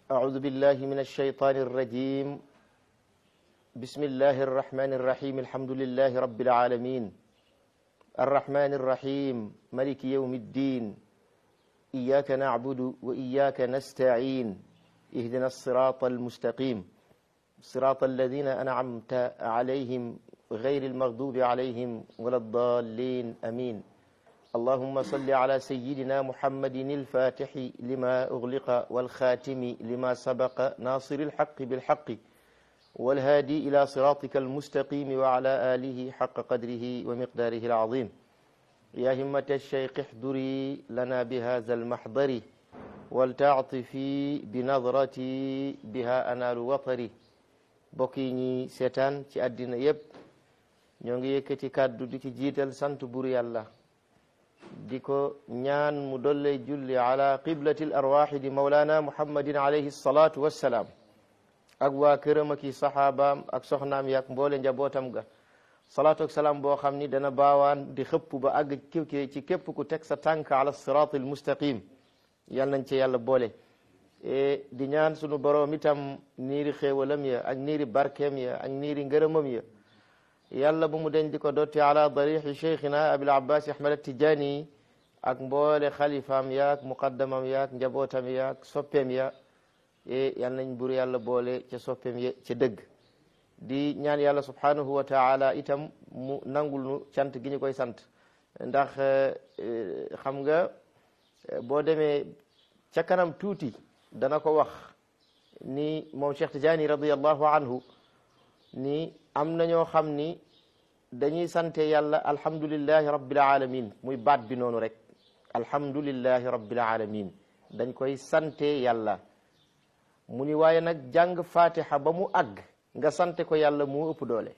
أعوذ بالله من الشيطان الرجيم بسم الله الرحمن الرحيم الحمد لله رب العالمين الرحمن الرحيم ملك يوم الدين إياك نعبد وإياك نستعين اهدنا الصراط المستقيم صراط الذين أنعمت عليهم غير المغضوب عليهم ولا الضالين أمين اللهم صل على سيدنا محمد الفاتح لما أغلق والخاتم لما سبق ناصر الحق بالحق والهادي إلى صراطك المستقيم وعلى آله حق قدره ومقداره العظيم يا همة الشيخ احضري لنا بهذا المحضر ولتعطفي بنظرتي بها أنال وطري بقيني سيتان ci àddina yépp ñoo ngi yëkkati kàddu di ci jiital sant bur yàlla di ko ñaan mu dolle julli ala qiblati l arwaxi di maulana muhammadin alayhi salatu wassalaam ak waa këram ak i saxaabaam ak soxnaam yaak mboole njabootam ga salaatu ak salaam boo xam ni dana baawaan di xëpp ba àgg ci képp ku teg sa tànk ala sirat al mustaqim yal nañ ci yàlla boole di ñaan sunu boroom itam niiri xéewalam ya ak niiri barkeem ya ak niiri ngërëmam ya yàlla bu mu deñ di ko dotti ala darixi cheikhina abil abbas ahmad atijani ak mboole xalifaam yaak muqaddamam yaak njabootam yaak soppeem ya yal nañ bur yàlla boole ca soppeem ya ca dëgg di ñaan yàlla subhanahu wa taala itam mu nangul nu cant gi ñu koy sant ndax xam nga boo demee ca kanam tuuti dana ko wax ni moom Cheikh Tidiane radiallahu anhu ni am na ñoo xam ni dañuy sante yàlla alhamdulillahi rabbil alamin muy baat bi noonu rek alhamdulillahi rabbil alamin dañ koy sante yàlla mu ni waaye nag jàng fatiha ba mu àgg nga sante ko yàlla mu ëpp doole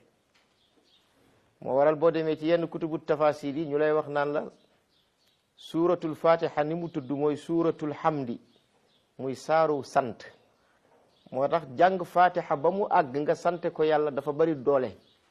moo waral boo demee ci yenn kutubu tafasil yi ñu lay wax naan la suuratul fatiha ni mu tudd mooy suuratul hamdi muy saaru sant moo tax jàng fatiha ba mu àgg nga sante ko yàlla dafa bari doole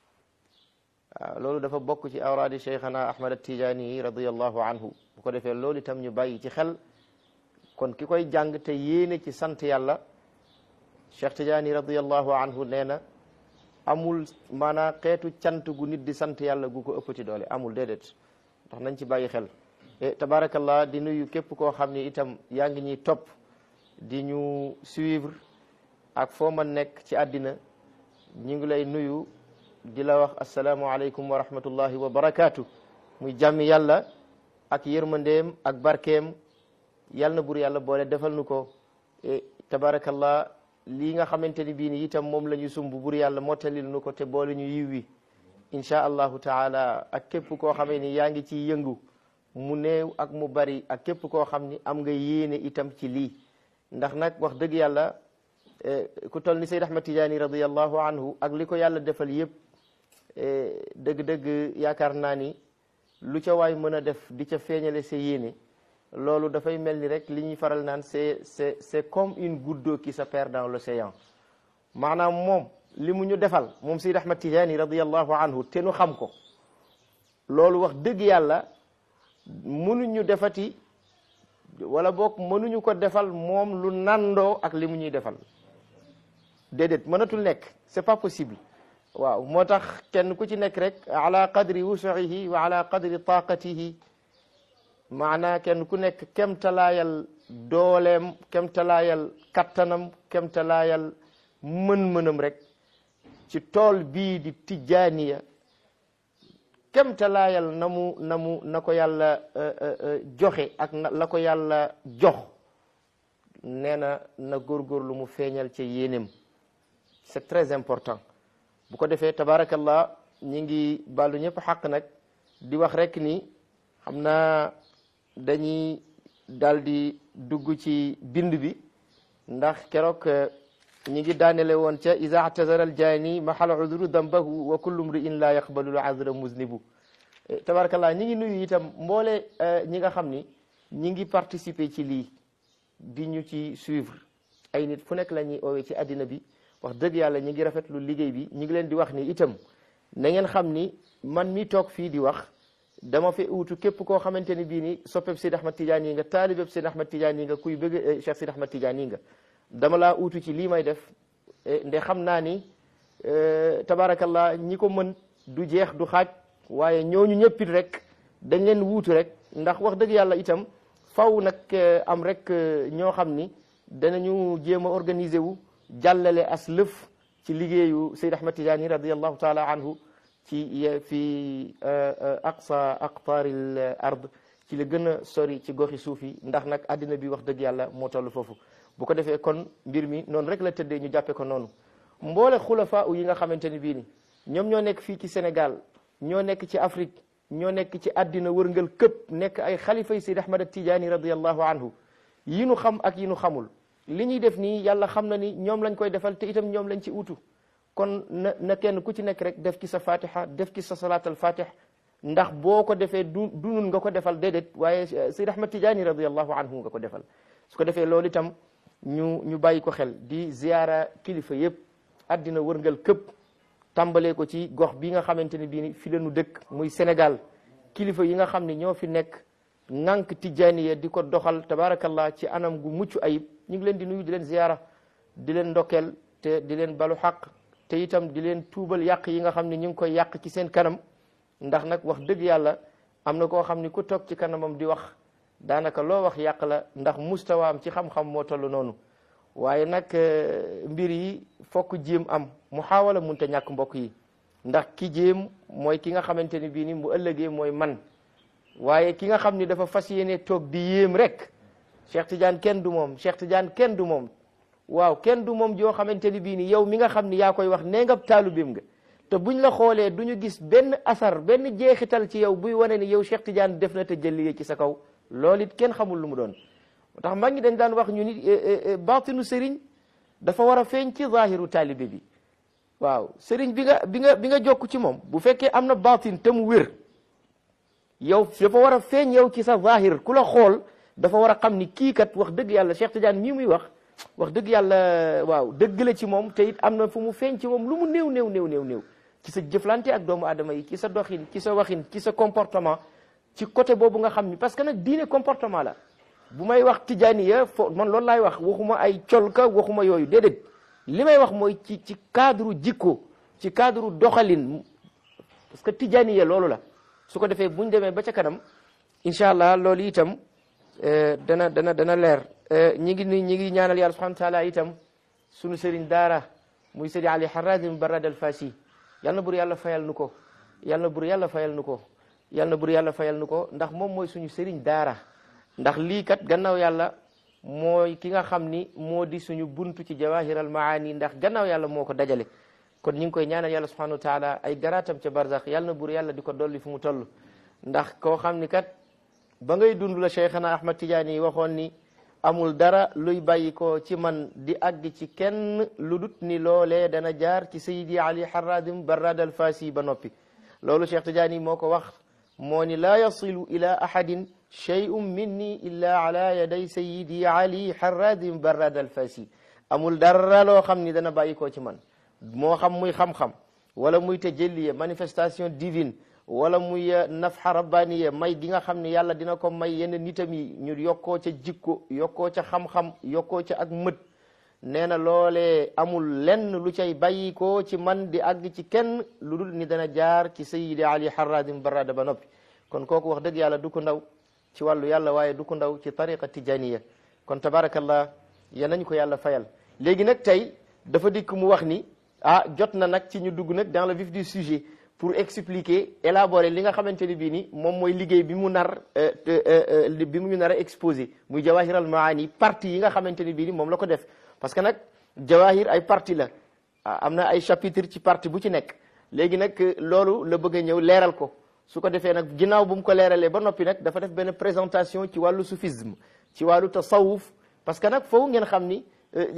waaw loolu dafa bokk ci awraadi cheikhana ahmad atijani radiallahu anhu bu ko defee loolu itam ñu bàyyi ci xel kon ki koy jàng te yéene ci sant yàlla cheikh tidiani radiallahu anhu nee na amul maanaa xeetu cant gu nit di sant yàlla gu ko ëppati doole amul déedéet ndax nañ ci bàyyi xel tabarakallah di nuyu képp koo xam ni itam yaa ngi ñuy topp di ñu suivre ak foo ma nekk ci àddina ñu ngi lay nuyu di la wax asalaamualeykum wa rahmatullahi wa barakaatu muy jàmmi yàlla ak yërmandeem ak barkeem yàlla na bur yàlla boole defal nu ko tabarakallah lii nga xamante ni bii ni itam moom la ñu sumb bur yàlla mottalil nu ko te boole ñu yiw wi inchaa allahu taala ak képp koo xamee ni yaa ngi ciy yëngu mu néew ak mu bari ak képp koo xam ni am nga yéene itam ci lii ndax nag wax dëgg yàlla ku toll ni Seyd Ahmad Tijaani radiallahu anhu ak li ko yàlla defal yëpp dëgg-dëgg yaakaar naa ni lu ca waay mën a def di ca feeñale sa yéene loolu dafay mel ni rek li ñuy faral naan c'est c'est c'est comme une goutte d'eau qui se perd dans l'océan maanaam moom li mu ñu defal moom Seyd Ahmad Tijaani radiallahu anhu te nu xam ko loolu wax dëgg yàlla mënuñu defati wala boog mënuñu ko defal moom lu nandoo ak li mu ñuy defal déedéet mënatul nekk c'est pas possible waaw moo tax kenn ku ci nekk rek ala qadri wusuihi wa ala qadri taqatihi maanaa kenn ku nekk kemtalaayal dooleem kemtalaayal kattanam kemtalaayal mën-mënam rek ci tool bii di tijjaaniya kemtalaayal na mu na mu na ko yàlla joxe ak la ko yàlla jox nee na na góorgóorlu mu feeñal ca yéenem c'est très important bu ko defee tabarakallah ñi ngi bàllu ñëpp xaq nag di wax rek ni xam naa dañuy daal di dugg ci bind bi ndax keroog ñi ngi daanele woon ca iza atazara al jaani mahal udru dambahu wa kullu mri'in la yaqbalu al azra muznibu tabarakallah ñi ngi nuyu itam mboole ñi nga xam ni ñi ngi participer ci lii di ñu ci suivre ay nit fu nekk la ñuy oowee ci àddina bi wax dëgg yàlla ñi ngi rafetlu liggéey bi ñi ngi leen di wax ni itam na ngeen xam ni man mi toog fii di wax dama fi uutu képp koo xamante ni bii ni soppeb Seydi Ahmad Tidiane yi nga taalibeb Seydi Ahmad Tidiane yi nga kuy bëgg Cheikh Seydi Ahmad Tidiane yi nga dama laa uutu ci lii may def nde xam naa ni tabarakallah ñi ko mën du jeex du xaaj waaye ñooñu ñëppit rek dañ leen wuutu rek ndax wax dëgg yàlla itam faw nag am rek ñoo xam ni danañu jéem a organiser wu jàllale as lëf ci liggéeyu Seyd Ahmad Tijaani radiallahu taala anhu ci fi aqsa aqtaaril ard ci la gën a sori ci goxi suuf yi ndax nag àddina bi wax dëgg yàlla moo toll foofu bu ko defee kon mbir mi noonu rek la tëddee ñu jàppe ko noonu mboole xulafa yi nga xamante ni bii ni ñoom ñoo nekk fii ci Sénégal ñoo nekk ci Afrique ñoo nekk ci àddina wërngal këpp nekk ay xalifa yi Seyd Ahmad Tijaani radiallahu anhu yi nu xam ak yi nu xamul li ñuy def nii yàlla xam na ni ñoom lañ koy defal te itam ñoom lañ ci utu kon na na kenn ku ci nekk rek def ci sa fatiha def ci sa salaatal fatih ndax boo ko defee du du nun nga ko defal déedéet waaye Seyd Ahmad Tijaani radiallahu anhu nga ko defal su ko defee loolu itam ñu ñu bàyyi ko xel di ziyaara kilifa yëpp àddina wërngal këpp tàmbalee ko ci gox bi nga xamante ni bii fi la nu dëkk muy Sénégal kilifa yi nga xam ne ñoo fi nekk ŋànk tijaaniya di ko doxal tabarakallah ci anam gu mucc ayib ñu ngi leen di nuyu di leen ziyaara di leen ndokkeel te di leen balu xaq te itam di leen tuubal yàq yi nga xam ne ñu ngi koy yàq ci seen kanam ndax nag wax dëgg yàlla am na koo xam ni ku toog ci kanamam di wax daanaka loo wax yàq la ndax mustawaam ci xam-xam moo toll noonu waaye nag mbir yi fokk jéem am mu xaawala munta ñàkk mbokk yi ndax ki jéem mooy ki nga xamante ni bii ni bu ëllëgee mooy man waaye ki nga xam ni dafa fas yéene toog di yéem rek Cheikh Tidiane kenn du moom Cheikh Tidiane kenn du moom waaw kenn du moom joo xamante ni bii ni yow mi nga xam ni yaa koy wax nee nga taalubeem nga te buñ la xoolee du ñu gis benn asar benn jeexital ci yow buy wane ni yow Cheikh Tidiane def na te jëlliye ci sa kaw loolu it kenn xamul lu mu doon tax mag ñi dañ daan wax ñu ni baatinu sëriñ dafa war a feeñ ci zahiru taalibe bi waaw sëriñ bi nga bi nga bi nga jokk ci moom bu fekkee am na baatin te mu wér yow dafa war a feeñ yow ci sa zahir ku la xool dafa war a xam ni kii kat wax dëgg yàlla Cheikh Tidiane mii muy wax wax dëgg yàlla waaw dëgg la ci moom te it am na fu mu feeñ ci moom lu mu néew néew néew néew néew ci sa jëflante ak doomu aadama yi ci sa doxin ci sa waxin ci sa comportement ci côté boobu nga xam ni parce que nag diine comportement la bu may wax tijaaniya fo man loolu laay wax waxuma ay colka waxuma yooyu déedéet li may wax mooy ci ci cadre jikko ci cadre doxalin parce que tijaaniya loolu la su ko defee buñ demee ba ca kanam incha allah loolu itam dana dana dana leer ñi ngi ni ñi ngi ñaanal yàlla subhanahu wa taala itam sunu sëriñ daara muy sëriñ ali haradim barad al fasi yal na bur yàlla fayal nu ko yal na bur yàlla fayal nu ko yal na bur yàlla fayal nu ko ndax moom mooy suñu sëriñ daara ndax lii kat gannaaw yàlla mooy ki nga xam ni moo di suñu buntu ci jawahir al maani ndax gannaaw yàlla moo ko dajale kon ñu ngi koy ñaanal yàlla subhanahu wa taala ay garaatam ca barzax yal na bur yàlla di ko dolli fu mu toll ndax koo xam ni kat ba ngay dund la cheikhana ahmad tidiane yi waxoon ni amul dara luy bàyyi ko ci man di àgg ci kenn lu dut ni loolee dana jaar ci sayidi ali haradim barrad al fasi ba noppi loolu cheikh tidiane yi moo ko wax moo ni laa yasilu ila ahadin shay'un minni illa ala yaday sayidi ali haradim barrad al fasi amul dara loo xam ni dana bàyyi ko ci man moo xam muy xam-xam wala muy tajalliya manifestation divine wala muy nafxa rabbaniya may gi nga xam ne yàlla dina ko may yenn nitam yi ñu yokkoo ca jikko yokkoo ca xam-xam yokkoo ca ak mët nee na loolee amul lenn lu cay bàyyi ko ci man di àgg ci kenn lu dul ni dana jaar ci sayidi ali haradim barada ba noppi kon kooku wax dëgg yàlla du ko ndaw ci wàllu yàlla waaye du ko ndaw ci tariqa tijaniya kon tabarakallah ya nañ ko yàlla fayal léegi nag tey dafa dikk mu wax ni ah jot na nag ci ñu dugg nag dans le vif du sujet pour expliquer élaborer li nga xamante ni bii ni moom mooy liggéey bi mu nar bi mu ñu nar a exposé muy jawahir al maani partie yi nga xamante ni bii ni moom la ko def parce que nag jawahir ay partie la am na ay chapitre ci partie bu ci nekk léegi nag loolu la bëgg a ñëw leeral ko su ko defee nag ginnaaw bu mu ko leeralee ba noppi nag dafa def benn présentation ci wàllu soufisme ci wàllu tasawuf parce que nag foofu ngeen xam ni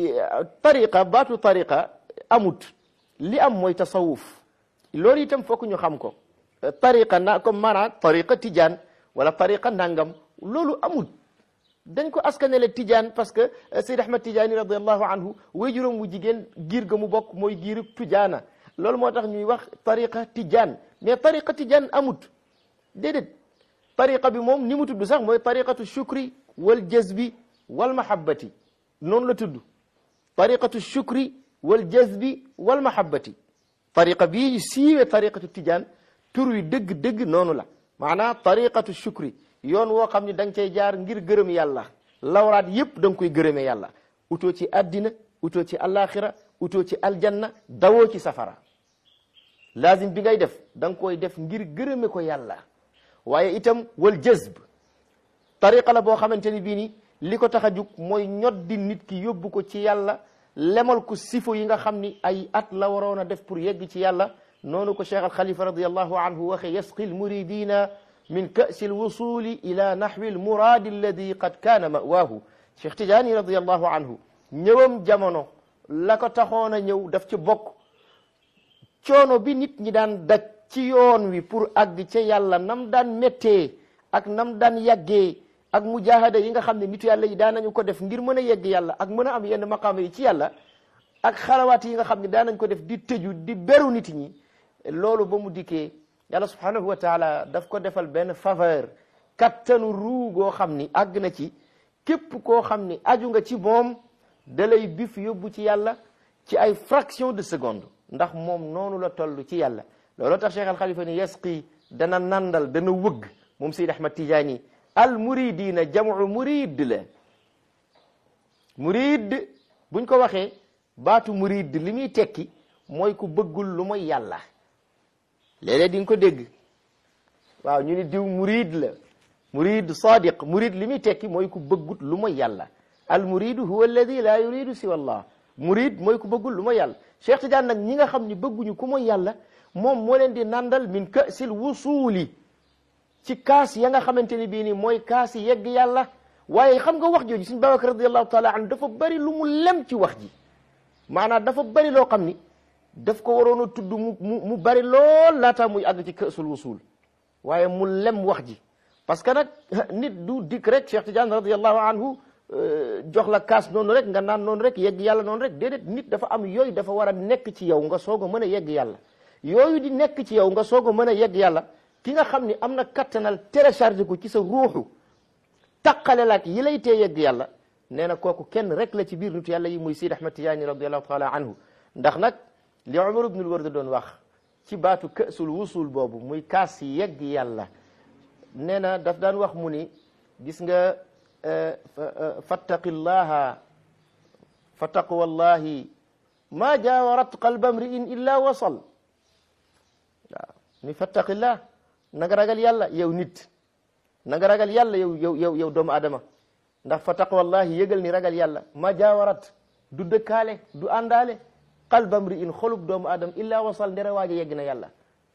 tariqa baatu tariqa amut li am mooy tasawuf loolu itam fokk ñu xam ko tariqa na comme maanaam tariqa tijaan wala tariqa nangam loolu amul dañ ko askanele tijaan parce que Seyd Ahmad Tijaani radiallahu anhu waajuram wu jigéen giir ga mu bokk mooy giiru tujaana loolu moo tax ñuy wax tariqa tijaan mais tariqa tijaan amut déedéet tariqa bi moom ni mu tudd sax mooy tariqatu shukri wal jazbi wal mahabbati noonu la tudd tariqatu shukri wal jazbi wal mahabbati tariqa bii siiwe tariqatu tijaan tur wi dëgg-dëgg noonu la maanaam tariqatu shukri yoon woo xam ne da nga cay jaar ngir gërëm yàlla lawraat yépp da nga koy gërëme yàlla utoo ci addina utoo ci alaxira utoo ci aljanna dawoo ci safara lazim bi ngay def da nga koy def ngir gërëme ko yàlla waaye itam wal jazb tariqa la boo xamante ni bii ni li ko tax a jug mooy ñoddi nit ki yóbbu ko ci yàlla lemal ko sifo yi nga xam ni ay at la waroon a def pour yegg ci yàlla noonu ko cheikh al xalifa radiallahu anhu waxe yasqi al muridina min kasi al wusuli ila nahwi al muradi alladi qad kaana mawaahu cheikh tijaani radiallahu anhu ñëwam jamono la ko taxoon a ñëw daf ci bokk coono bi nit ñi daan daj ci yoon wi pour àgg ca yàlla nam daan méttee ak nam daan yàggee ak mujahada yi nga xam ne nitu yàlla yi daan nañu ko def ngir mën a yegg yàlla ak mën a am yenn maqaama yi ci yàlla ak xalawaat yi nga xam ne daan nañ ko def di tëju di beru nit ñi loolu ba mu dikkee yàlla subhanahu wa taala daf ko defal benn faveur kattanu ruu goo xam ni àgg na ci képp koo xam ni aju nga ci moom da lay bif yóbbu ci yàlla ci ay fraction de seconde ndax moom noonu la toll ci yàlla looloo tax Cheikh al Khalifa ni yasqi dana nandal dana wëgg moom Seyd Ahmad Tijaani al muridina jamu murid la murid buñ ko waxee baatu murid li muy tekki mooy ku bëggul lu mooy yàlla léeg-léeg di nga ko dégg waaw ñu ni diw murid la murid sadiq murid li muy tekki mooy ku bëggut lu mooy yàlla al muridu huwa alladi la yuridu siwa allah murid mooy ku bëggul lu mooy yàlla Cheikh Tidiane nag ñi nga xam ni bëgguñu ku mooy yàlla moom moo leen di nandal min kasil wusuuli ci kaas ya nga xamante ni bii nii mooy kaas yi yegg yàlla waaye xam nga wax jooju suñ Babacar radiallahu taala anhu dafa bari lu mu lem ci wax ji maanaam dafa bari loo xam ni daf ko waroon a tudd mu mu mu bari lool laata muy àgg ci kasul wusul waaye mu lem wax ji parce que nag nit du dikk rek Cheikh Tidiane radiallahu anhu jox la kaas noonu rek nga naan noonu rek yegg yàlla noonu rek déedéet nit dafa am yooyu dafa war a nekk ci yow nga soog a mën a yegg yàlla yooyu di nekk ci yow nga soog a mën a yegg yàlla ki nga xam ni am na kattanal téléchargé ko ci sa ruuxu taqale laak yi lay tee yegg yàlla nee na kooku kenn rek la ci biir nitu yàlla yi muy Sidi Ahmad Tijaani radiallahu taala anhu ndax nag li Umar ibnul Ward doon wax ci baatu kësul wusul boobu muy kaas yi yegg yàlla nee na daf daan wax mu ni gis nga fattaqillaha fa taqwallahi ma jaawarat qalba mri'in illa wasal waaw ni fattaqillah na nga ragal yàlla yow nit na nga ragal yàlla yow yow yow yow doomu adama ndax fa taqwallahi yëgal ni ragal yàlla ma jaawarat du dëkkaale du àndaale qalba mri'in xolub doomu adama illa wasal ndere waaja yegg na yàlla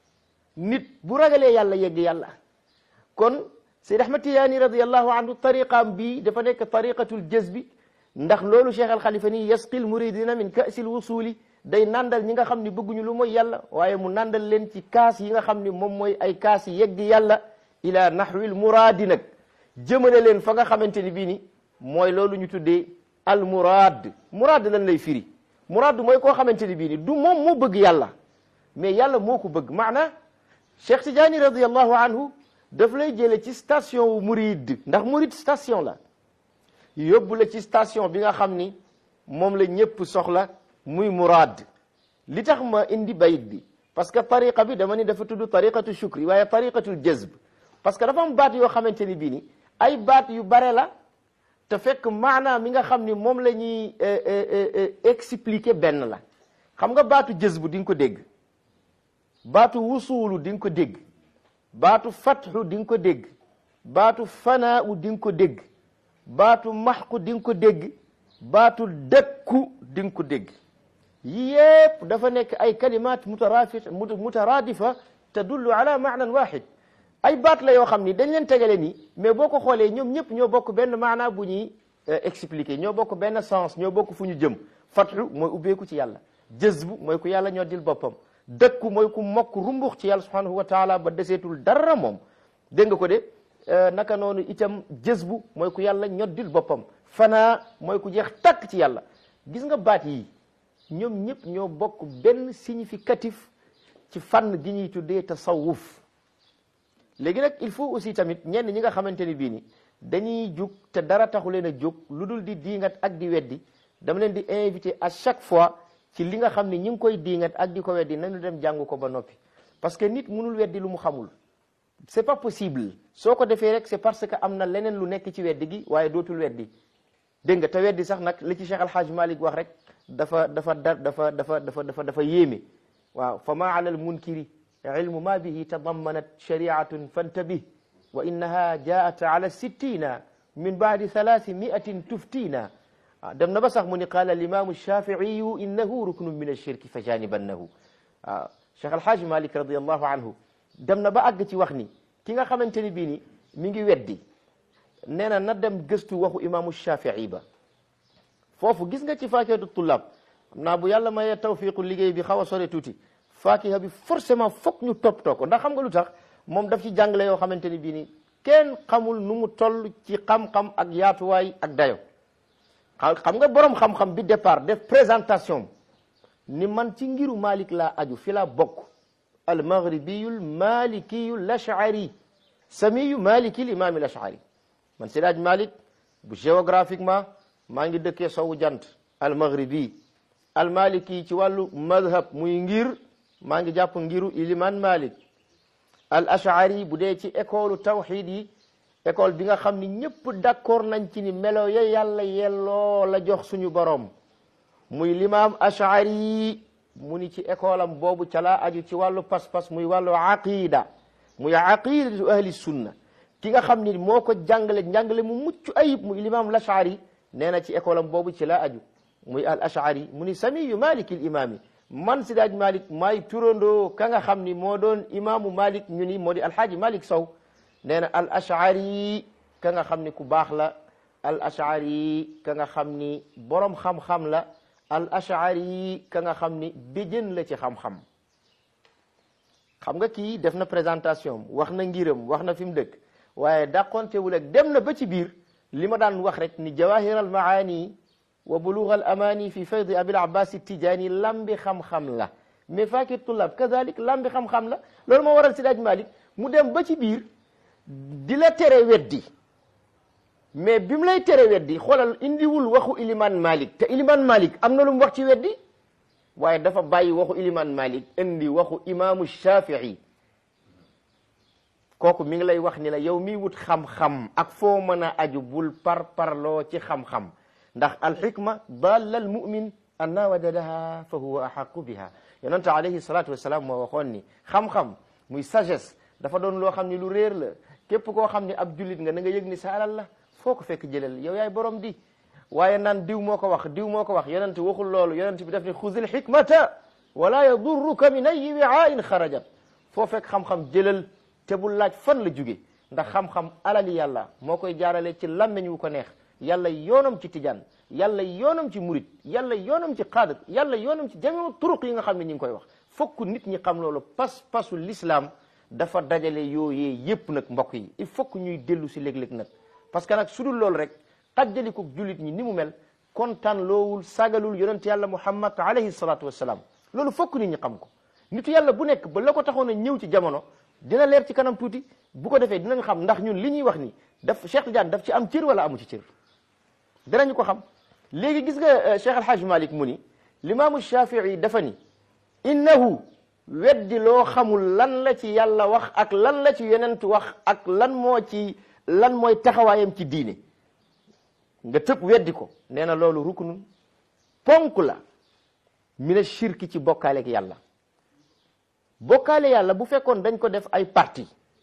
nit bu ragalee yàlla yegg yàlla kon Seyd Ahmad Tijaani radiallahu anhu tariqaam bii dafa nekk tariqatul jazbi ndax loolu Cheikh al Khalifa nii yasqil muridina min kaasil wusuli day nandal ñi nga xam ni bëgguñu lu mooy yàlla waaye mu nandal leen ci kaas yi nga xam ni moom mooy ay kaas yi yegg yàlla ila nahwil muraadi nag jëmale leen fa nga xamante ni bii ni mooy loolu ñu tuddee al muraad muraad lan lay firi muraad mooy koo xamante ni bii ni du moom moo bëgg yàlla mais yàlla moo ko bëgg maana Cheikh Tijaani radiallahu anhu daf lay jële ci station wu murid ndax murid station la yóbbu la ci station bi nga xam ni moom la ñëpp soxla muy muraad li tax ma indi bayit bi parce que tariqa bi dama ni dafa tudd tariqatu shukri waaye tariqatul jazb parce que dafa am baat yoo xamante ni bii ni ay baat yu bare la te fekk maanaam mi nga xam ni moom la ñuy expliquer benn la xam nga baatu jazb di nga ko dégg baatu wusuulu di nga ko dégg baatu fatxu di nga ko dégg baatu fanaawu di nga ko dégg baatu maxku di nga ko dégg baatu dëkku di nga ko dégg yépp dafa nekk ay kalimat mutarafi mutaraadifa tadullu ala maanan waxid ay baat la yoo xam ni dañ leen tegale nii mais boo ko xoolee ñoom ñëpp ñoo bokk benn maanaa bu ñuy expliquer ñoo bokk benn sens ñoo bokk fu ñu jëm fatxu mooy ubbeeku ci yàlla jazbu mooy ku yàlla ñoo dil boppam dëkku mooy ku mokk rumbux ci yàlla subhanahu wa taala ba deseetul dara moom dégg nga ko de naka noonu itam jësbu mooy ku yàlla ñoddil boppam fanaa mooy ku jeex takk ci yàlla gis nga baat yi ñoom ñëpp ñoo bokk benn significatif ci fànn gi ñuy tuddee tasawuf léegi nag il faut aussi tamit ñenn ñi nga xamante ni bii ni dañuy jug te dara taxu leen a jóg lu dul di diingat ak di weddi dama leen di invité à chaque fois ci li nga xam ne ñi ngi koy diingat ak di ko weddi nañu dem jàng ko ba noppi parce que nit mënul weddi lu mu xamul c'est pas possible soo ko defee rek c'est parce que am na leneen lu nekk ci weddi gi waaye dootul weddi dégg nga te weddi sax nag li ci Cheikh Alhaj Malik wax rek dafa dafa da dafa dafa dafa dafa dafa yéeme waaw fa ma ala al munkiri ilmu ma bihi tadammanat shariatun fantabih wa innaha jaat ala sittina min baadi thalathi miatin tuftina waaw dem na ba sax mu ni qaala alimamu shafiiyu innahu ruknun min alshirki fa janibannahu waaw Cheikh Alhaj Malik radiallahu anhu dem na ba àgg ci wax ni ki nga xamante ni bii ni mi ngi weddi nee na na dem gëstu waxu imaamu Shafii ba foofu gis nga ci faakihatu tullaab xam naa bu yàlla mayee tawfiqu liggéey bi xaw a sore tuuti faakiha bi forcément fokk ñu toppatoo ko ndax xam nga lu tax moom daf ci jàngale yoo xamante ni bii ni kenn xamul nu mu toll ci xam-xam ak yaatuwaay ak dayo xam nga borom xam-xam bi départ def présentation ni man ci ngiru Malik laa aju fi laa bokk al maghribiyu malikiyu l ashari samiyu maliki l imam al ashari man Sidaaj Malik bu géographiquement maa ngi dëkkee sowu jant al maghribi al maliki ci wàllu madhab muy ngir maa ngi jàpp ngiru iliman Malik al ashari bu dee ci école tawxid yi école bi nga xam ni ñëpp d'accord nañ ci ni melo ya yàlla yelloo la jox suñu borom muy limaam ashari mu ni ci école am boobu ca laa aju ci wàllu pas-pas muy wàllu aqida muy aqidatu ahli sunna ki nga xam ni moo ko jàngale njàngale mu mucc ayib muy limaam lashari nee na ci école am boobu ci laa aju muy al ashari mu ni samiyu maliki l imaami man sidaaj malik maay turandoo ka nga xam ni moo doon imaamu malik ñu ni moo di alhaaji malik sow nee na al ashari ka nga xam ni ku baax la al ashari ka nga xam ni borom xam-xam la al ashari ka nga xam ni béjën la ci xam-xam xam nga kii def na présentation wax na ngiram wax na fi mu dëkk waaye dàqontewul ak dem na ba ci biir li ma daan wax rek ni jawahir al maani wa bulugh al amani fi faydi abil abbas tijaani lambi xam-xam la mais fakir tullab kazalik lambi xam-xam la loolu moo waral sidaaj malik mu dem ba ci biir di la tere weddi mais bi mu lay tere weddi xoolal indiwul waxu iliman malik te iliman malik am na lu mu wax ci weddi waaye dafa bàyyi waxu iliman malik indi waxu imaamu shafii kooku mi ngi lay wax ni la yow mi wut xam-xam ak foo mën a aju bul par parloo ci xam-xam ndax alxikma dalla al mumin anna wajadaha fa huwa axaqu biha yonente alayhi salatu wassalam moo waxoon ni xam-xam muy sagesse dafa doon loo xam ni lu réer la képp koo xam ni ab jullit nga na nga yëg ni sa alal la foo ko fekk jëlal yow yaay borom di waaye naan diw moo ko wax diw moo ko wax yonent waxul loolu yonent bi daf ni xuzil xikmata wala yadurruka min ayi wi'ain xarajat foo fekk xam-xam jëlal te bul laaj fan la jóge ndax xam-xam alali yàlla moo koy jaarale ci làmmeñ wu ko neex yàlla yoonam ci tijaan yàlla yoonam ci murit yàlla yoonam ci xaadir yàlla yoonam ci jamiu turuq yi nga xam ne ñi ngi koy wax fokk nit ñi xam loolu pas pasu l'islam dafa dajale yooyee yépp nag mbokk yi il faut que ñuy dellu si léeg-léeg nag parce que nag su dul loolu rek xajjalikuk jullit ñi ni mu mel kontaan loowul sagalul yonent yàlla muhammad alayhi salatu wassalam loolu fokk nit ñi xam ko nitu yàlla bu nekk ba la ko taxoon a ñëw ci jamono dina leer ci kanam tuuti bu ko defee dinañ xam ndax ñun li ñuy wax ni daf Cheikh Tidiane daf ci am cër wala amu ci cër danañu ko xam léegi gis nga Cheikh Alhaj Malik mu ni limaamu Shafii dafa ni innahu weddi loo xamul lan la ci yàlla wax ak lan la ci yonent wax ak lan moo ci lan mooy taxawaayam ci diine nga tëb weddi ko nee na loolu ruknun ponk la mina shirki ci bokkaaleeg yàlla bokkaale yàlla bu fekkoon dañ ko def ay parti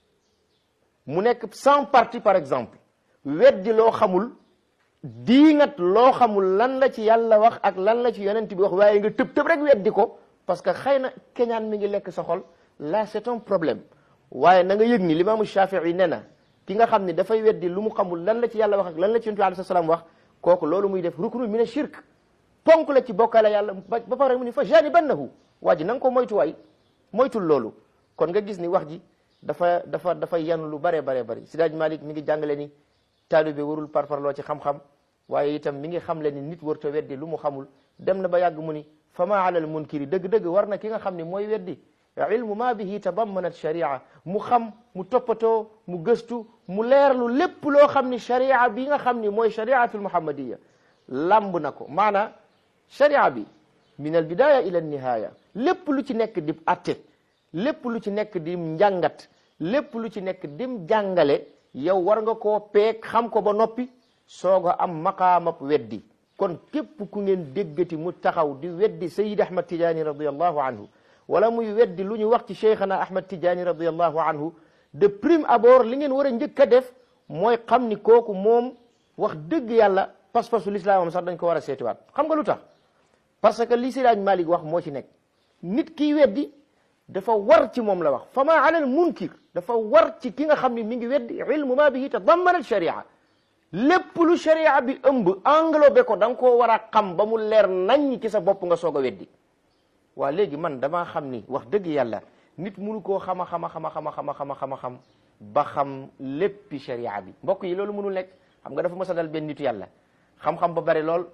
mu nekk cent parti par exemple weddi loo xamul diingat loo xamul lan la ci yàlla wax ak lan la ci yonent bi wax waaye nga tëb tëb rek weddi ko parce que xëy na keñaan mi ngi lekk sa xol là c'est un problème waaye na nga yëg ni limaamu Shafii nee na ki nga xam ne dafay weddi lu mu xamul lan la ci yàlla wax ak lan la ci yonent bi alayhi salaam wax kooku loolu muy def ruknu mina shirk ponk la ci bokkaale yàlla ba ba pare mu ni fa janibannahu waa ji na nga ko moytuwaay moytul loolu kon nga gis ni wax ji dafa dafa dafa yanu lu bare bare bari Sidaaj Malik mi ngi jàngale ni taalibe warul parparloo ci xam-xam waaye itam mi ngi xamle ni nit warta weddi lu mu xamul dem na ba yàgg mu ni fa ma alal munkiri dëgg-dëgg war na ki nga xam ne mooy weddi ilmu ma bihi tadammanat sharia mu xam mu toppatoo mu gëstu mu leerlu lépp loo xam ni sharia bi nga xam ni mooy shariatul muhammadiya lamb na ko maana sharia bi min al bidaya ila nihaya lépp lu ci nekk di atte lépp lu ci nekk di njàngat lépp lu ci nekk dim jàngale yow war nga koo peeg xam ko ba noppi soog a am maqaamab weddi kon képp ku ngeen déggati mu taxaw di weddi sayid ahmad tijaani radiallahu anhu wala muy weddi lu ñu wax ci cheikhana ahmad tijaani radiallahu anhu de prime abord li ngeen war a njëkk a def mooy xam ni kooku moom wax dëgg yàlla pas-pasu lislaamam sax dañ ko war a seetiwaat xam nga lu tax parce que li Seydi Malik wax moo ci nekk nit kiy weddi dafa war ci moom la wax fa ma ala al munkir dafa war ci ki nga xam ne mi ngi weddi ilmu ma bihi tadammana al sharia lépp lu sharia bi ëmb englobé ko da nga koo war a xam ba mu leer nañ ci sa bopp nga soog a weddi waa léegi man damaa xam ni wax dëgg yàlla nit munu koo xama xama xama xama xama xama xama xam ba xam léppi sharia bi mbokk yi loolu mënul nekk xam nga dafa mës a dal benn nitu yàlla xam-xam ba bari lool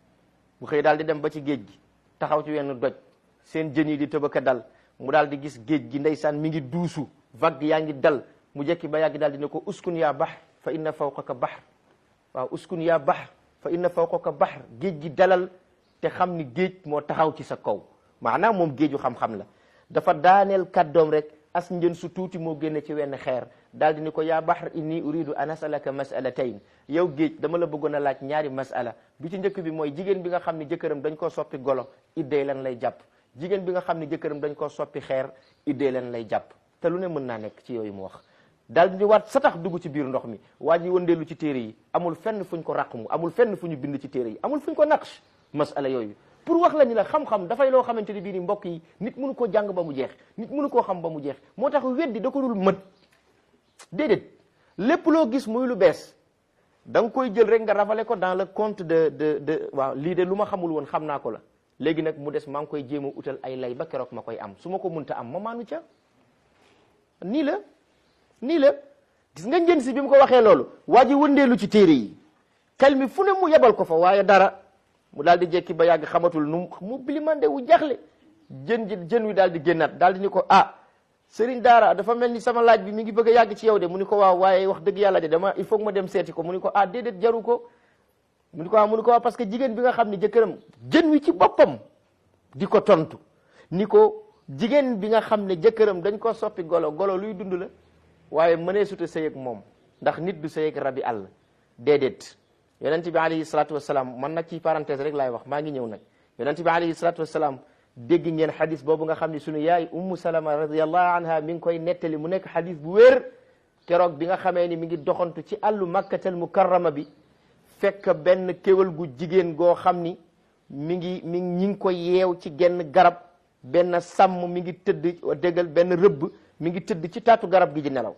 bu xëy daal di dem ba ci géej gi taxaw ci wenn doj seen jën yi di tëbaka dal mu daal di gis géej gi ndeysaan mi ngi duusu vague yaa ngi dal mu jekki ba yàgg daal di ne ko uskun yaa bahr fa inna fawqaka bahr waaw uskun yaa bahr fa inna fawqaka bahr géej gi dalal te xam ni géej moo taxaw ci sa kaw maanaam moom géeju xam-xam la dafa daaneel kàddoom rek as njën su tuuti moo génne ci wenn xeer daal di ni ko yaa bahr inni uridu an asalaka masalatayn yow géej dama la bëggoon a laaj ñaari masala bi ci njëkk bi mooy jigéen bi nga xam ne jëkkëram dañ koo soppi golo iddee lan lay jàpp jigéen bi nga xam ne jëkkëram dañ koo soppi xeer iddee leen lay jàpp te lu ne mën naa nekk ci yooyu mu wax daal di waat sa tax dugg ci biir ndox mi waa ji wëndeelu ci téere yi amul fenn fuñ ko raqmu amul fenn fu ñu bind ci téere yi amul fuñ ko naqsh masala yooyu pour wax la ni la xam-xam dafay loo xamante ni bii ni mbokk yi nit mënu koo jàng ba mu jeex nit mënu koo xam ba mu jeex moo tax weddi da ko dul mët déedéet lépp loo gis muy lu bees da nga koy jël rek nga rafale ko dans le compte de de de waaw lii de lu ma xamul woon xam naa ko la léegi nag mu des maa ngi koy jéem a utal ay lay ba keroog ma koy am su ma ko munta am ma maanu ca nii la nii la gis nga njën si bi mu ko waxee loolu waa ji wëndeelu ci téere yi xel mi fu ne mu yebal ko fa waaye dara mu daal di jekki ba yàgg xamatul nu mu bilimande wu jaxle jën ji jën wi daal di génnaat daal di ni ko ah sëriñ daara dafa mel ni sama laaj bi mi ngi bëgg a yàgg ci yow de mu ni ko waaw waaye wax dëgg yàlla de dama il faut que ma dem seeti ko mu ni ko ah déedéet jaru ko mu ni ko ah mu ni ko waaw parce que jigéen bi nga xam ne jëkkëram jën wi ci boppam di ko tontu ni ko jigéen bi nga xam ne jëkkëram dañ ko soppi golo golo luy dund la waaye mënee suta sëy ak moom ndax nit du sëy ak rabi àll déedéet yonent bi alayhi salatu wasalaam man nag ci parenthèse rek laay wax maa ngi ñëw nag yonent bi alayhi salatu wasalaam dégg ngeen xadis boobu nga xam ne sunu yaay ummu salama radiallahu anha mi ngi koy nettali mu nekk xadis bu wér keroog bi nga xamee ni mi ngi doxantu ci àllu makkatal mukarrama bi fekk benn kéwal gu jigéen goo xam ni mi ngi mi ñi ngi ko yeew ci genn garab benn sàmm mi ngi tëdd déggal benn rëbb mi ngi tëdd ci taatu garab gi di nelaw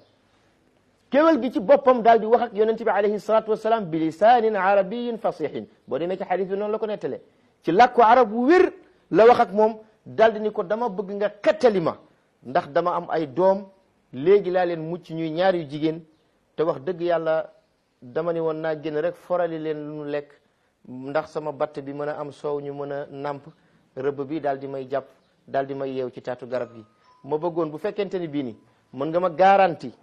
kéwal gi ci boppam daal di wax ak yonent bi alayhi salatu wasalaam bi lisaanin arabiyin fasihin boo demee ci xadis bi noonu la ko nettalee ci làkku arab bu wér la wax ak moom daal di ni ko dama bëgg nga xettali ma ndax dama am ay doom léegi laa leen mucc ñuy ñaar yu jigéen te wax dëgg yàlla dama ni woon naa génn rek forali leen lu nu lekk ndax sama batt bi mën a am soow ñu mën a namp rëbb bi daal di may jàpp daal di may yeew ci taatu garab gi ma bëggoon bu fekkente ni bii ni mën nga ma garanti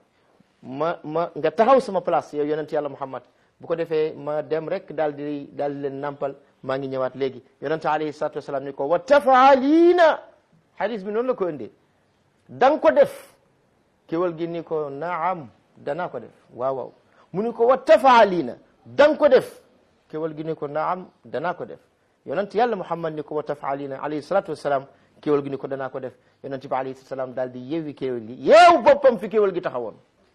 ma ma nga taxaw sama place yow yonent yàlla muhammad bu ko defee ma dem rek daal di daal di leen nampal maa ngi ñëwaat léegi yonent alayhi salatu wasalaam ni ko wa tafaaliina hadis bi noonu la ko indee da nga ko def kéwal gi ni ko naam danaa ko def waaw waaw mu ni ko wa tafaaliina da nga ko def kéwal gi ni ko naam danaa ko def yonent yàlla muhammad ni ko wa tafaaliina alayhi salatu wasalaam kéwal gi ni ko danaa ko def yonent bi alayhi salatu wasalaam daal di yeewi kéwal gi yeew boppam fi kéwal gi taxawoon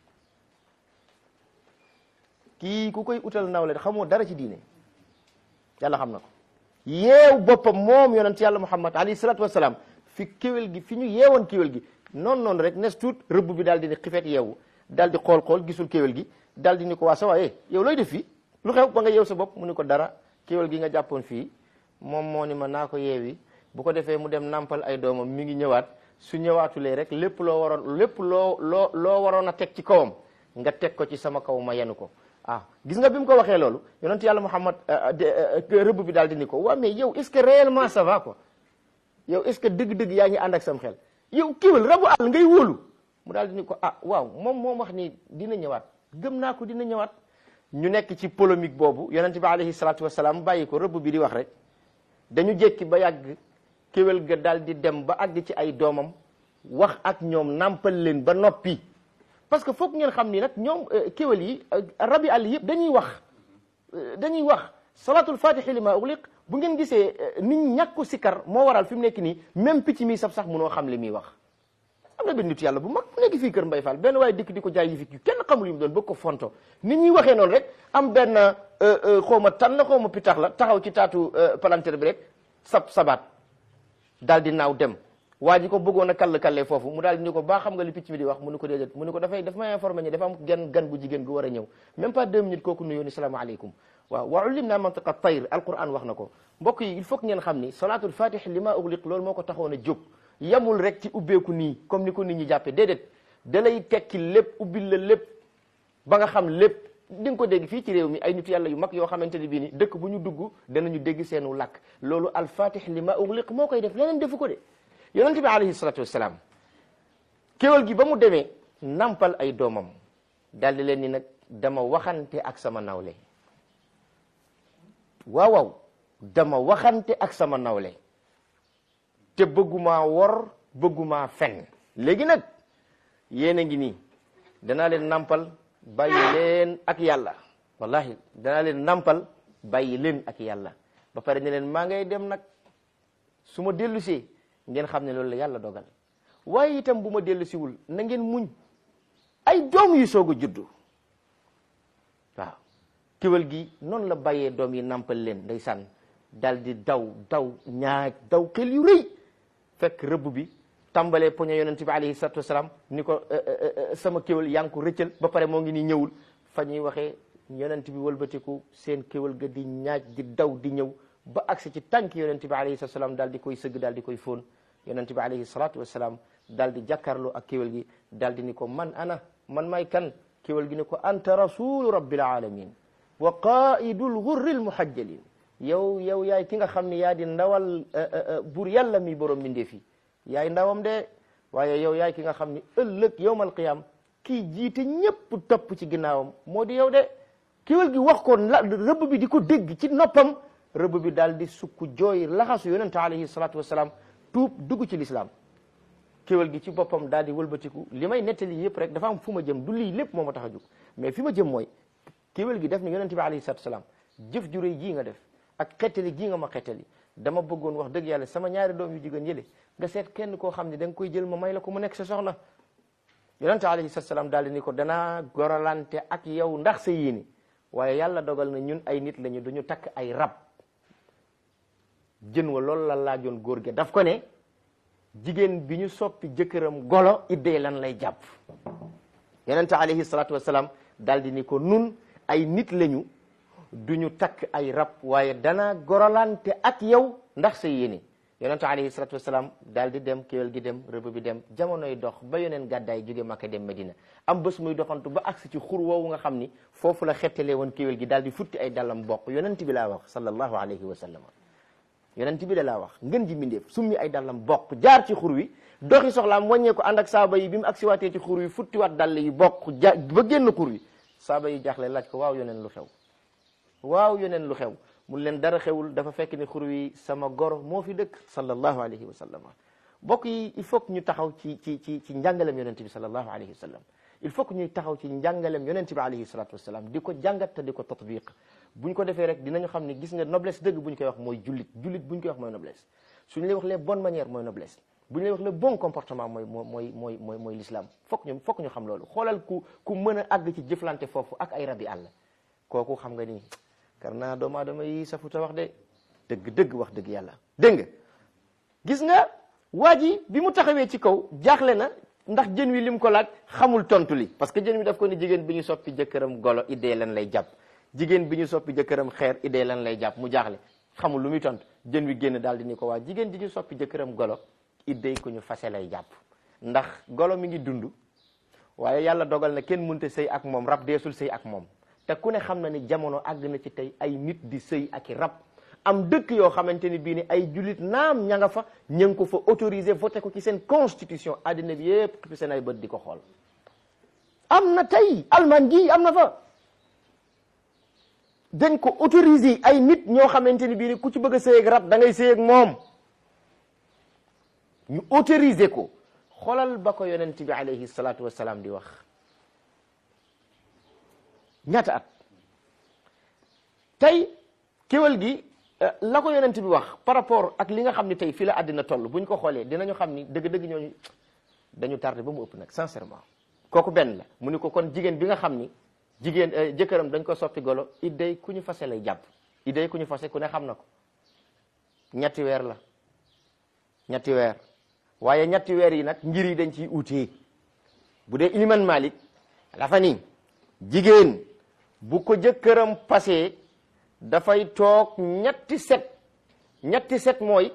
kii ku koy utal nawle xamoo dara ci diine yàlla xam na ko yeew boppam moom yonent yàlla muhammad alayhi salatu wasalaam fi kéwél gi fi ñu yeewoon kéwél gi noonu noonu rek nes tuut rëbb bi daal di ni xifeet yeewu daal di xool xool gisul kéwél gi daal di ni ko waa sa waaye yow looy def fii lu xew ba nga yeew sa bopp mu ni ko dara kéwél gi nga jàppoon fii moom moo ni ma naa ko yeewi bu ko defee mu dem nampal ay doomam mi ngi ñëwaat su ñëwaatulee rek lépp loo waroon lépp loo loo loo waroon a teg ci kawam nga teg ko ci sama kaw ma yenu ko ah gis nga bi mu ko waxee loolu yonent yàlla Muhammad rëbb bi daal di ni ko waa mais yow est-ce que réellement ça va quoi yow est-ce que dëgg-dëgg yaa ngi ànd ak sam xel yow kiiwal rabu àll ngay wóolu mu daal di ni ko ah waaw moom moom wax ni dina ñëwaat gëm naa ko dina ñëwaat ñu nekk ci polémique boobu yonente bi alayhi salaatu wasalaam bàyyi ko rëbb bi di wax rek dañu jékki ba yàgg kéwél ga daal di dem ba àgg ci ay doomam wax ak ñoom nàmpal leen ba noppi parce que foog ngeen xam ni nag ñoom kéwél yi rabi àll yëpp dañuy wax dañuy wax salatul fatihi li ma ugliq bu ngeen gisee nit ñàkku sikar moo waral fi mu nekk nii même picc mi saf sax munoo xam li muy wax am na benn nit yàlla bu mag bu nekk fii kër Mbay Fall benn waaye dikk di ko jaay yi fi yu kenn xamul yu mu doon bëgg ko fonto nit ñuy waxee noonu rek am benn xaw ma tan la xaw ma pitax la taxaw ci taatu palanteer bi rek sab sabaat daal di naaw dem waa ji ko bëggoon a kall kallee foofu mu daal di ni ko baa xam nga li picc mi di wax mu ni ko déedéet mu ni ko dafay daf may informé ñi dafa am gan gan gu jigéen gu war a ñëw même pas deux minutes kooku nuyoo ni salaamaaleykum waaw wa ullim naa mantiqa tayr alquran wax na ko mbokk yi il faut que ngeen xam ni salatul fatih li ma ugliq loolu moo ko taxoon a jóg yamul rek ci ubbeeku nii comme ni ko nit ñi jàppee déedéet da lay tekki lépp ubbil la lépp ba nga xam lépp di nga ko dégg fii ci réew mi ay nit yàlla yu mag yoo xamante ni bii ni dëkk bu ñu dugg danañu dégg seenu làkk loolu alfatih li ma ugliq moo koy def leneen defu ko de yonente bi alayhi salatu wasalaam kéwal gi ba mu demee nampal ay doomam daldi leen ni nag dama waxante ak sama nawle waaw waaw dama waxante ak sama nawle te bëggumaa wor bëggumaa fen léegi nag yéen a ngi nii danaa leen nampal bàyyi leen ak yàlla wallahi danaa leen nampal bàyyi leen ak yàlla ba pare ne leen maa ngay dem nag su ma dellusee ngeen xam ne loolu la yàlla dogal waaye itam bu ma dellusiwul na ngeen muñ ay doom yu soog a juddu waaw kéwél gi noonu la bàyyee doom yi nampal leen ndeysaan dal di daw daw ñaaj daw xel yu rëy fekk rëbb bi tàmbalee poñe yonent bi alayhi salatu wasalaam ni ko sama kéwél yaa ngi ko rëccal ba pare moo ngi ni ñëwul fa ñuy waxee yonent bi wëlbatiku seen kéwél ga di ñaaj di daw di ñëw ba agsi ci tànk yonent bi alayhi salatu wasalaam daal di koy sëgg daal di koy fóon yonent bi alayhi salatu wasalaam daal di jàkkaarloo ak kéwél gi daal di ni ko man ana man may kan kéwél gi ni ko anta rasulu rabbil alamin wa qaidul ghurril muhajjalin yow yow yaay ki nga xam ne yaa di ndawal buur yàlla mi borom mbindee fi yaay ndawam de waaye yow yaay ki nga xam ni ëllëg yowmal qiyam kii jiite ñépp topp ci ginnaawam moo di yow de kéwél gi wax ko la rëbb bi di ko dégg ci noppam rëbb bi daal di sukk jooy laxasu yonente alayhi salatu wasalaam tuub dugg ci lislaam kéwél gi ci boppam daal di wëlbatiku li may nettali yëpp rek dafa am fu ma jëm du lii lépp moo ma tax a jóg mais fi ma jëm mooy kéwél gi def ni yonente bi alayhi salatu wasalaam jëf ju rëy jii nga def ak xettali gii nga ma xettali dama bëggoon wax dëgg yàlla sama ñaari doom yu jigéen yële nga seet kenn koo xam ne da nga koy jël ma may la ko mu nekk sa soxna yonente alayhi salatu wasalaam daal di ni ko danaa goralante ak yow ndax sa yéene waaye yàlla dogal na ñun ay nit lañu duñu takk ay rab jën wa loolu la laajoon góor gi daf ko ne jigéen bi ñu soppi jëkkëram golo iddee lan lay jàpp yonente alayhi salatu wasalaam daal di ni ko nun ay nit lañu duñu takk ay rab waaye dana gorolante ak yow ndax sa yéene yonente alayhi salatu wasalaam daal di dem kéwél gi dem rëbb bi dem jamonoy dox ba yoneen gàddaay jóge Makka dem Medina am bés muy doxantu ba agsi ci xur woowu nga xam ni foofu la xettalee woon kéwél gi daal di futti ay dallam bokk yonent bi laa wax sallallahu alayhi wa sallam yonent bi da laa wax ngën ji mbindeef summi ay dallam bokk jaar ci xur wi doxi soxlaam wàññee ko ànd ak saaba yi bi mu agsi waatee ci xur wi futtiwaat dall yi bokk ja ba génn xur wi saaba yi jaaxle laaj ko waaw yoneen lu xew waaw yoneen lu xew mun leen dara xewul dafa fekk ni xur wi sama goro moo fi dëkk sallallahu alayhi wa sallam bokk yi il faut que ñu taxaw ci ci ci ci njàngalem yonent bi sallallahu alayhi wa sallam il faut que ñuy taxaw ci njàngalem yonent bi alayhi salatu wasalaam di ko jàngat te di ko tatbiq buñ ko defee rek dinañu xam ne gis nga noblesse dëgg buñ koy wax mooy jullit jullit buñ koy wax mooy noblesse suñu lay wax les bonnes manières mooy noblesse bu ñu lay wax le bon comportement mooy mooy mooy mooy mooy l'islam fokk ñu fokk ñu xam loolu xoolal ku ku mën a àgg ci jëflante foofu ak ay rabi àll kooku xam nga ni kar naa doomu aadama yi safuta wax de dëgg dëgg wax dëgg yàlla dégg nga gis nga waa ji bi mu taxawee ci kaw jaaxle na ndax jën wi lim ko laaj xamul tontu li parce que jën wi daf ko ni jigéen bi ñu soppi jëkkëram golo idée lan lay jàpp jigéen bi ñu soppi jëkkëram xeer idée lan lay jàpp mu jaaxle xamul lu muy tontu jën wi génn daal di ni ko waa jigéen ji ñu soppi jëkkëram golo idée ku ñu fase lay jàpp ndax golo mi ngi dund waaye yàlla dogal na kenn mënta sëy ak moom rab deesul sëy ak moom te ku ne xam na ni jamono àgg na ci tey ay nit di sëy ak i rab am dëkk yoo xamante ni bii ni ay jullit naam ña nga fa ña ngi ko fa autorisé voté ko ci seen constitution àddina bi yëpp xippi seen ay bët di ko xool am na tey Allemagne gi am na fa dañ ko autoriser ay nit ñoo xamante ni bii ni ku ci bëgg a sëy ak rab da ngay sëy ak moom ñu autoriser ko xoolal ba ko yonent bi alayhi salaatu wassalaam di wax ñaata at tey kéwal gi la ko yonent bi wax par rapport ak li nga xam ni tey fii la àddina toll buñ ko xoolee dinañu xam ni dëgg-dëgg ñooñu dañu tardé ba mu ëpp nag sincèrement kooku benn la mu ni ko kon jigéen bi nga xam ni jigéen jëkkëram dañ ko soppi golo idday ku ñu fase lay jàpp idday ku ñu fase ku ne xam na ko ñetti weer la ñetti weer waaye ñetti weer yi nag ngir yi dañ ciy uutee bu dee iliman malik dafa ni jigéen bu ko jëkkëram passé dafay toog ñetti set ñetti set mooy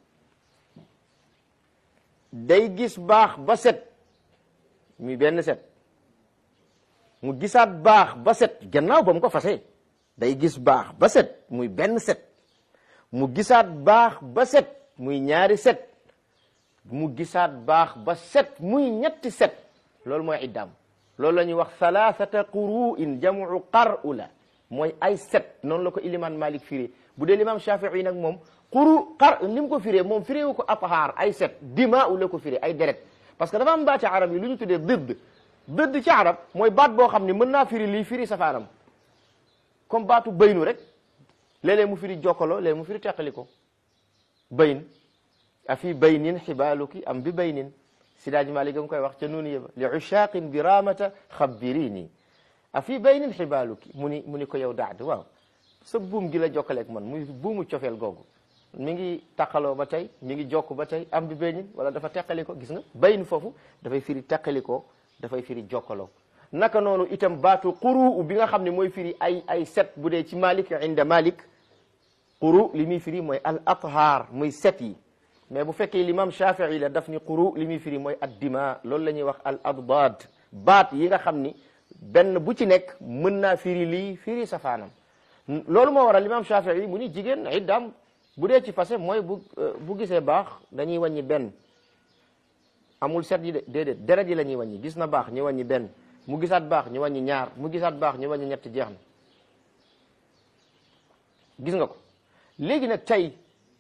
day gis baax ba set muy benn set mu gisaat baax ba set gannaaw ba mu ko fase day gis baax ba set muy benn set mu gisaat baax ba set muy ñaari set mu gisaat baax ba set muy ñetti set loolu mooy iddaam loolu la ñuy wax thalathata quru'in jamu qar'u la mooy ay set noonu la ko iliman malik firé bu dee limam shafii nag moom quru qar ni mu ko firé moom firé wu ko aphaar ay set dima u la ko firé ay deret parce que dafa am baati arab yi lu ñu tuddee dëdd dëdd ci arab mooy baat boo xam ne mën naa firi lii firi safaanam comme baatu baynu rek léeg-léeg mu firi jokkaloo léeg mu firi teqali ko bayn a fi baynin xibaaluki am bi baynin sidaaji Maalik nga koy wax ca nuunu yëba li ushaqin bi ramata xabbirini a fi baynin xibaaluki mu ni mu ni ko yow daad waaw sa buum gi la jokkaleeg man muy buumu cofeel googu mi ngi taqaloo ba tey mi ngi jokk ba tey am bi baynin wala dafa teqali ko gis nga bayn foofu dafay firi teqali ko dafay firi jokkaloo naka noonu itam baatu quru bi nga xam ne mooy firi ay ay set bu dee ci Malik inda Malik quru li muy firi mooy al athar muy set yi mais bu fekkee l'imam Shafii la daf ni quru li muy firi mooy addima loolu la ñuy wax al addaad baat yi nga xam ni benn bu ci nekk mën naa firi lii firi safaanam loolu moo waral l'imam Shafii mu ni jigéen iddaam bu dee ci fase mooy bu bu gisee baax dañuy wàññi benn amul set yi de déedéet deret yi la ñuy wàññi gis na baax ñu wàññi benn mu gisaat baax ñu wàññi ñaar mu gisaat baax ñu wàññi ñett jeex na gis nga ko léegi nag tey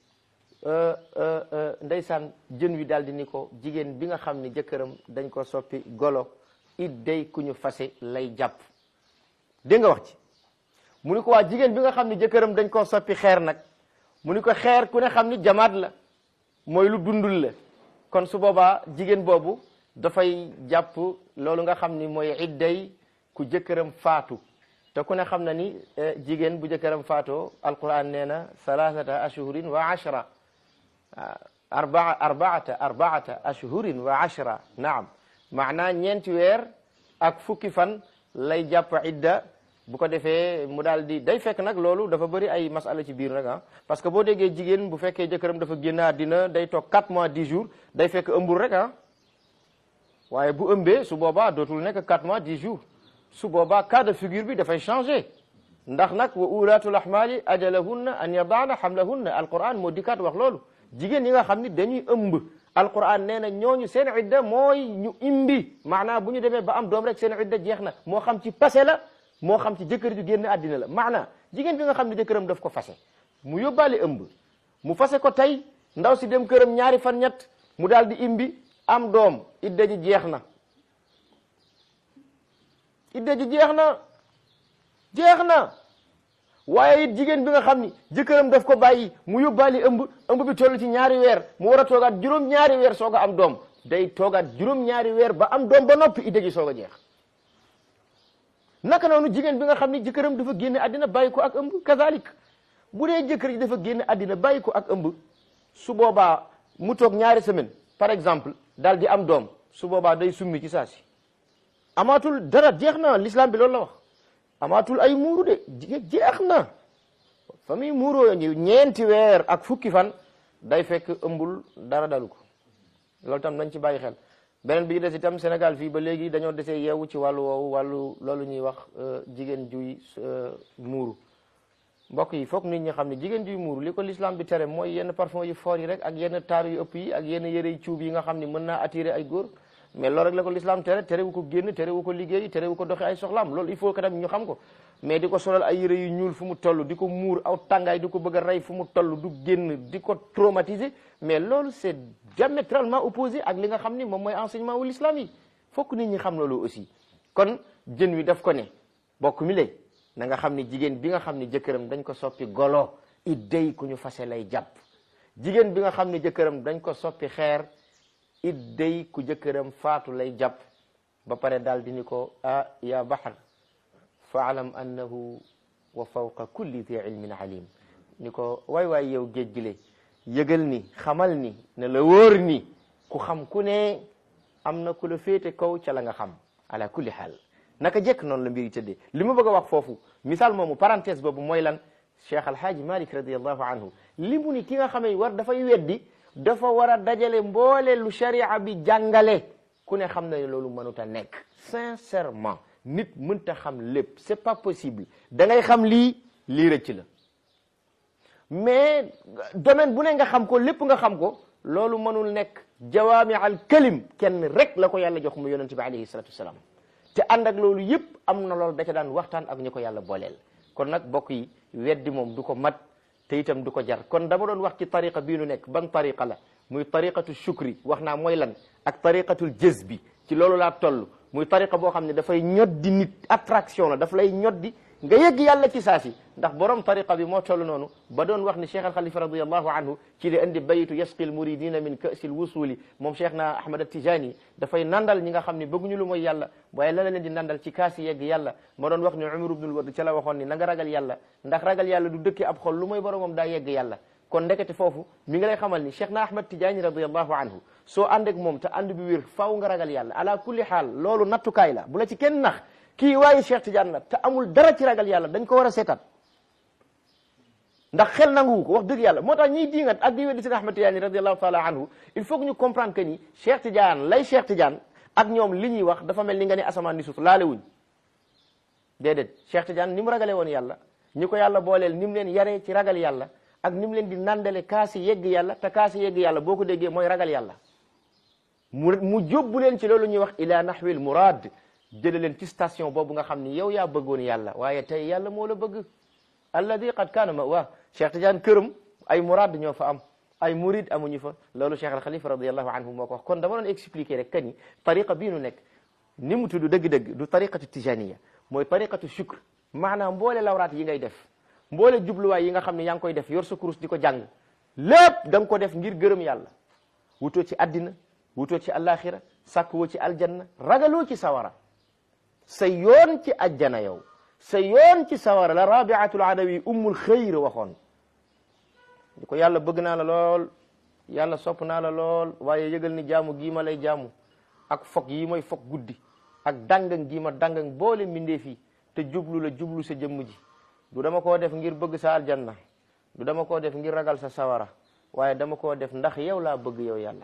ndeysaan jën wi daal di ni ko jigéen bi nga xam ni jëkkëram dañ ko soppi golo it day ku ñu fase lay jàpp dégg nga wax ci mu ni ko waa jigéen bi nga xam ni jëkkëram dañ koo soppi xeer nag mu ni ko xeer ku ne xam ni jamaat la mooy lu dundul la kon su boobaa jigéen boobu dafay jàpp loolu nga xam ni mooy idday ku jëkkëram faatu te ku ne xam na ni jigéen bu jëkkëram faatoo alquran nee na thalathata ashhurin wa ashra arbaa arbaata arbaata ashhurin wa ashra naam maanaa ñeenti weer ak fukki fan lay jàpp idda bu ko defee mu daal di day fekk nag loolu dafa bëri ay masala ci biir nag ah parce que boo déggee jigéen bu fekkee jëkkëram dafa génn àddina day toog 4 mois 10 jours day fekk ëmbul rek ah waaye bu ëmbee su boobaa dootul nekk 4 mois 10 jours su boobaa cas de figure bi dafay changé ndax nag wa ulatul ahmali ajalahunna an yadaana hamlahunna alquran moo dikkaat wax loolu jigéen ñi nga xam ni dañuy ëmb alquran nee na ñooñu seen idda mooy ñu imbi maanaa bu ñu demee ba am doom rek seen idda jeex na moo xam ci passé la moo xam ci jëkkër ju génn àddina la maanaa jigéen bi nga xam ne jëkkëram daf ko fase mu yóbbaale ëmb mu fase ko tey ndaw si dem këram ñaari fan ñett mu daal di imbi am doom idda ji jeex na idda ji jeex na jeex na waaye it jigéen bi nga xam ni jëkkëram daf ko bàyyi mu yóbbaali ëmb ëmb bi toll ci ñaari weer mu war a toogaat juróom-ñaari weer soog a am doom day toogaat juróom-ñaari weer ba am doom ba noppi idda ji soog a jeex naka noonu jigéen bi nga xam ni jëkkëram dafa génne àddina bàyyi ko ak ëmb kazalik bu dee jëkkër ji dafa génne àddina bàyyi ko ak ëmb su boobaa mu toog ñaari semaine par exemple daal di am doom su boobaa day summi ci saa si amaatul dara jeex na l'islam bi loolu la wax amaatul ay muuru de jeex na fa muy muuroo ñeenti weer ak fukki fan day fekk ëmbul dara dalu ko loolu tam nañ ci bàyyi xel beneen bi des itam Sénégal fii ba léegi dañoo desee yeewu ci wàllu woowu wàllu loolu ñuy wax jigéen juy muuru mbokk yi foog nit ñi xam ne jigéen juy muuru li ko l'islam bi tere mooy yenn parfum yu fort yi rek ak yenn taar yu ëpp yi ak yenn yëre yu cuub yi nga xam ne mën naa attirer ay góor mais loolu rek la ko l'islam tere tere wu ko génn tere wu ko liggéey tere wu ko doxee ay soxlaam loolu il faut que tam ñu xam ko mais di ko solal ay yére yu ñuul fu mu toll di ko muur aw tàngaay di ko bëgg a rey fu mu toll du génn di ko traumatiser mais loolu c'est diamétralement opposé ak li nga xam ni moom mooy enseignement wu l'islam yi fokk nit ñi xam loolu aussi kon jën wi daf ko ne bokk mi lay na nga xam ni jigéen bi nga xam ni jëkkëram dañ ko soppi golo it day ku ñu fase lay jàpp jigéen bi nga xam ni jëkkëram dañ ko soppi xeer it day ku jëkkëram faatu lay jàpp ba pare daal di ni ko ah ya bahar faalam annahu wa fawqa kulli di ilmin alim ni ko waay waay yow géej gi le yëgal ni xamal ni ne la wóor ni ku xam ku ne am na ku la féete kaw ca la nga xam ala kulli xaal naka jekk noonu la mbir yi tëddee li ma bëgg a wax foofu misaal moomu parenthèse boobu mooy lan cheikh alhaaji malik radiallahu anhu li mu ni ki nga xamee war dafay weddi dafa war a dajale mboole lu sharia bi jàngale ku ne xam na ne loolu mënut a nekk sincèrement nit mënta xam lépp c'est pas possible da ngay xam lii lii rëcc la mais domaine bu ne nga xam ko lépp nga xam ko loolu mënul nekk jawaami al kalim kenn rek la ko yàlla jox mu yonente bi alayhi salatu wasalaam te ànd ak loolu yëpp am na loolu da ca daan waxtaan ak ñu ko yàlla booleel kon nag bokk yi weddi moom du ko mat te itam du ko jar kon dama doon wax ci tariqa bii nu nekk ban tariqa la muy tariqatu shukri wax naa mooy lan ak tariqatul jazbi ci loolu laa toll muy tariqa boo xam ne dafay ñoddi nit attraction la daf lay ñoddi nga yëgg yàlla ci saasi ndax borom tariqa bi moo toll noonu ba doon wax ni cheikh al xalifa radiallahu anhu ci li indi bayitu yasqi al muridina min kasi l wusuli moom cheikh na ahmad atijani dafay nandal ñi nga xam ne bëgguñu lu mooy yàlla waaye la la leen di nandal ci kaasi yegg yàlla ma doon wax ni umar ibnul ward ca la waxoon ni na nga ragal yàlla ndax ragal yàlla du dëkke ab xol lu mooy boromam daa yegg yàlla kon ndekete foofu mi ngi lay xamal ni cheikh na ahmad tijaani radiallahu anhu soo ànd ak moom te ànd bi wér faaw nga ragal yàlla ala kulli xaal loolu nattukaay la bu la ci kenn nax kii waaye cheikh tidiane la te amul dara ci ragal yàlla dañ ko war a seetaat ndax xel nanguwu ko wax dëgg yàlla moo tax ñiy diingat ak di weddi seen ahmad tidiane radiallahu taala anhu il faut que ñu comprendre que ni cheikh tidiane lay cheikh tidiane ak ñoom li ñuy wax dafa mel ni nga ne asamaan ni suuf laale wuñ déedéet cheikh tidiane ni mu ragale woon yàlla ñi ko yàlla booleel ni mu leen yaree ci ragal yàlla ak ni mu leen di nandale kaasi yegg yàlla te kaasi yegg yàlla boo ko déggee mooy ragal yàlla mu mu jóbbu leen ci loolu ñuy wax ila nahwil murad jële leen ci station boobu nga xam ni yow yaa bëggoon yàlla waaye tey yàlla moo la bëgg alladi qad kaana ma waa cheikh tidiane këram ay murad ñoo fa am ay murid amuñu fa loolu cheikh al xalifa radiallahu anhu moo ko wax kon dama doon expliquer rek que ni tariqa bii nu nekk ni mu tudd dëgg-dëgg du tariqatu tijaniya mooy tariqatu shukr maanaam mboole lawraat yi ngay def mboole jubluwaay yi nga xam ne yaa ngi koy def yor sa kurus di ko jàng lépp da nga ko def ngir gërëm yàlla wutoo ci addina wutoo ci alaxira sàkkuwoo ci aljanna ragaloo ci sawara sa yoon ci ajjana yow sa yoon ci sawara la rabiatul adawi ummul xayr waxoon di ko yàlla bëgg naa la lool yàlla sopp naa la lool waaye yëgal ni jaamu gii ma lay jaamu ak fog yi mooy fog guddi ak dangang gii ma dangang boole mbindee fii te jublu la jublu sa jëmm ji du dama koo def ngir bëgg sa aljanna du dama koo def ngir ragal sa sawara waaye dama koo def ndax yow laa bëgg yow yàlla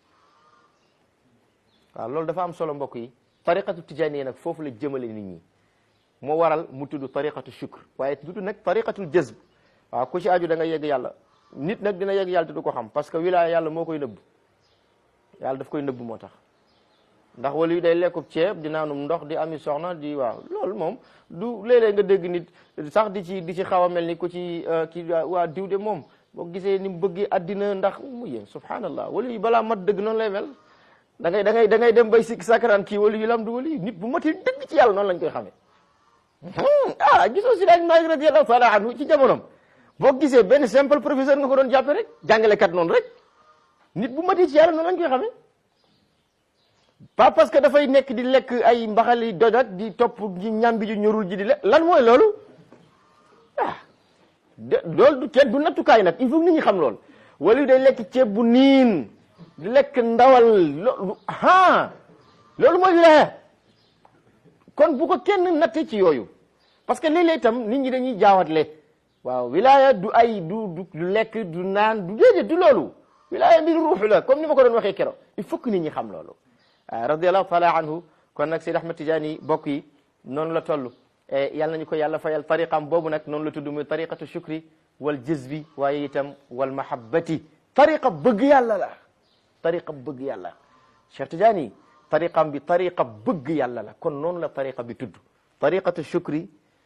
waaw loolu dafa am solo mbokk yi tariqatu tijaaniya nag foofu la jëmale nit ñi moo waral mu tudd tariqatu shukr waaye tudd nag tariqatul jazb waaw ku ci aju da nga yegg yàlla nit nag dina yegg yàlla te du ko xam parce que wilaaya yàlla moo koy nëbb yàlla daf koy nëbb moo tax ndax wala yu day lekkub ceeb di naanum ndox di ami soxna di waaw loolu moom du léeg-léeg nga dégg nit sax di ci di ci xaw a mel ni ku ci ki waa diw de moom boo gisee ni mu bëggee addina ndax mu yéen subhanallah wala yu balaa mat dëgg noonu lay mel da ngay da ngay da ngay dem bay sikk sakaraan kii wala yu lam du wala yu nit bu matee dëgg ci yàlla noonu lañ koy xamee ah gisoo si daaj Maalik radiyallahu taala anhu ci jamonom boo gisee benn simple professeur nga ko doon jàppe rek jàngalekat noonu rek nit bu matee ci yàlla noonu lañ koy xamee pas parce que dafay nekk di lekk ay mbaxali doj ak di topp ji ñambi ju ñorul ji di lekk lan mooy loolu ah de loolu du kenn du nattukaay nag il faut nit ñi xam loolu wala yu day lekk ceeb bu niin di lekk ndawal loolu ah loolu mooy wilaya kon bu ko kenn natte ci yooyu parce que léeg-léeg itam nit ñi dañuy jaawatle waaw wilaya du ay du du lekk du naan du déedéet du loolu wilaya mbir ruuxu la comme ni ma ko doon waxee kero il faut que nit ñi xam loolu radiallahu taala anhu kon nag Seyd Ahmad Tijaani bokk yi noonu la toll yal nañu ko yàlla fayal tariqam boobu nag noonu la tudd muy tariqatu shukri wal jazbi waaye itam wal mahabbati tariqa bëgg yàlla la tariqa bëgg yàlla Cheikh Tijaani tariqam bi tariqa bëgg yàlla la kon noonu la tariqa bi tudd tariqatu shukri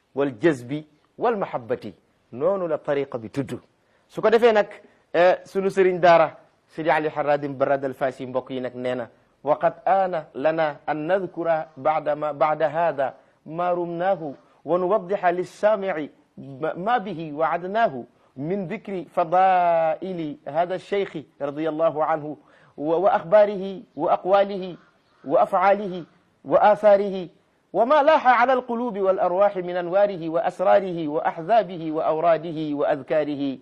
wal jazbi wal mahabbati noonu la tariqa bi tudd su ko defee nag sunu sëriñ daara sidi ali haradim barad al fasi mbokk yi nag nee na waqad aana lana an nadkura bada ma bada hada ma rumnaahu wa nuwaddixa lissaamici ma bihi waadnaahu min dikri fadaili hada alcheikhi radi allahu anhu wa axbaarihi wa aqwaalihi wa afcaalihi wa aatharihi وما لاح على القلوب والأرواح من أنواره وأسراره وأحزابه وأوراده وأذكاره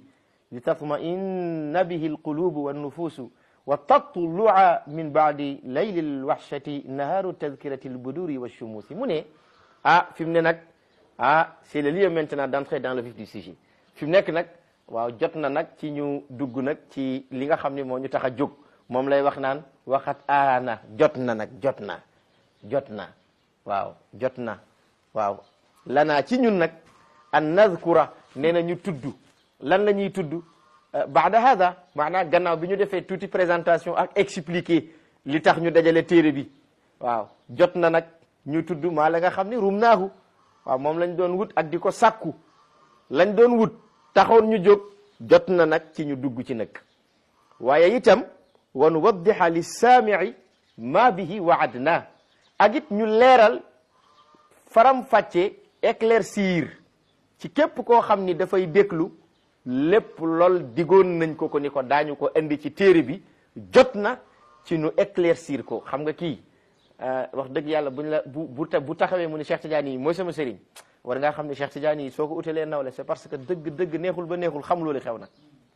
لتطمئن به القلوب والنفوس وتطلع من بعد ليل الوحشة نهار التذكرة البدور والشموس mu ne ah fi mu ne nag ah c'est le lieu maintenant d'entrer dans le vif du sujet fi mu nekk nag waaw jot na nag ci ñu dugg nag ci li nga xam ne moo ñu tax a jóg moom lay wax naan waxat aana jot na nag jot na jot na waaw jot na waaw lanaa ci ñun nag an nadkura nee na ñu tudd lan la ñuy tudd baada hada maanaam gannaaw bi ñu defee tuuti présentation ak expliquer li tax ñu dajale téere bi waaw jot na nag ñu tudd maa la nga xam ni rum naahu waaw moom lañ doon wut ak di ko sàkku lañ doon wut taxoon ñu jóg jot na nag ci ñu dugg ci nag waaye itam wa nuwaddixa lissaamici ma bihi waadna ak it ñu leeral faram fàcce éclaircir ci képp koo xam ni dafay déglu lépp lool digoon nañ ko ko ni ko daañu ko indi ci téere bi jot na ci nu éclaircir ko xam nga kii wax dëgg yàlla buñ la bu bu bu taxawee mu ne Cheikh Tidiane yi mooy sama sëriñ war ngaa xam ne Cheikh Tidiane yi soo ko utalee nawle c'est parce que dëgg dëgg neexul ba neexul xam loolu xew na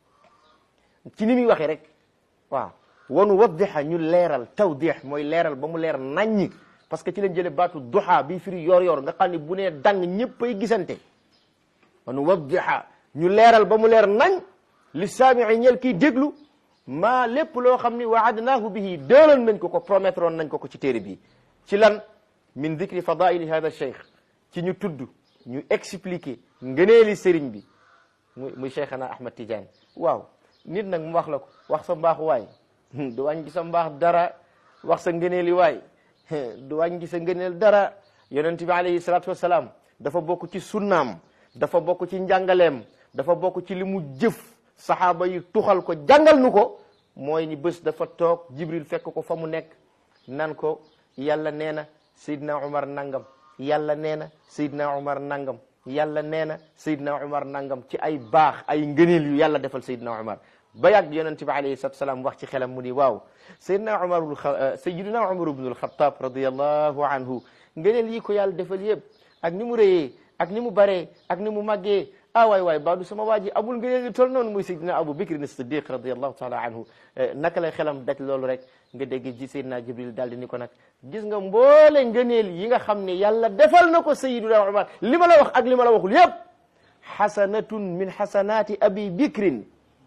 ci ni muy waxee rek waaw wanu waddixa ñu leeral tawdix mooy leeral ba mu leer naññi parce que ci lañ jële baatu duha bi firi yor yor nga xam ne bu nee dang ñëpp ay gisante wanu waddixa ñu leeral ba mu leer nañ li saamii ñel kiy déglu maa lépp loo xam ni waadnaahu bihi déeloon nañ ko ko promettroon nañ ko ko ci téere bi ci lan min dicri fadaili hada cheikh ci ñu tudd ñu expliquer ngëneeli sëriñ bi muy muy cheikhana ahmad tidiane waaw nit nag mu wax la ko wax sa mbaaxu waay du wàññi sa mbaax dara wax sa ngëneeli waay du wàññi sa ngëneel dara yonent bi alayhi salatu wasalaam dafa bokk ci sunnaam dafa bokk ci njàngaleem dafa bokk ci li mu jëf saxaaba yi tuxal ko jàngal nu ko mooy ni bés dafa toog jibril fekk ko fa mu nekk nan ko yàlla nee na Seydina Umar nangam yàlla nee na Seydina Umar nangam yàlla nee na Seydina Umar nangam ci ay baax ay ngëneel yu yàlla defal Seydina Umar ba yàgg yonente bi alayhi salatu salaam wax ci xelam mu ni waaw Seydina Umar Seydina Umar ibnul Xattaab radiyallahu anhu ngëneel yi ko yàlla defal yëpp ak ni mu rëyee ak ni mu baree ak ni mu màggee ah waay waay baadu sama waa ji amul ngëneel yu tol noonu muy Seydina Abu Bakr as-Siddiq radiyallahu taala anhu naka lay xelam daj loolu rek nga dégg ji Seydina Jibril daal di ni ko nag gis nga mboole ngëneel yi nga xam ne yàlla defal na ko Seydina Umar li ma la wax ak li ma la waxul yëpp xasanatun min xasanaati Abi Bakrin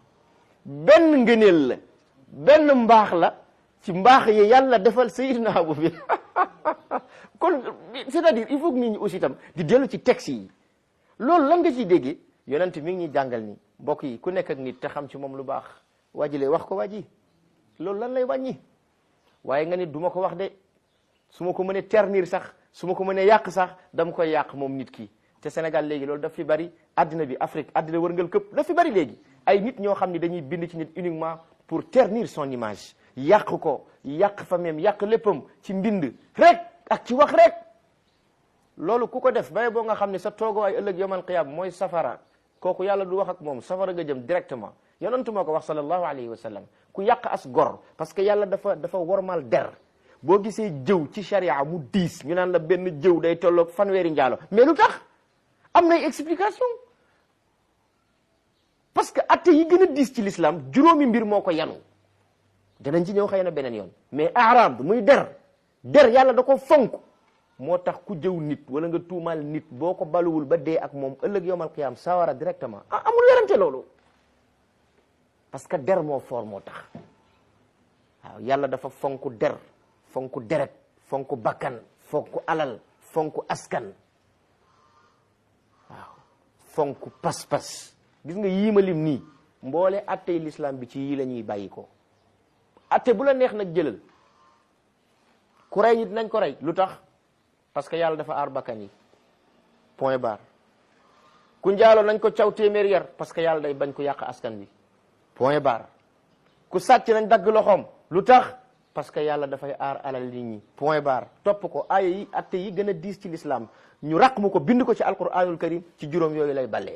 benn ngëneel la benn mbaax la ci mbaax yi yàlla defal Seydina Abu Bakr kon c'est-à-dire il faut que nit ñi aussi itam di dellu ci texte yi loolu lan nga ciy déggee yonent mi ngi ñuy jàngal ni mbokk yi ku nekk ak nit te xam ci moom lu baax waa ji lay wax ko waa ji loolu lan lay wàññi waaye nga nit du ma ko wax de su ma ko mënee ternir sax su ma ko mënee yàq sax dama koy yàq moom nit ki te Sénégal léegi loolu daf fi bari addina bi Afrique addina wërngal këpp daf fi bari léegi ay nit ñoo xam ni dañuy bind ci nit uniquement pour ternir son image yàq ko yàq famem yàq léppam ci mbind rek ak ci wax rek loolu ku ko def bay boo nga xam ne sa toogoo ay ëllëg yawmal qiyaama mooy safara kooku yàlla du wax ak moom safara nga jëm directement yonentu moo ko wax sallallahu alayhi wa sallam ku yàq as gor parce que yàlla dafa dafa wormal der boo gisee jëw ci sharia mu diis ñu naan la benn jëw day tolloog fanweeri njaalo mais lu tax am nay explication parce que atte yi gën a diis ci l'islam juróomi mbir moo ko yanu danañ ci ñëw xëy na beneen yoon mais arab muy der der yàlla da ko fonk moo tax ku jëw nit wala nga tuumaal nit boo ko baluwul ba dee ak moom ëllëg yowmal qiyaam sawara directement ah amul werante loolu parce que der moo foor moo tax waaw yàlla dafa fonk der fonk deret fonk bakkan fonk alal fonk askan waaw fonk pas-pas gis nga yii ma lim nii mboole attey l'islam bi ci yii la ñuy bàyyi ko atte bu la neex nag jëlal ku rey nit nañ ko rey lu tax parce que yàlla dafa aar bakkan yi point barre ku njaaloo nañ ko caw téeméer yar parce que yàlla day bañ ko yàq askan bi point barre ku sàcc nañ dagg loxoom lu tax parce que yàlla dafay aar alal nit ñi point barre topp ko aaya yi atte yi gën a diis ci l'islam ñu raq mu ko bind ko ci alquranul karim ci juróom yooyu lay balee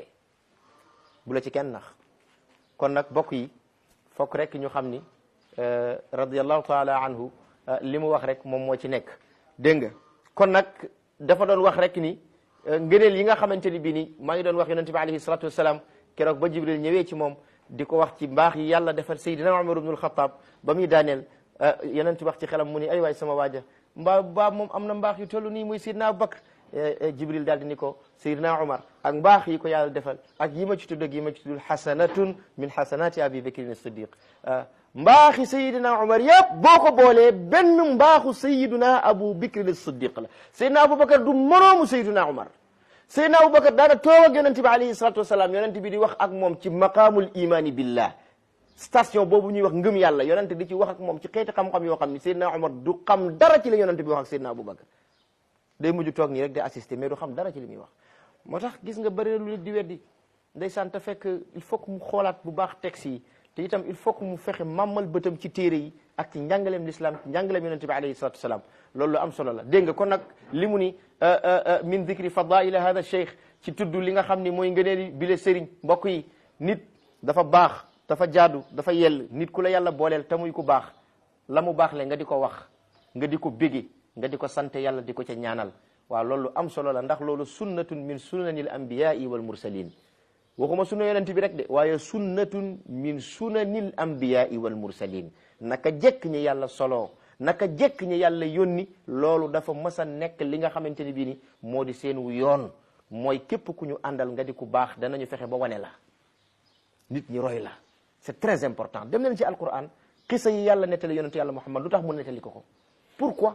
bu la ci kenn nax kon nag bokk yi fokk rek ñu xam ni radiallahu taala anhu li mu wax rek moom moo ci nekk dégg nga kon nag dafa doon wax rek ni ngëneel yi nga xamante ni bii ni maa ngi doon wax yonente bi alayhi salatu wassalam keroog ba jibril ñëwee ci moom di ko wax ci mbaax yi yàlla defal sayyidina umar ibnul xataab ba muy daaneel yonente wax ci xelam mu ni ay waay sama waaja mbaa baa moom am na mbaax yu toll nii muy sayyidina abubakar jibril daal di ni ko sayyidina umar ak mbaax yi ko yàlla defal ak yi ma ci tudd ak yi ma ci tuddul xasanatun min xasanati abi bakrin siddiq mbaaxi sayidina umar yëpp boo ko boolee benn mbaaxu sayidina abu bakrin siddiq la sayidina aboubacar du moroomu sayidina umar sayidina aboubacar daana toog ak yonente bi alayhi salatu wasalaam yonente bi di wax ak moom ci maqaamul imani billah station boobu ñuy wax ngëm yàlla yonente di ci wax ak moom ci xeeti xam-xam yoo xam ni sayidina umar du xam dara ci la yonente bi wax ak sayidina aboubacar day mujj toog nii rek di assister mais du xam dara ci li muy wax moo tax gis nga bëri na lu nit di weddi ndeysaan te fekk il faut que mu xoolaat bu baax texte yi te itam il faut que mu fexe màmmal bëtam ci téere yi ak ci njàngaleem l'islam ci njàngaleem yonente bi alayhi salatu wasalaam loolu lu am solo la dégg nga kon nag li mu ni min dicri fadaila hada cheikh ci tudd li nga xam ni mooy ngëneeli bile sëriñ mbokk yi nit dafa baax dafa jaadu dafa yell nit ku la yàlla booleel te muy ku baax la mu baax le nga di ko wax nga di ko bége nga di ko sant yàlla di ko ca ñaanal waaw loolu am solo la ndax loolu sunnatun min sunanil anbiyai wal mursalin waxuma sunna yonent bi rek de waaye sunnatun min sunanil anbiyai wal mursalin naka jekk ñi yàlla solo naka jekk ñi yàlla yónni loolu dafa mës a nekk li nga xamante ni bii ni moo di seen wu yoon mooy képp ku ñu àndal nga di ku baax danañu fexe ba wane la nit ñi roy la c'est très important dem leen ci alquran xisa yi yàlla nettali yonent yàlla muhammad lu tax mu nettali ko ko pourquoi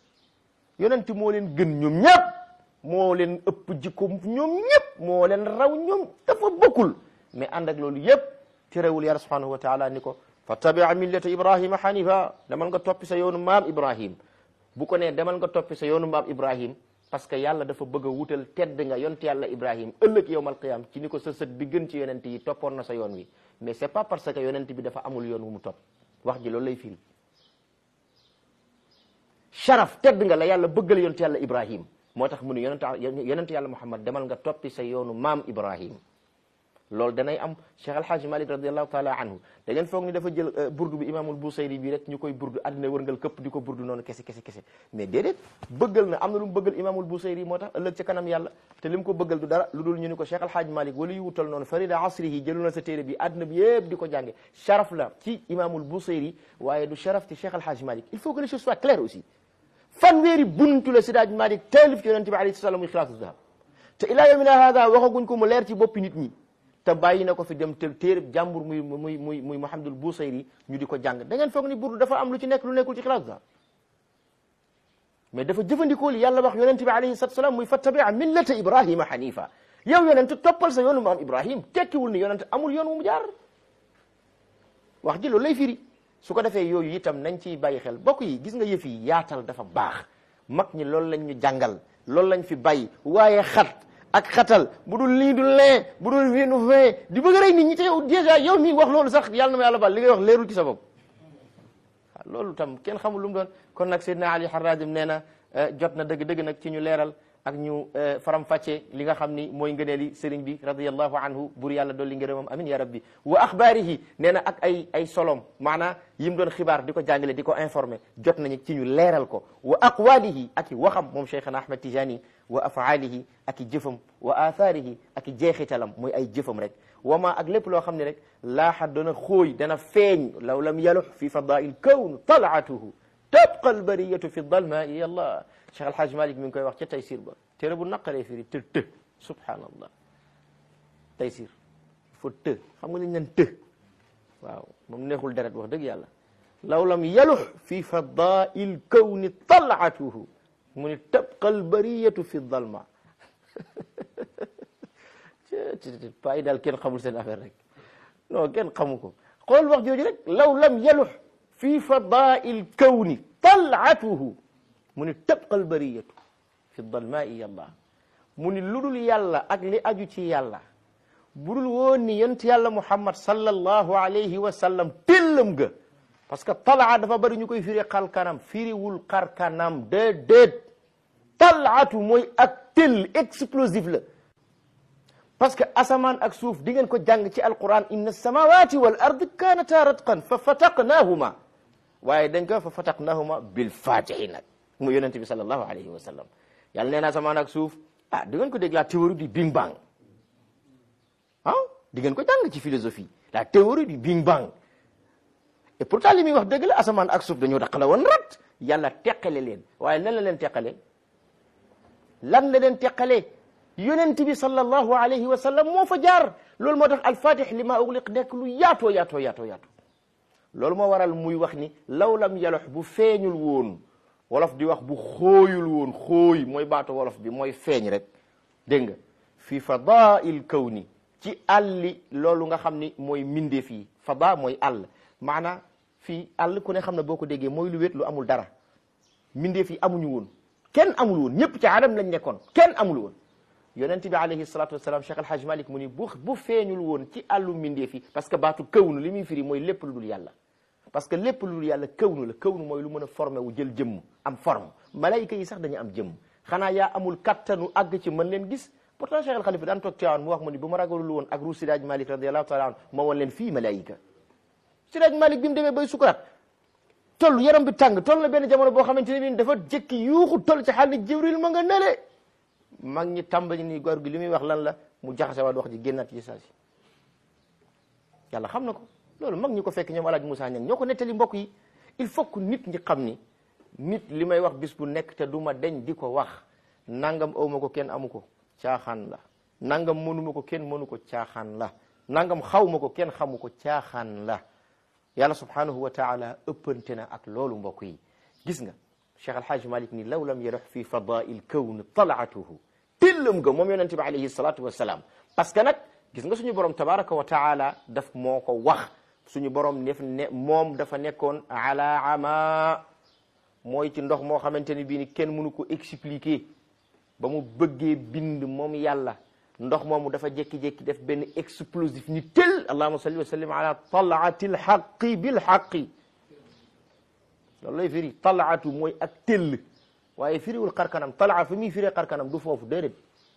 yonent moo leen gën ñoom ñëpp moo leen ëpp jikko ñoom ñëpp moo leen raw ñoom dafa bokkul mais ànd ak loolu yëpp terewul yàlla subhanahu wa taala ni ko fattabia millata ibrahima hanifa demal nga toppi sa yoonu maam ibrahim bu ko nee demal nga toppi sa yoonu maam ibrahim parce que yàlla dafa bëgg a wutal tedd nga yonent yàlla ibrahim ëllëg yowmal qiyam ci ni ko sa sët bi gën ci yonent yi toppoon na sa yoon wi mais c'est pas parce que yonent bi dafa amul yoon wu mu topp wax ji loolu lay firi sharaf tedd nga la yàlla bëggal yonent yàlla ibrahim moo tax mu ne yonent yonent yàlla muhammad demal nga toppi sa yoonu maam ibrahim loolu danay am cheikh alhaaji malik radiallahu taala anhu da ngeen foog ni dafa jël burdu bi imaamul busayri bi rek ñu koy burdu àddina wërngal këpp di ko burdu noonu kese kese kese mais déedéet bëggal na am na lu mu bëggal imaamul busayri moo tax ëllëg ca kanam yàlla te li mu ko bëggal du dara lu dul ñu ni ko cheikh alhaaji malik wala yu wutal noonu farida asrihi jëlu na sa téere bi àddina bi yëpp di ko jànge sharaf la ci imaamul busayri waaye du sharaf ci cheikh alhaaji malik il faut que les choses soient claires aussi fanweeri buntu la sidaaj malik taalif ci yonente bi alayhi salaam muy xilaatu zahab te ilaa yawmina hada waxaguñ ko mu leer ci boppi nit ñi te bàyyi na ko fi dem te téere jàmbur muy muy muy muy Muhammadul Busayri ñu di ko jàng da ngeen foog ni burdu dafa am lu ci nekk lu nekkul ci xilaatu zahab mais dafa jëfandikoo li yàlla wax yonente bi alayhi salatu salaam muy fattabia millata ibrahima hanifa yow yonente toppal sa yoonu maam ibrahim tekkiwul ni yonente amul yoon wu mu jaar wax ji loolu lay firi su ko defee yooyu itam nañ ciy bàyyi xel bokk yi gis nga yëf yi yaatal dafa baax mag ñi loolu lañ ñu jàngal loolu lañ fi bàyyi waaye xat ak xatal bu dul lii du lee bu dul wii du fee di bëgg rey nit ñi te yow déjà yow mii wax loolu sax yàlla na ma yàlla baal li ngay wax leerul ci sa bopp waaw loolu tam kenn xamul lu mu doon kon nag Seydina Ali Harazim nee na jot na dëgg-dëgg nag ci ñu leeral ak ñu faram fàcce li nga xam ni mooy ngëneeli sëriñ bi radiyallahu anhu bur yàlla dolli ngërëmam amin ya rabbi wa axbaarihi nee na ak ay ay solom maanaa yi mu doon xibaar di ko jàngale di ko informé jot nañu ci ñu leeral ko wa aqwaalihi ak i waxam moom cheikhana ahmad tijani wa afaalihi ak i jëfam wa athaarihi ak i jeexitalam mooy ay jëfam rek wama ak lépp loo xam ne rek laaxa dana xóoy dana feeñ law lam yalux fi fadail kawn talaatuhu tabqa albariyatu fi dalmaai yallah Cheikh Alhaj Malik mi ngi koy wax ca Taysir ba téere bu naqaree firi të të subhanallah Taysir il faut të xam nga li ñu naan të waaw moom neexul deret wax dëgg yàlla law lam yalux fi fadail kawni talaatuhu mu ni tabqa albariyatu fi dalma paa yi daal kenn xamul seen affaire rek non kenn xamu ko xool wax jooju rek law lam yalux fi fadail kawni talaatuhu mu ni tabqa albariyatu fi dalmaai yallah mu ni lu dul yàlla ak li aju ci yàlla bu dul woon ni yonent yàlla muhammad sallallahu alayhi wa sallam tellam ga parce que talaa dafa bari ñu koy firi xal kanam firiwul xar kanam déedéet talaatu mooy ak tel explosif la parce que asamaan ak suuf di ngeen ko jàng ci alquran inna samawati wal ard kanata ratqan fa fataqnahuma waaye dañ ko fa fataqnahuma bil fatihi nag mu yonent bi sallallahu alayhi wa sallam yàlla nee na asamaan ak suuf ah di ngeen ko dégg la théorie du bing bang ah di ngeen ko jàng ci philosophie la théorie du bing bang et pourtant li muy wax dëgg la asamaan ak suuf dañoo daqala woon rat yàlla teqale leen waaye lan la leen teqale lan la leen teqale yonent bi sallallahu alayhi wa sallam moo fa jaar loolu moo tax alfatih li ma ugliq nekk lu yaatoo yaatoo yaatoo yaatoo loolu moo waral muy wax ni law lam yalox bu feeñul woon wolof di wax bu xooyul woon xooy mooy baatu wolof bi mooy feeñ rek dégg nga fi fadail kawni ci àlli loolu nga xam ni mooy mindee fii fada mooy àll maanaa fii àll ku ne xam ne boo ko déggee mooy lu wét lu amul dara mindee fii amuñu woon kenn amul woon ñëpp ci adam lañ nekkoon kenn amul woon yonent bi alayhi salatu wasalaam Cheikh Alhaj Malik mu ni bu bu feeñul woon ci àllu mindee fii parce que baatu kawnu li muy firi mooy lépp lu dul yàlla parce que lépp lu dul yàlla kawnu la kawnu mooy lu mën a formé wu jël jëmm am forme malayka yi sax dañu am jëmm xanaa yaa amul kattanu àgg ci mën leen gis pourtant Cheikh al Khalifa daan toog Tiwaawan mu wax mu ni bu ma ragalul woon ak ru Sidaaj Malik radiallahu taala anhu ma wan leen fii malayka Sidaaj Malik bi mu demee bay sukuraat toll yaram bi tàng toll na benn jamono boo xamante ne bii dafa jëkki yuuxu toll ci xaal ni Jibril ma nga nele mag ñi tàmbali ni góor gi li muy wax lan la mu jaxase waat wax ji génnaat ci saa si yàlla xam na ko loolu mag ñi ko fekk ñoom alaaj Moussa Niang ñoo ko nettali mbokk yi il faut que nit ñi xam ni nit li may wax bis bu nekk te du ma deñ di ko wax nangam awma ko kenn amu ko caaxaan la nangam mënuma ko kenn mënu ko caaxaan la nangam xawma ko kenn xamu ko caaxaan la yàlla subhanahu wa taala ëppante na ak loolu mbokk yi gis nga Cheikh Alhaj Malik ni law lam yarox fi fadail kawn talaatuhu tillam ga moom yonente bi alayhi salatu wassalam parce que nag gis nga suñu borom tabaraka wa taala daf moo ko wax suñu borom def ne moom dafa nekkoon ala ama mooy ci ndox moo xamante ni bii ni kenn mënu ko expliquer ba mu bëggee bind moom yàlla ndox moomu dafa jékki-jékki def benn explosif ni tel allahuma salli wa sallim ala talaati lxaqi bilxaqi loolu lay firi talaatu mooy ak tell waaye firiwul xarkanam talaa fi muy firee xarkanam du foofu déedéet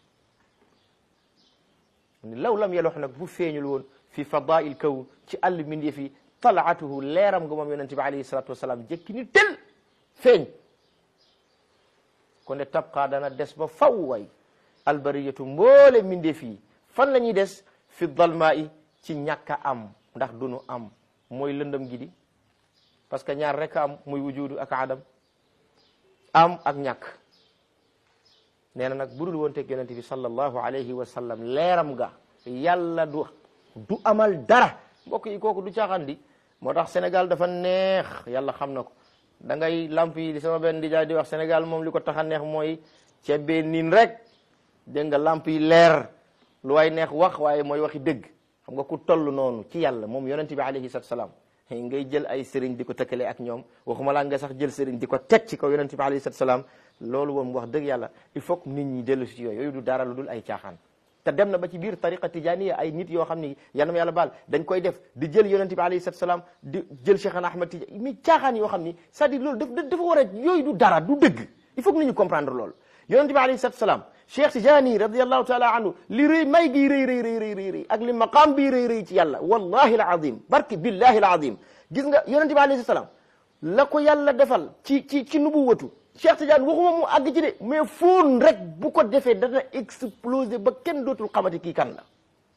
ni law lam yelox nag bu feeñul woon fi fadail kawn ci àll mindee fi talaatuhu leeram nga moom yonente bi alayhi salatu wasalaam jékki ni tel feeñ kon ne tabqa dana des ba faw way albariyatu mboole mindee fii fan la ñuy des fi dalmaa i ci ñàkk a am ndax dunu am mooy lëndëm gi di parce que ñaar rek am muy wujudu ak adam am ak ñàkk nee na nag budul woon teg yonente bi sallallahu alayhi wa sallam leeram ga yàlla du du amal dara mbokk yi kooku du caaxaan di moo tax Sénégal dafa neex yàlla xam na ko da ngay lamp yi li sama benn di jaay di wax Sénégal moom li ko tax a neex mooy ceebee niin rek dégg nga lamp yi leer lu waay neex wax waaye mooy waxi dëgg xam nga ku toll noonu ci yàlla moom yonente bi alayhi salatu salaam ngay jël ay sëriñ di ko tëkkale ak ñoom waxuma laa nga sax jël sëriñ di ko teg ci kaw yonente bi alayhi salatu salaam loolu moom wax dëgg yàlla il faut que nit ñi dellu si yooyu yooyu du dara lu dul ay caaxaan te dem na ba ci biir tariqa tijaniya ay nit yoo xam ni yanam yàlla baal dañ koy def di jël yonente bi alayhi salatu salaam di jël Cheikhana Ahmad Tidiane mi caaxaan yoo xam ni c'est-à-dire loolu daf dafa war a yooyu du dara du dëgg il faut que nit ñi comprendre loolu yonente bi alayhi salatu salaam Cheikh Tijani radiallahu taala anhu li rëy may gi rëy rëy rëy rëy rëy ak li maqaam bii rëy rëy ci yàlla wallahi alazim barki billahi alazim gis nga yonente bi alayhi salaam la ko yàlla defal ci ci ci nubuwatu Cheikh Tidiane waxuma mu àgg ci de mais foon rek bu ko defee dana exploser ba kenn dootul xamati kii kan la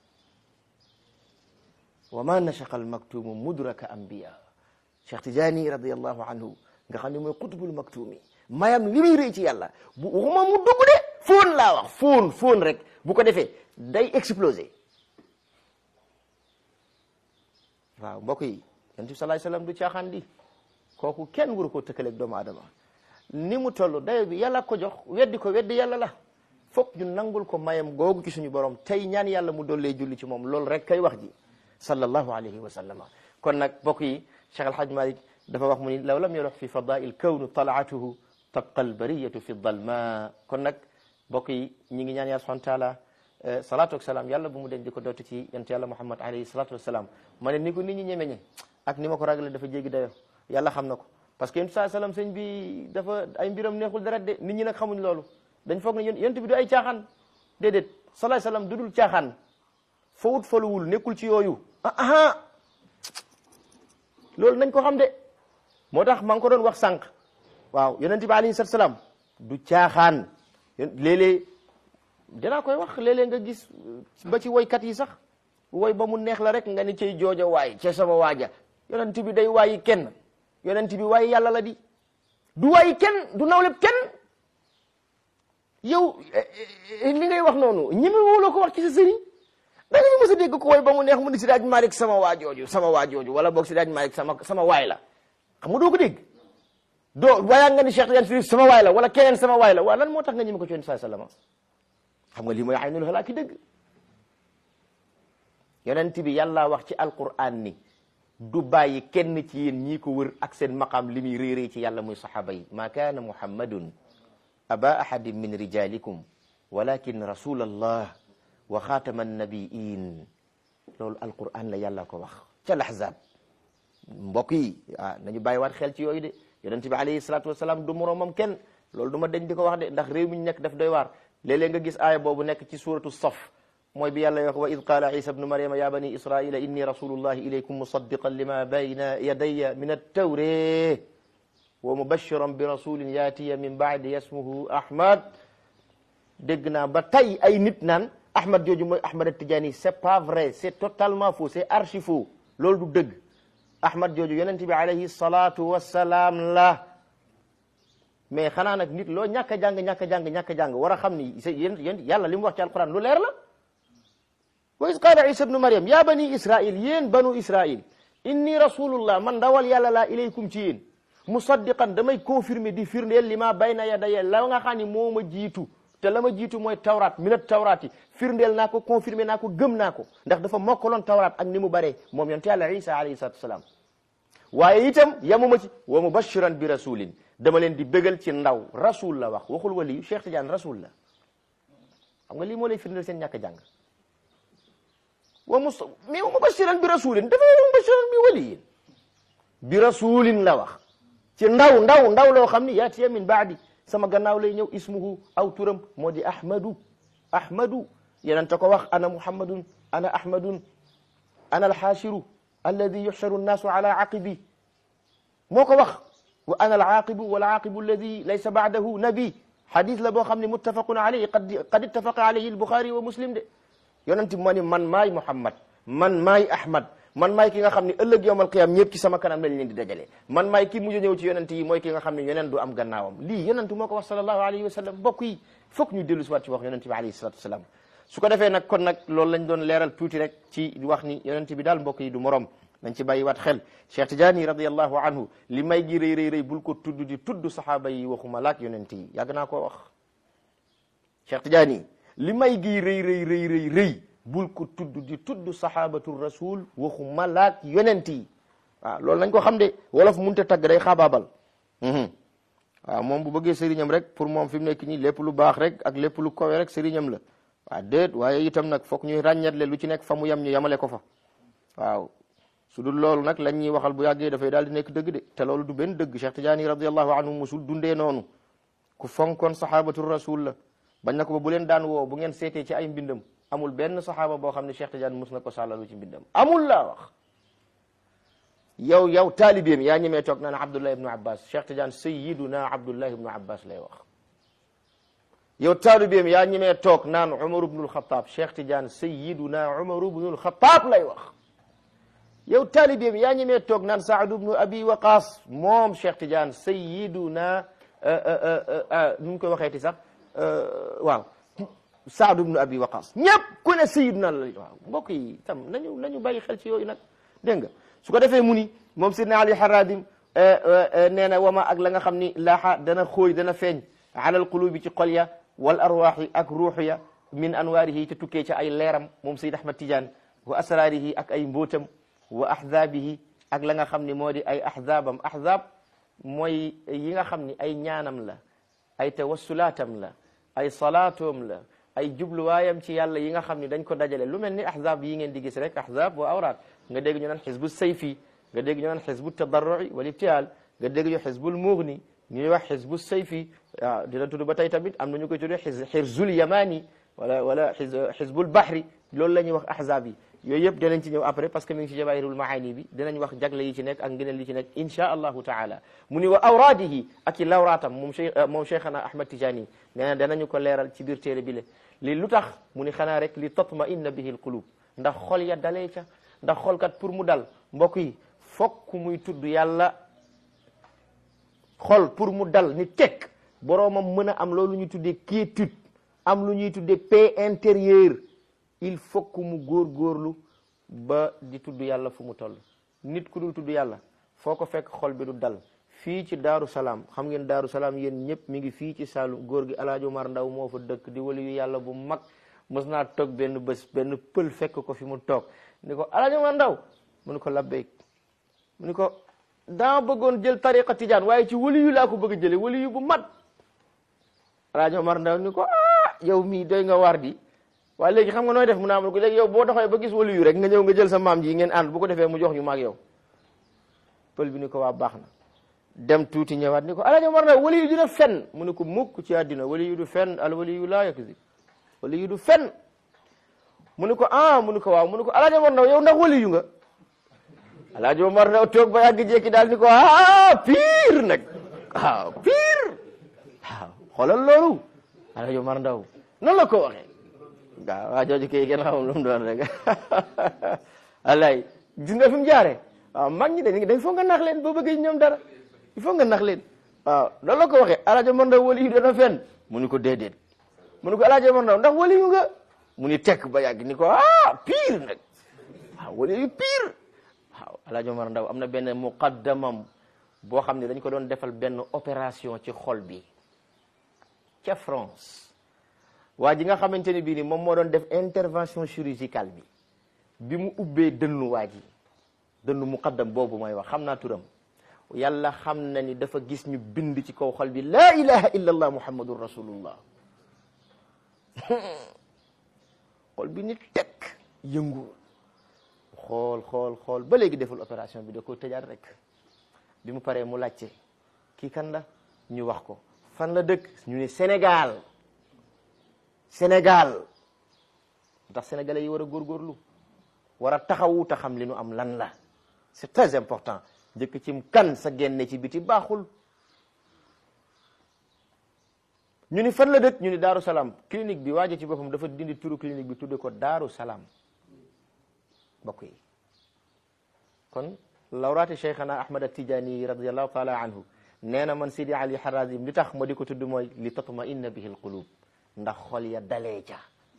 wa ma nashaqa almaktumu mudraka anbiya Cheikh Tidiane radiallahu anhu nga xam ne mooy qutbul maktumi mayam li muy rëy ci yàlla bu waxuma mu dugg de foon laa wax foon foon rek bu ko defee day exploser waaw mbokk yi yonent bi salaay salaam du caaxaan di kooku kenn waru koo tëkkaleeg doomu aadama ni mu toll dayo bi yàlla ko jox weddi ko weddi yàlla la fokk ñu nangul ko mayam googu ci suñu borom tey ñaan yàlla mu dollee julli ci moom loolu rek kay wax ji sallallahu alayhi wa sallama kon nag mbokk yi Cheikh Alhaj Malik dafa wax mu ni law lam yorox fi fadail kawnu talaatuhu tabqa albariyatu fi dalma kon nag mbokk yi ñi ngi ñaan yàlla subhanahu wa taala salaatu wasalaam yàlla bu mu den di ko dootu ci yonent yàlla muhammad alayhi salaatu wasalaam ma ne ni ko nit ñi ñemeñe ak ni ma ko ragale dafa jéggi dayo yàlla xam na ko parce que yonent saa salaam sëñ bi dafa ay mbiram neexul dara de nit ñi nag xamuñ loolu dañ foog ne yonent bi du ay caaxaan déedéet salaay salaam du dul caaxaan fawut faluwul nekkul ci yooyu ah ah loolu nañ ko xam de moo tax maa ngi ko doon wax sànq waaw yonent bi alayhi salaatu salaam du caaxaan léeg-léeg dinaa koy wax léeg-léeg nga gis ba ci woykat yi sax woy ba mu neex la rek nga ni cay jooja waay ca sama waaja yonent bi day waayi kenn yonent bi waayi yàlla la di du waayi kenn du nawleb kenn yow li ngay wax noonu ñi mi wóoloo ko wax ci sa sëriñ da nga mës a dégg ko woy ba mu neex mu ni si daaj Malick sama waa jooju sama waa jooju wala boog si daaj Malick sama sama waay la xam nga doo ko dégg doo waayaa nga ni Cheikh Tidiane Chérif sama waay la wala keneen sama waay la waa lan moo tax nga ñi ko ci yonent sallallahu xam nga lii mooy aynul halaaki dëgg yonent bi yàlla wax ci alquran ni du bàyyi kenn ci yéen ñii ko wër ak seen maqaam li muy réeree ci yàlla muy saxaaba yi ma kaana muhammadun aba ahadin min rijalikum walakin rasulallah wa xaatama annabiin loolu alquran la yàlla ko wax ca laxzaab mbokk yi ah nañu bàyyiwaat xel ci yooyu de yonent bi alayhi salatu wasalaam du moroomam kenn loolu du ma dañ di ko wax de ndax réew mi ñu nekk daf doy waar léeg-léeg nga gis aaya boobu nekk ci suratu saf mooy bi yàlla wax wa id qaala isa bnu maryama ya bani israila inni rasulullahi ilaykum musaddiqan lima bayna yadaya min attawre wa mubashiran bi rasulin yaatiya min baadi yasmuhu ahmad dégg naa ba tey ay nit naan ahmad jooju mooy ahmad atijani c'est pas vrai c'est totalement faux c'est archi faux loolu du dëgg ahmad jooju yonent bi alayhi salatu wassalaam la mais xanaa nag nit loo ñàkk a jàng ñàkk a jàng ñàkk a jàng war a xam ni yéen yéen yàlla li mu wax ci alquran lu leer la wa is qaala isa bnu maryam ya bani israil yéen banu israil inni rasulullah man ndawal yàlla laa ilaykum ci yéen musaddiqan damay confirmer di firndeel li ma bayna yadaya la nga xam ni moo ma jiitu te la ma jiitu mooy tawraat minat tawraat yi firndeel naa ko confirmer naa ko gëm naa ko ndax dafa mokkaloon tawraat ak ni mu baree moom yonte yàlla isa alayhi salatu wasalaam waaye itam yamuma ci wa mubashiran bi rasulin dama leen di bégal ci ndaw rasul la wax waxul waliyu Cheikh Tidiane rasul la xam nga lii moo lay firndeel seen ñàkk jàng wa mus mais wa mubashiran bi rasulin dafa wa mubashiran bi waliyin bi rasulin la wax ci ndaw ndaw ndaw loo xam ni yaatiya min baadi sama gannaaw lay ñëw ismuhu aw turam moo di ahmadu ahmadu yeneen ta ko wax ana muhammadun ana ahmadun ana alxaashiru alladi yuxsharu annaasu ala aqibi moo ko wax wa ana alaaqibu walaaqibu alladi laysa baadahu nabi xadis la boo xam ne muttafaqun alayhi qad qad ittafaqa alayhi albuxaari wa muslim de yonent bi moo ni man maay muhammad man maay ahmad man maay ki nga xam ne ëllëg yowmal qiyam ñëpp ci sama kanam lañ leen di dajale man maay ki mujj ñëw ci yonent yi mooy ki nga xam ne yonent du am gannaawam lii yonent moo ko wax sallallahu alayhi wa sallam mbokk yi foog ñu dellu si waat ci wax yonent bi alayhi salatu wasalaam su ko defee nag kon nag loolu lañ doon leeral tuuti rek ci wax ni yonent bi daal mbokk yi du morom nañ ci bàyyi waat xel Cheikh Tidiane radiallahu anhu li may gi rëy rëy rëy bul ko tudd di tudd saxaaba yi waxuma laak yonent yi yàgg naa koo wax Cheikh Tidiane li may gi rëy rëy rëy rëy rëy bul ko tudd di tudd sahabatu rasul waxuma laak yonent yi waaw loolu nañ ko xam de wolof munte tagg day xaabaabal waaw moom bu bëggee sëriñam rek pour moom fi mu nekk nii lépp lu baax rek ak lépp lu kowe rek sëriñam la waaw déet waaye itam nag foog ñuy ràññatle lu ci nekk fa mu yem ñu yemale ko fa waaw su dul loolu nag lañ ñuy waxal bu yàggee dafay daal di nekk dëgg de te loolu du benn dëgg Cheikh Tidiane radiallahu anhu musul dundee noonu ku fonkoon sahabatu rasul la bañ na ko ba bu leen daan woo bu ngeen seetee ci ay mbindam amul benn saxaaba boo xam ne Cheikh Tidiane mus na ko sàllalu ci mbindam amul laa wax yow yow taalibeem yaa ñemee toog naan Abdullah ibnu Abbas Cheikh Tidiane sayyiduna Abdullah ibnu Abbas lay wax yow taalibeem yaa ñemee toog naan Umar ibnul Xataab Cheikh Tidiane sayyiduna Umar ibnul Xataab lay wax yow taalibeem yaa ñemee toog naan Saad ibnu Abi Waqaas moom Cheikh Tidiane sayyiduna nu mu koy waxeeti sax waaw Saad ibnu Abi Waqaas ñëpp ku ne sayyiduna la waaw mbokk yi tam nañu nañu bàyyi xel ci yooyu nag dégg nga su ko defee mu ni moom sidna Ali Haradim nee na wama ak la nga xam ni laaxa dana xóoy dana feeñ alal qulubi ci xol ya wal arwaaxi ak ruux ya min anwaarihi te tukkee ca ay leeram moom Seyd Ahmad Tidiane wa asraarihi ak ay mbóotam wa ahzaabihi ak la nga xam ni moo di ay ahzaabam ahzaab mooy yi nga xam ni ay ñaanam la ay tawassulaatam la ay salaatoom la ay jubluwaayam ci yàlla yi nga xam ni dañ ko dajale lu mel ni ahzab yi ngeen di gis rek ahzab wa awraat nga dégg ñu naan xisbu sayfi nga dégg ñu naan xisbu tadarrui wal ibtial nga dégg ñu xisbul mughni ñuy wax xisbu sayfi waaw dina tudd ba tey tamit am na ñu koy tuddee xis xirzul yamani wala wala xisbul bahri loolu la ñuy wax ahzab yi yooyu yëpp dinañ ci ñëw après parce que mi ngi ci jawahirul maani bi dinañ wax jagle yi ci nekk ak ngëneel yi ci nekk insha allahu taala mu ni wa awraadihi ak i lawraatam moom cheikh moom cheikhana ahmad tijani nee na danañu ko leeral ci biir téere bi le li lu tax mu ni xanaa rek li tatma inna bihi l qulub ndax xol ya dalee ca ndax xolkat pour mu dal mbokk yi fokk muy tudd yàlla xol pour mu dal ni tekk boroomam mën a am loolu ñu tuddee quiétude am lu ñuy tuddee paix intérieure il faut que mu góorgóorlu ba di tudd yàlla fu mu toll nit ku dul tudd yàlla foo ko fekk xol bi du dal fii ci daaru salaam xam ngeen daaru salaam yéen ñëpp mi ngi fii ci Saalum góor gi alaaji Umar Ndaw moo fa dëkk di wali yu yàlla bu mag mës naa toog benn bés benn pël fekk ko fi mu toog ni ko alaaji Umar Ndaw mu ni ko labbeek mu ni ko daa bëggoon jël tariqa tijaan waaye ci wali yu laa ko bëgg a jële wali yu bu mat alaaji Umar Ndaw ni ko ah yow mii doy nga war di waaye léegi xam nga nooy def mu naa mun ko léegi yow boo doxee ba gis wali yu rek nga ñëw nga jël sa maam ji ngeen ànd bu ko defee mu jox ñu maag yow pël bi ni ko waa baax na dem tuuti ñëwaat ni ko alaaji Umar Ndaw wali yu dina fen mu ni ko mukk ci àddina wali yu du fen al wali yu laa yakzib wali yu du fen mu ni ko ah mu ni ko waaw mu ni ko alaaji Umar Ndaw yow ndax wali yu nga alaaji Umar Ndaw toog ba yàgg jekki daal ni ko ah pire nag waaw pire waaw xoolal loolu alaaji Umar Ndaw noonu la ko waxee waaw waa jooju kay kenn xamul lu mu doon rek alay gis nga fi mu jaaree waaw mag ñi dañ dañ foog nga nax leen boo bëggee ñoom dara il faut nga nax leen waaw loolu la ko waxee alaaji Umar Ndaw wali yu dana fen mu ni ko déedéet mu ni ko alaaji Umar Ndaw ndax wali yu nga mu ni tekk ba yàgg ni ko ah pire nag waaw wali yu pire waaw alaaji Umar Ndaw am na benn muqaddamam boo xam ne dañ ko doon defal benn opération ci xol bi ca France waa ji nga xamante ni bii ni moom moo doon def intervention chirurgicale bi bi mu ubbee dënnu waa ji dënnu muqaddam boobu mooy wax xam naa turam yàlla xam na ni dafa gis ñu bind ci kaw xol bi laa ilaha illa allah muhammadun rasulullah xol bi ni tekk yëngu xool xool xool ba léegi deful opération bi da ko tëjaat rek bi mu paree mu laajte kii kan la ñu wax ko fan la dëkk ñu ne Sénégal Sénégal ndax sénégalais yi war a góorgóorlu war a taxawu ta xam li nu am lan la c'est très important njëkk cim kan sa génne ci biti baaxul ñu ni fan la dëkk ñu ni Daaru Salaam clinique bi waaje ci boppam dafa dindi turu clinique bi tudde ko Daaru Salaam bokk yi kon lawraati cheikhana ahmad atijani radiallahu taala anhu nee na man sidi ali harazim li tax ma di ko tudd mooy li tatma inna bihi alqulub ndax xol ya dalee ca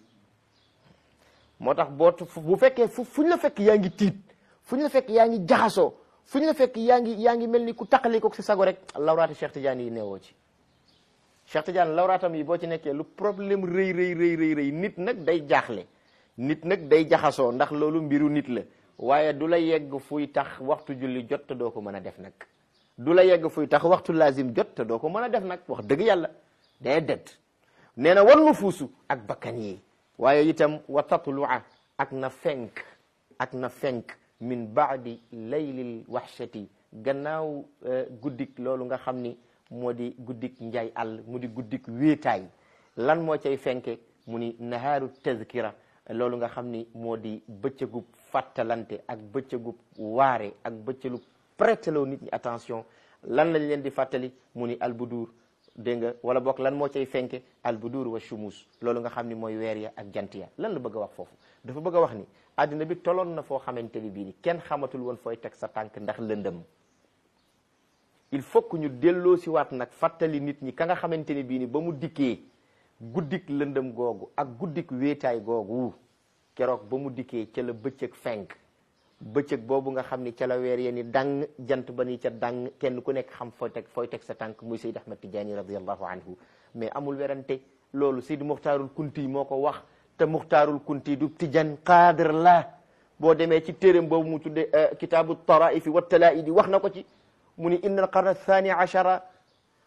moo tax boo bu fekkee fu fu ñu la fekk yaa ngi tiit fu ñu la fekk yaa ngi jaxasoo fu ñu la fekk yaa ngi yaa ngi mel ni ku taqali ko si sago rek lawraati cheikh tidiane yi neewoo ci cheikh tidiane lawraatam yi boo ci nekkee lu problème rëy rëy rëy rëy rëy nit nag day jaaxle nit nag day jaxasoo ndax loolu mbiru nit la waaye du la yegg fuy tax waxtu julli jot te doo ko mën a def nag du la yegg fuy tax waxtu lazim jot te doo ko mën a def nag wax dëgg yàlla day det nee na war nu fuusu ak bakkan yi waaye itam wa tatlua ak na fenk ak na fenk min baadi laylil waxshati gannaaw guddik loolu nga xam ni moo di guddik njaay àll mu di guddik wéetaay lan moo cay fenke mu ni nahaaru tazkira loolu nga xam ni moo di bëccëgub fàttalante ak bëccëgub waare ak bëccëgub prêteloo nit ñi attention lan lañ leen di fàttali mu ni albudur dégg nga wala boog lan moo cay fenke albudur wa shumus loolu nga xam ni mooy weer ya ak jant ya lan la bëgg a wax foofu dafa bëgg a wax ni àddina bi toloon na foo xamante ni bii ni kenn xamatul woon fooy teg sa tànk ndax lëndëm il faut que ñu delloo si waat nag fàttali nit ñi ka nga xamante ni bii ni ba mu dikkee guddik lëndëm googu ak guddik wéetaay googu keroog ba mu dikkee ca la bëccëg fenk bëccëg boobu nga xam ni ca la weer ya ni dang jant ba ni ca dang kenn ku nekk xam fooy teg fooy teg sa tànk muy Seyd Ahmad Tidiane radiallahu anhu mais amul werante loolu Seyd Muxtaarul Kunti moo ko wax te Muxtaarul Kunti du Tijan qaadir la boo demee ci téeréem boobu mu tudde kitaabu taraifi wa talaaidi wax na ko ci mu ni inna al qarn athani achara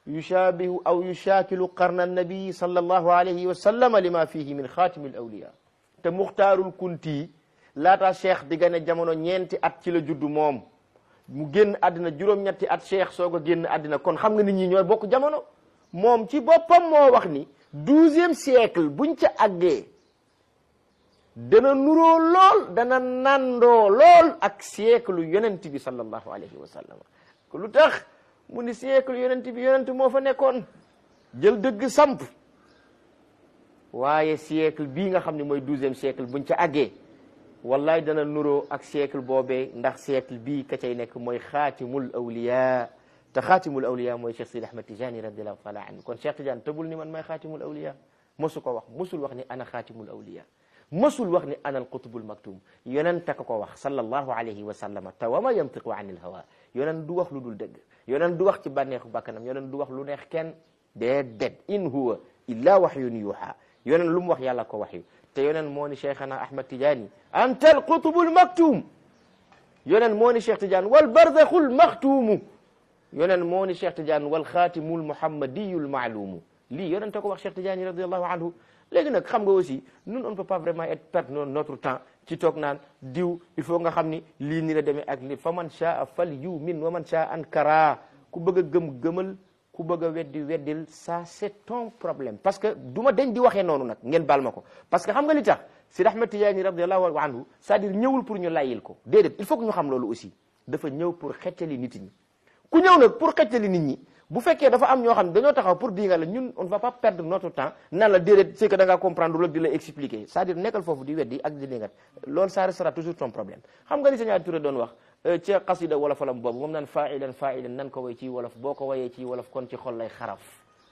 yushabihu aw yushakilu qarna annabii sallallahu alayhi wa sallama lima fihi min xaatimi al awliya te muxtaarul kunti laata cheikh di gane jamono ñeenti at ci la juddu moom mu génn àddina juróom-ñetti at cheikh soog a génn àddina kon xam nga nit ñi ñooy bokk jamono moom ci boppam moo wax ni douzième siècle buñ ca àggee dana nuroo lool dana nandoo lool ak siècle yonent bi sallallahu alayhi wa sallam lu tax mu ni siècle yonent bi yonent moo fa nekkoon jël dëgg samp waaye siècle bii nga xam ne mooy douzième siècle buñ ca àggee wallahi dana nuroo ak siècle boobee ndax siècle bii ka cay nekk mooy xaatimul awliya te xaatimul awliya mooy Cheikh Sidi Ahmad Tijani radiallahu taala anhu kon Cheikh Tidiane tëbul ni man may xaatimul awliya mosu ko wax mosul wax ni ana xaatimul awliya mosul wax ni ana alqutbul maktum yonent ka ko wax sallallahu alayhi wa sallama te wa ma yantiqu an il hawa yonent du wax lu dul dëgg yonent du wax ci bànneexu bàkkanam yonent du wax lu neex kenn déedéet in huwa illa wahyun yuha yonent lu mu wax yàlla ko waxyu te yonent moo ni cheikhana ahmad tidiani anta alqutbul maktum yonent moo ni cheikh tidiane wal barzakhul maktumu yonent moo ni cheikh tidiane wal xaatimul muhammadiyul maalumu lii yonent ko wax cheikh tidiane radiallahu anhu léegi nag xam nga aussi nous on ne peut pas vraiment être perdre notre temps ci toog naan diw il faut nga xam ni lii ni la demee ak li fa man shaa fal yumin wa man shaa ankara ku bëgg a gëm gëmal ku bëgg a weddi weddil ça c'est ton problème parce que du ma dañ di waxee noonu nag ngeen baal ma ko parce que xam nga li tax Sidi Ahmed Tidiane radiallahu anhu c'est-à-dire ñëwul pour ñu layil ko déedéet il faut que ñu xam loolu aussi dafa ñëw pour xettali nit ñi ku ñëw nag pour xettali nit ñi bu fekkee dafa am ñoo xam ne dañoo taxaw pour di nga la ñun on ne va pas perdre notre temps nan la déedéet c'est que da ngaa comprendre loolu di la expliquer c'est-à-dire nekkal foofu di weddi ak di dingat loolu ça restera toujours ton problème xam nga li Sëñ Touré doon wax ci xasida wolofalam boobu moom naan faailan faailan nan ko way ci wolof boo ko wayee ci wolof kon ci xol lay xaraf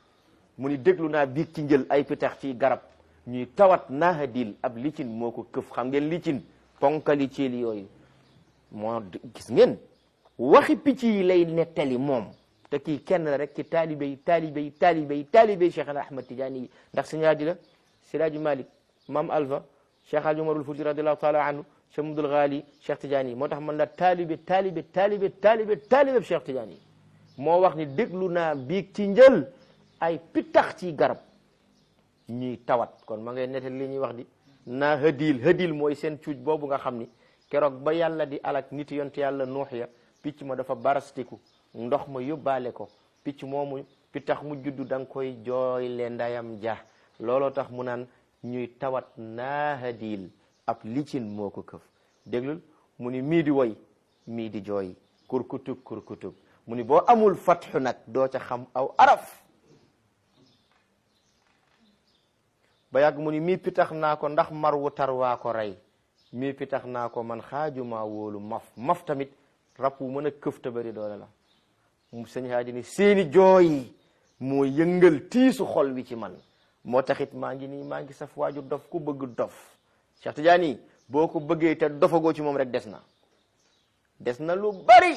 mu ni déglu naa biig ci njël ay pitax ci garab ñuy tawat naahadil ab licin moo ko këf xam ngeen licin ponkali ceeli yooyu moo gis ngeen waxi picc yi lay nettali moom te kii kenn la rek ci taalibe yi taalibe yi taalibe yi taalibe yi Cheikh Ahmad Tidiane yi ndax Sëñ Haadi la Siraaji Malik Mam Alva Cheikh Hadji Umarul Fuuti radiallahu taala anhu Cheikh Mudul Ghali Cheikh Tidiane yi moo tax man la taalibe taalibe taalibe taalibe taalibe Cheikh Tidiane yi moo wax ni déglu naa biig ci njël ay pitax ci garab ñuy tawat kon ma ngay nettal li ñuy wax di naa hëdil hëdil mooy seen cuuj boobu nga xam ni keroog ba yàlla di alak nit yonte yàlla nuux ya picc ma dafa barastiku ndox ma yóbbaale ko picc moomu pitax mu juddu da nga koy jooy le ndayam ja looloo tax mu naan ñuy tawat naahadil ab licin moo ko këf déglul mu ni mii di woy mii di jooy kurkutub kurkutub mu ni boo amul fatxu nag doo ca xam aw araf ba yàgg mu ni mii pitax naa ko ndax mar wu tar waa ko rey mii pitax naa ko man xaajuma wóolu maf maf tamit rab wu mën a këf te bari doole la mu sëñ Haadi ni seeni jooy moo yëngal tiisu xol wi ci man moo taxit maa ngi nii maa ngi saf waaju dof ku bëgg dof Cheikh Tidiane boo ko bëggee te dofagoo ci moom rek des na des na lu bari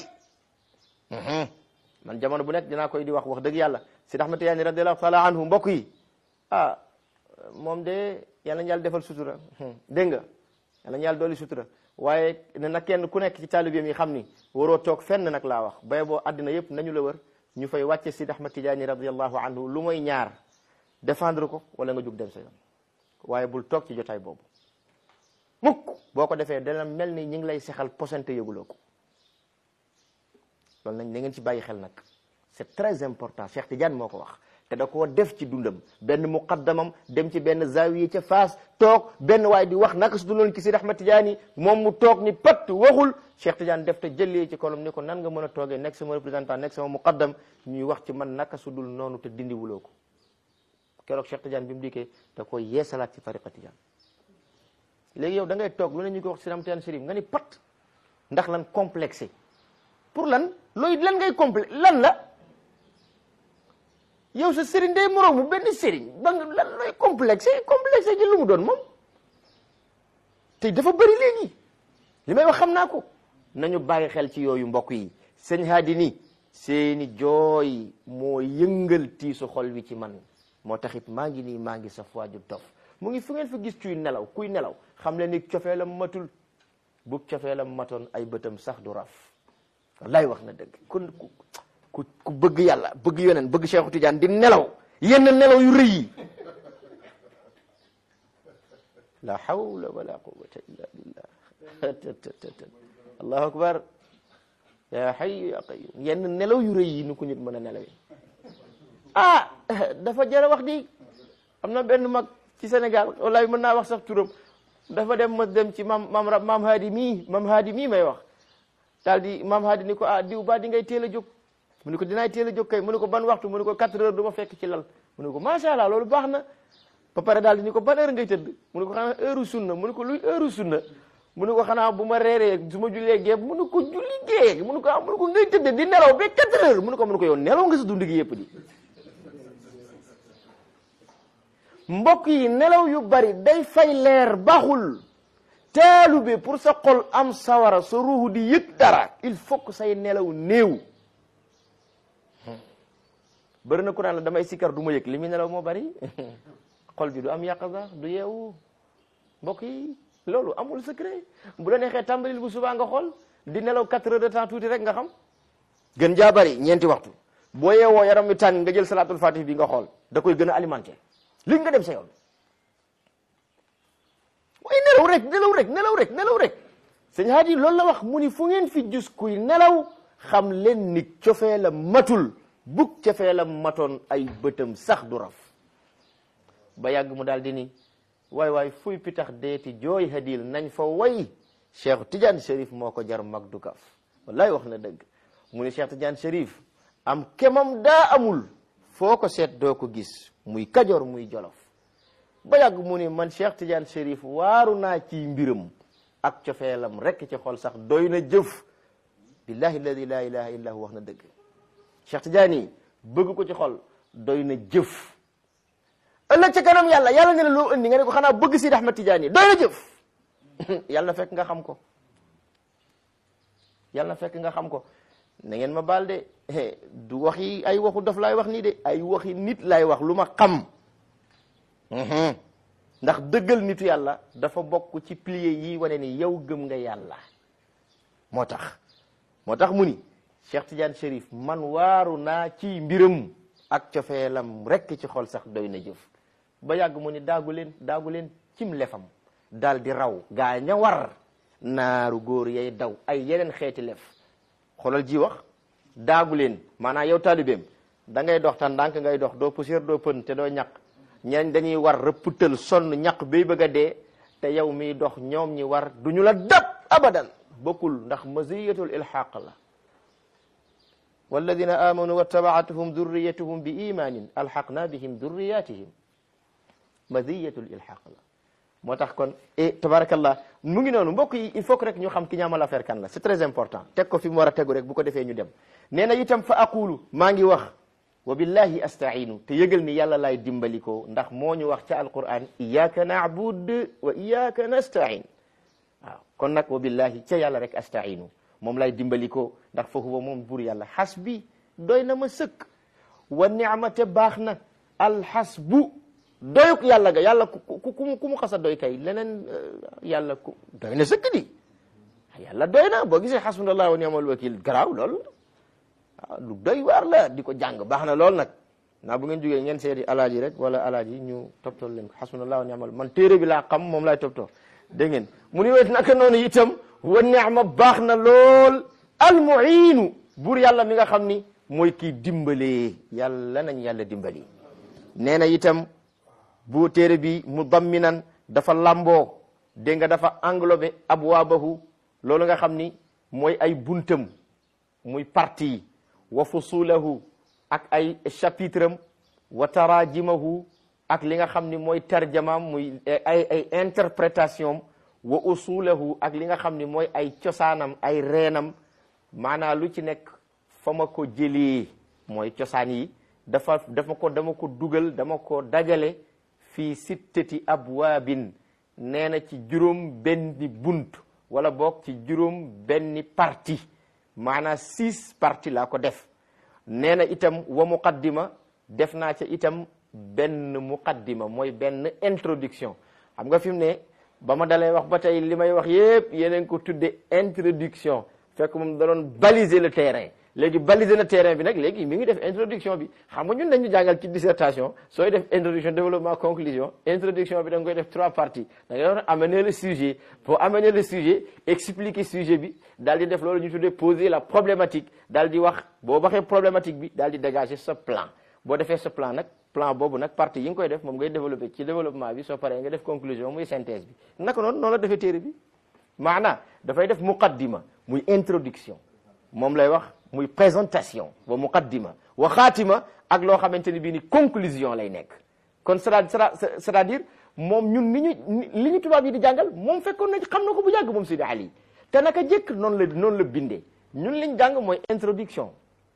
man jamono bu nekk dinaa koy di wax wax dëgg yàlla Sidi Ahmad Tidiane radiallahu taala anhu mbokk yi ah moom de yàlla ñu yàlla defal sutura dégg nga yàlla ñu yàlla dooli sutura waaye ne na kenn ku nekk ci taalibeem yi xam ni waroo toog fenn nag laa wax bay boo àddina yëpp nañu la wër ñu fay wàcce Sidi Ahmad Tidiane radiallahu anhu lu mooy ñaar défendre ko wala nga jug dem sa yoon waaye bul toog ci jotaay boobu mukk boo ko defee dana mel ni ñi ngi lay sexal posante yëguloo ko loolu nañ da ngeen ci bàyyi xel nag c'est très important Cheikh Tidiane moo ko wax te da koo def ci dundam benn muqaddamam dem ci benn zawiye ca Faas toog benn waay di wax naka su du loon ki Sidi Ahmad Tidiane moom mu toog ni pat waxul Cheikh Tidiane def te jëlee ci kolom ni ko nan nga mën a toogee nekk sama représentant nekk sama muqaddam ñuy wax ci man naka su dul noonu te dindiwuloo ko keroog Cheikh Tidiane bi mu dikkee da koy yeesalaat ci tariqa Tidiane léegi yow da ngay toog lu ne ñu ko wax Sidi Ahmad Tidiane Chérif nga ni pat ndax lan complexé pour lan looy lan ngay complexe lan la yow sa sëriñ day moroomu benn sëriñ ba nga lan looy complexé complexé ji lu mu doon moom te dafa bëri léegi li may wax xam naa ko nañu bàyyi xel ci yooyu mbokk yi sëñ haadi ni seeni jooy moo yëngal tiisu xol wi ci man moo taxit maa ngi nii maa ngi sa waaju dof mu ngi fu ngeen fa gis cuy nelaw kuy nelaw xam le ni cofeelam matul bu cofeelam matoon ay bëtam sax du raf wallaay wax na dëgg kon ku ku bëgg yàlla bëgg yoneen bëgg Cheikhu Tidiane di nelaw yenn nelaw yu rëy yi la hawla wala quwwata illa billah allahu akbar ya hayyu ya qayyum yenn nelaw yu rëy yi nu ko nit mën a nelawee ah dafa jara wax di am na benn mag ci Sénégal wallahi mën naa wax sax turam dafa dem ma dem ci mam mam maam haadi mii maam haadi mii may wax daal di maam haadi ni ko ah diw ba di ngay teel a jóg mu ne ko dinaay teel a jóg kay mu ne ko ban waxtu mu ne ko quatre heures du ma fekk ci lal mu ne ko macha allah loolu baax na ba pare daal di ni ko ban heure ngay tëdd mu ne ko xanaa heure sunna mu ne ko luy heure sunna mu ne ko xanaa bu ma reeree su ma jullee gee mu ne ko julli gee mu ne ko ah mu ne ko ngay tëdd di nelaw ba quatre heures mu ne ko mu ne ko yow nelaw nga sa dund gi yëpp di mbokk yi nelaw yu bari day fay leer baaxul taalube pour sa xol am sawara sa ruuxu di yëg dara il faut que say nelaw néew bëri na ku naan la damay sikkar du ma yëg li muy nelaw moo bari xol bi du am yàqasa du yeewu mbokk yi loolu amul secret bu la neexee tàmbalil bu subaa nga xool di nelaw quatre heures de temps tuuti rek nga xam gën jaa bari ñeenti waxtu boo yeewoo yaram mi tàng nga jël salatul fatih bi nga xool da koy gën a alimenté li nga dem sa yoon waaye nelaw rek nelaw rek nelaw rek nelaw rek sëñ Hadi loolu la wax mu ni fu ngeen fi gis kuy nelaw xam leen ni cofee la matul bug cofee la matoon ay bëtam sax du raf ba yàgg mu daal di ni waay waay fuy pitax deeti jooy hadil nañ fa way Cheikh Tidiane Chérif moo ko jar mag du kaf wallahi wax na dëgg mu ni Cheikh Tidiane Chérif am kemam daa amul foo ko seet doo ko gis muy kajoor muy jolof ba yàgg mu ni man Cheikh Tidiane Chérif waaru naa ci mbiram ak cofeelam rekk ci xol sax doy na jëf billahi alladi la ilaha illa hu wax na dëgg Cheikh Tidiane yi bëgg ko ci xol doy na jëf ëllëg ca kanam yàlla yàlla ne la loo indi nga ne ko xanaa bëgg Sidi Ahmed Tidiane yi doy na jëf yàlla na fekk nga xam ko yàlla na fekk nga xam ko na ngeen ma baal de du waxi ay waxu dof laay wax nii de ay waxi nit laay wax lu ma xam ndax dëggal nitu yàlla dafa bokk ci pilier yi wane ni yow gëm nga yàlla moo tax moo tax mu ni Cheikh Tidiane Chérif man waaru naa ci mbiram ak cofeelam rekk ci xol sax doy na jëf ba yàgg mu ni daagu leen daagu leen cim lefam daal di raw gaa ña war naaru góor yay daw ay yeneen xeeti lef xoolal ji wax daagu leen maanaam yow taalibeem da ngay dox tan ndànk ngay dox doo poussière doo pën te doo ñaq ñeen dañuy war rëpptal sonn ñaq bay bëgg a dee te yow miy dox ñoom ñi war du ñu la dab abadan bokkul ndax maziyatul ilxaq la walladina amanu wattabaatuhum durriyatuhum bi imanin alxaqna bihim durriyatihim maziyatul ilxaq la moo tax kon et tabarakallah mu ngi noonu mbokk yi il faut que rek ñu xam ki ñaamal affaire kan la c'est très important teg ko fi mu war a tegu rek bu ko defee ñu dem nee na itam fa aqulu maa ngi wax wa billahi astainu te yëgal ni yàlla laay dimbali ko ndax moo ñu wax ca alquran iyaka naabud wa iyaka nastain waaw kon nag wa billahi ca yàlla rek astainu moom laay dimbali ko ndax fa huwa moom buur yàlla xasbi doy na ma sëkk wa nicmate baax na alxasbu doyuk yàlla ga yàlla ku ku ku mu xasa doy kay leneen yàlla ku doy na sëkk di yàlla doy na boo gisee xasbunallah wa ni'mal wakil garaaw loolu waaw lu doy waar la di ko jàng baax na lool nag naa bu ngeen jógee ngeen seeti alaaji rek wala alaaji ñu toptoo leen ko xasbunallah wa ni'mal man téere bi laa xam moom laay toptoo dégg ngeen mu ni wet naka noonu itam wa ni'ma baax na lool almuinu buur yàlla mi nga xam ni mooy kii dimbalee yàlla nañ yàlla dimbali nee na itam bu téere bi mu damminan dafa lamboo dégg nga dafa englobé abwaabahu loolu nga xam ni mooy ay buntam muy parti wa fusulahu ak ay chapitre am wa tarajimahu ak li nga xam ni mooy tarjamaam muy ay ay interprétation wa usulahu ak li nga xam ni mooy ay cosaanam ay reenam maanaa lu ci nekk fa ma ko jëlee mooy cosaan yi dafa dafa ko dama ko dugal dama ko dajale fii sittati abwaabin nee na ci juróom benni bunt wala boog ci juróom benni parti maanaam six parti laa ko def nee na itam wa muqaddima def naa ca itam benn muqaddima mooy benn introduction xam nga fi mu ne ba ma dalee wax ba tey li may wax yépp yeneen ko tudde introduction fekk moom da doon baliser le terrain léegi balisé na terrain bi nag léegi mi ngi def introduction bi xam nga ñun dañu jàngal ci dissertation sooy def introduction développement conclusion introduction bi da nga koy def trois parties da ngay wax amener le sujet pour amener le sujet expliquer sujet bi daal di def loolu ñu tuddee poser la problématique daal di wax boo waxee problématique bi daal di dégager sa plan boo defee sa plan nag plan boobu nag partie yi nga koy def moom ngay développer ci développement bi soo paree nga def conclusion muy synthèse bi naka noonu noonu la defee téere bi maana dafay def muqaddima muy introduction moom lay wax muy présentation wa muqaddima wa xaatima ak loo xamante ni bii ni conclusion lay nekk kon c'est-à-dire moom ñun ni ñu li ñu tubaab yi di jàngal moom fekkoon na xam na ko bu yàgg moom Sidi Ali te naka jëkk noonu la noonu la bindee ñun liñ jàng mooy introduction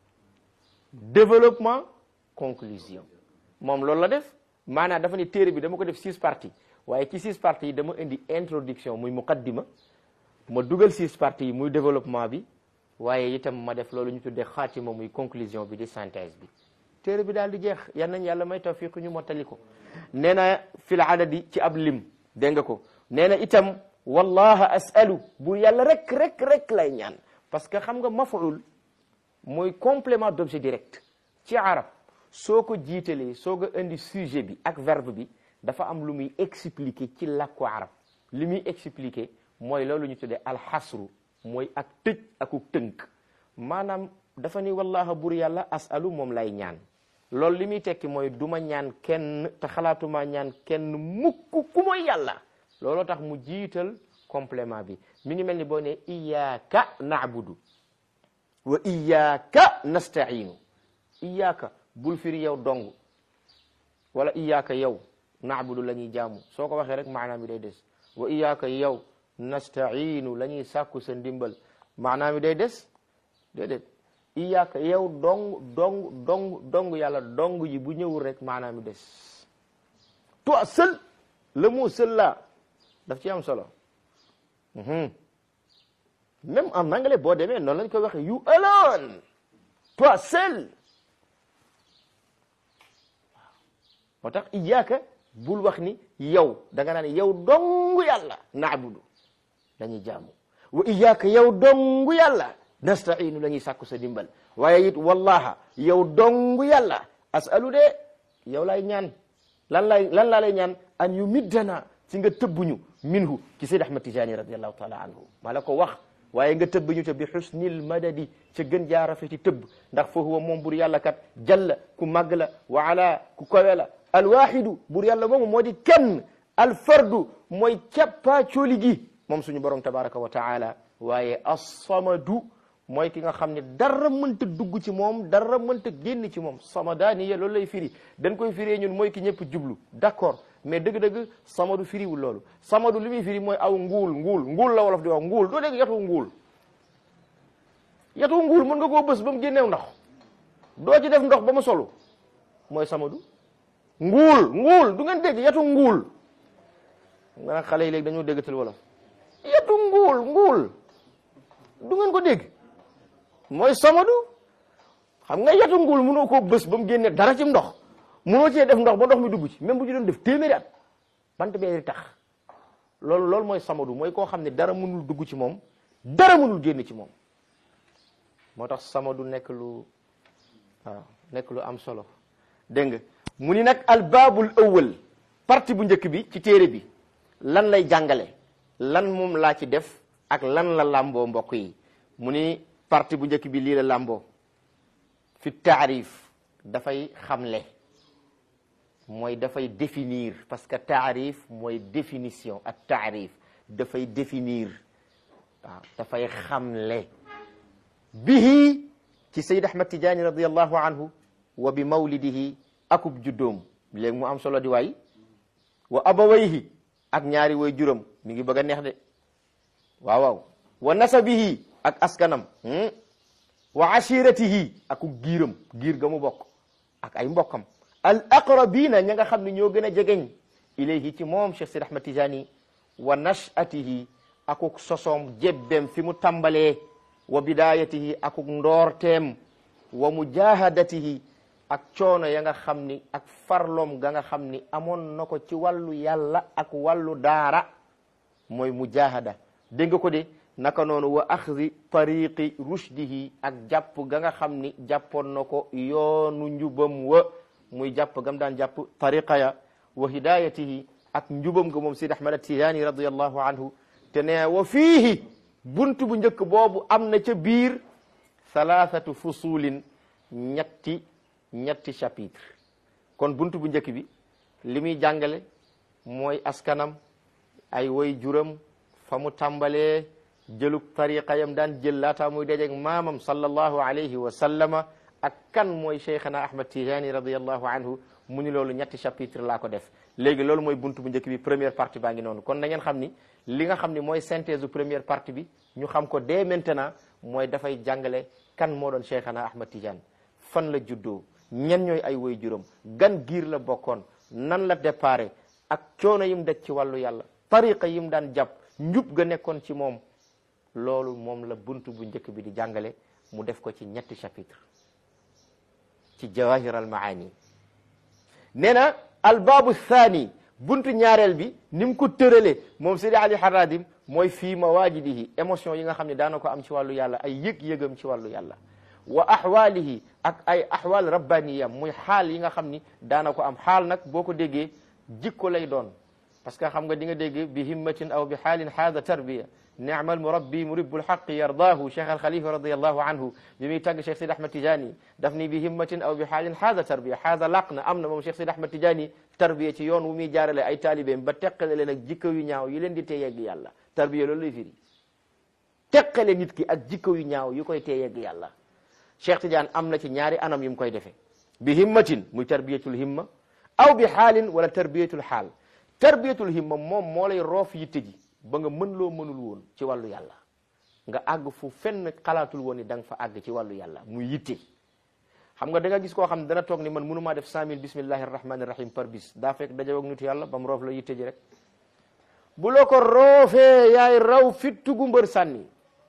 développement conclusion moom loolu la def maanaam dafa ne téere bi dama ko def six parties waaye ci six parties yi dama indi introduction muy muqaddima ma dugal six parties yi muy développement bi waaye itam ma def loolu ñu tuddee xaatima muy conclusion bi di synthèse bi téere bi daal di jeex yan nañ yàlla may tawfiq ñu mottali ko nee na fil adadi ci ab lim dégg nga ko nee na itam wallaha asalu bu yàlla rek rek rek lay ñaan parce que xam nga maf'ul mooy complément d'objet direct ci arab soo ko jiitalee soo ko indi sujet bi ak verbe bi dafa am lu muy expliquer ci làkku arab li muy expliquer mooy loolu ñu tuddee alxasru mooy ak tëj aku tënk maanaam dafa ni wallaha bur yàlla asalu moom lay ñaan loolu li muy tekki mooy du ma ñaan kenn te xalaatuma ñaan kenn mukk ku mooy yàlla looloo tax mu jiital complément bi mi ngi mel ni boo ne iyyaka na'budu wa iyyaka nasta'inu iyyaka bul firi yow dong wala iyyaka yow na'budu la ñuy jaamu soo ko waxee rek maanaam mi day des wa iyyaka yow nasta'inu la ñuy sàkku sa ndimbal maanaam mi day des déedéet iyyaka yow dong dong dong dong yàlla dong ji bu ñëwul rek maanaam mi des toi seul le mot seul là daf ci am solo même en anglais boo demee noonu lañ koy waxee you alone toi seul moo tax iyyaka bul wax ni yow da nga naan yow dong yàlla naabudu dañuy jaamu wa iyyaka yow dong yàlla nastainu la ñuy sàkku sa dimbal waaye it wallaha yow dong yàlla asalu de yow lay ñaan lan lay lan laa lay ñaan an yu middana ci nga tëbbuñu minhu ci Seyd Ahmad Tijani radiallahu taala anhu maa la ko wax waaye nga tëbb ñu te bi xusnil madadi ca gën jaa rafeti tëbb ndax fa huwa moom bur yàlla kat jalla ku màgg la wa ala ku kawe la alwaxidu bur yàlla moomu moo di kenn alfardu mooy cappaa cooli gi moom suñu borom tabaraka wa taala waaye assamadu mooy ki nga xam ne dara mënta dugg ci moom dara mënta génn ci moom samadaaniya loolu lay firi dañ koy firee ñun mooy ki ñëpp jublu d'accord mais dëgg-dëgg samadu firiwul loolu samadu li muy firi mooy aw nguul nguul nguul la wolof di wax nguul doo dégg yatu nguul yatu nguul mën nga koo bës ba mu génneew ndox doo ci def ndox ba mu solu mooy samadu nguul nguul du ngeen dégg yatu nguul nga nag xale yi léegi dañoo déggatal wolof yatu nguul nguul du ngeen ko dégg mooy samadu xam nga yatu nguul mënoo koo bës ba mu génne dara ci ndox mënoo cee def ndox ba ndox mi dugg ci même bu ci doon def téeméeri at bant bee tax loolu loolu mooy samadu mooy koo xam ne dara mënul dugg ci moom dara mënul génn ci moom moo tax samadu nekk lu waaw nekk lu am solo dégg nga mu ni nag albaabul awwal partie bu njëkk bi ci téere bi lan lay jàngale lan moom laa ci def ak lan la làmboo mbokk yi mu ni partie bu njëkk bi lii la làmboo fi taarif dafay xamle mooy dafay définir parce que taarif mooy définition ak taarif dafay définir waaw dafay xamle bihi ci Sayyid Ahmad Tijaani radiyallahu anhu wa bi mawlidihi akub juddoom léegi mu am solo di waay wa abawayhi ak ñaari way juram mi ngi bëgg a neex de waaw waaw wa nasabihi ak askanam wa ashiratihi aku giiram giir ga mu bokk ak ay mbokkam al aqrabina ña nga xam ne ñoo gën a jegeñ ilayhi ci moom Cheikh Sidi Ahmad Tijani wa nachatihi akuk sosoom jebbem fi mu tàmbalee wa bidayatihi akuk ndoorteem wa mujahadatihi ak coono ya nga xam ni ak farloom ga nga xam ni amoon na ko ci wàllu yàlla ak wàllu daara mooy mujahada dégg nga ko de naka noonu wa axdi tariqi rushdihi ak jàpp ga nga xam ni jàppoon na ko yoonu njubam wa muy jàpp gam daan jàpp tariqa ya wa hidayatihi ak njubam ga moom Sidi Ahmad Tijaani radiyallahu anhu te ne wa fiihi buntu bu njëkk boobu am na ca biir thalathatu fusulin ñetti ñetti chapitre kon buntu bu njëkk bi li muy jàngale mooy askanam ay woy juram fa mu tàmbalee jëlug tariqa yam daan jël laataa muy dajeeg maamam sallallahu alayhi wa sallama ak kan mooy cheikhana ahmad tijani radiallahu anhu mu ni loolu ñetti chapitre laa ko def léegi loolu mooy buntu bu njëkk bi première partie baa ngi noonu kon na ngeen xam ni li nga xam ni mooy synthèse première partie bi ñu xam ko dès maintenant mooy dafay jàngale kan moo doon cheikhana ahmad tijani fan la juddoo ñen ñooy ay woy juróom gan giir la bokkoon nan la déparé ak coono yim daj ci wàllu yàlla tariqa yim daan jàpp njub ga nekkoon ci moom loolu moom la buntu bu njëkk bi di jàngale mu def ko ci ñetti chapitre ci jawahir al maani nee na albaabu thani buntu ñaareel bi ni mu ko tërale moom Sidi Ali Haradim mooy fii mawaajidihi émotion yi nga xam ne daana ko am ci wàllu yàlla ay yëg-yëgam ci wàllu yàlla wa ahwalihi ak ay ahwal rabbaniyam muy xaal yi nga xam ni daana ko am xaal nag boo ko déggee jikko lay doon parce que xam nga di nga dégg bi himmatin aw bi xaalin haada tarbiya ni'mal murabbi muribbul haqqi yardaahu cheikh al khalifa radiallahu anhu bi muy tàgg cheikh sid ahmad tijani daf ni bi himmatin aw bi xaalin haada tarbiya haada laq na am na moom cheikh sid ahmad tijani tarbiya ci yoon wu muy jaarale ay taalibeem ba teqale leen ak jikko yu ñaaw yi leen di tee yegg yàlla tarbiya loolu lay firi teqale nit ki ak jikko yu ñaaw yu koy tee yegg yàlla cheikh tidiane am na ci ñaari anam yu mu koy defee bi himmatin muy tarbiyatul himma aw bi xaalin wala tarbiyatul xaal tarbiyatul himma moom moo lay roof yitte ji ba nga mën loo mënul woon ci wàllu yàlla nga àgg fu fenn xalaatul woon ni da nga fa àgg ci wàllu yàlla muy yitte xam nga da nga gis koo xam ne dana toog ni man mënumaa def cent mille bismillahi rahmani rahim par bis daa fekk dajawoog nitu yàlla ba mu roof la yitte ji rek bu loo ko roofee yaay raw fittugu mbër sànni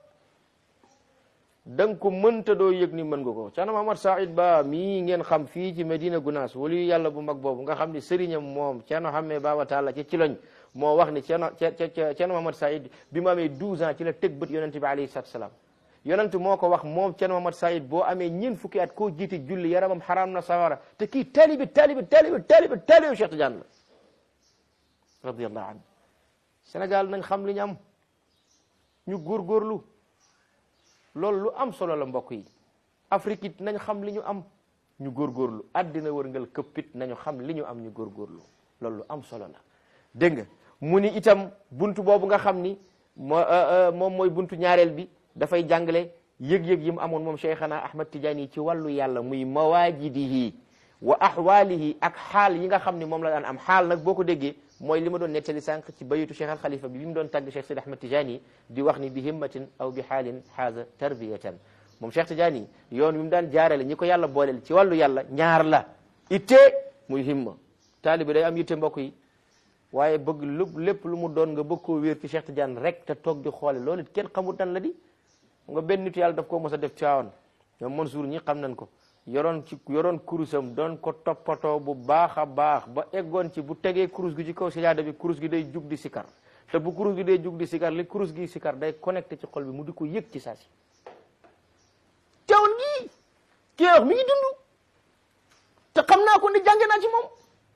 da nga ko mënta doo yëg ni mën nga ko Ceerno Mamad Saïd Ba mii ngeen xam fii ci Medina Gunaas wali yàlla bu mag boobu nga xam ni sëriñam moom Ceerno Xamme Baba Taala ci ci loñ moo wax ni Ceerno Ceerno Mamad Saïd bi mu amee 12 ans ci la teg bët yonente bi alayhi salaatu salaam yonent moo ko wax moom Ceerno Mamad Saïd boo amee ñeent fukki at koo jiite julli yaramam xaraam na sawara te kii taalibi taalibi taalibi taalibi taalibi Cheikh Tidiane la radiyallahu anhu Sénégal nañ xam li ñu am ñu góorgóorlu loolu lu am solo la mbokk yi Afrique it nañ xam li ñu am ñu góorgóorlu àddina wërngal këppit nañu xam li ñu am ñu góorgóorlu loolu lu am solo la dégg nga mu ni itam buntu boobu nga xam ni moo moom mooy buntu ñaareel bi dafay jàngale yëg-yëg yi mu amoon moom Cheikhana Ahmad Tidiane ci wàllu yàlla muy mawaajidihi wa ahwaalihi ak xaal yi nga xam ni moom la daan am xaal nag boo ko déggee mooy li ma doon nettali sànq ci bayitu Cheikh al Khalifa bi bi mu doon tàgg Cheikh Sidi Ahmad Tidiane di wax ni bi himmatin aw bi xaalin xaaza tarbiyatan moom Cheikh Tidiane yoon wi mu daan jaarale ñi ko yàlla booleel ci wàllu yàlla ñaar la itte muy himma taalibi day am yitte mbokk yi waaye bëgg lu lépp lu mu doon nga bëgg koo wéer ci Cheikh Tidiane rek te toog di xoole loolu it kenn xamul tan la di nga benn nitu yàlla daf koo mos a def caawan ñoom Mansour ñi xam nañ ko yoroon ci yoroon kurusam doon ko toppatoo bu baax a baax ba eggoon ci bu tegee kurus gi ci kaw sijaada bi kurus gi day jug di sikar te bu kurus gi day jug di sikar li kurus gi sikar day connecté ci xol bi mu di ko yëg ci saa si teewul gi kii wax mi ngi dund te xam naa ko ne jànge naa ci moom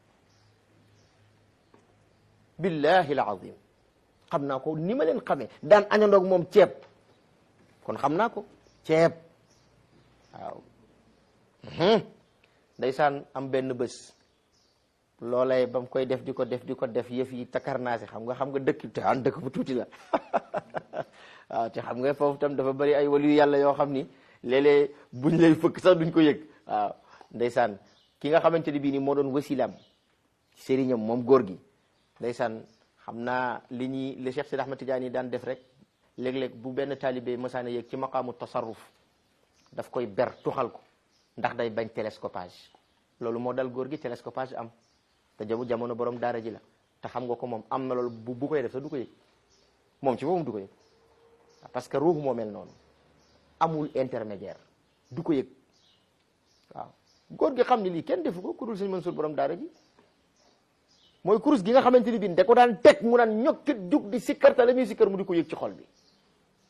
billahi alazim xam naa ko ni ma leen xamee daan añandoog moom ceeb kon xam naa ko ceeb waaw ndeysaan am benn bés loolay ba mu koy def di ko def di ko def yëf yi takarnaasi xam nga xam nga dëkk te an dëkk bu tuuti la waaw te xam nga foofu tam dafa bari ay waliyu yàlla yoo xam ni léeg-léeg buñ lay fëkk sax duñ ko yëg waaw ndeysaan ki nga xamante ni bii ni moo doon wasilam sëriñam moom góor gi ndeysaan xam naa li ñuy li Cheikh Sidi Ahmad Tidiane yi daan def rek léeg-léeg bu benn taalibe masaana yëg ci maqaamu tasarruf daf koy ber tuxal ko ndax day bañ télescopage loolu moo dal góor gi télescopage am te jamu jamono borom daara ji la te xam nga ko moom am na loolu bu bu koy def sax du ko yëg moom ci boppam du ko yëg parce que ruux moo mel noonu amul intermédiaire du ko yëg waaw góor gi xam ni lii kenn defu ko ku dul sëñ Mansour borom daara ji mooy kurus gi nga xamante ni bii da ko daan teg mu naan ñokkit jug di sikkar te la muy sikkar mu di ko yëg ci xol bi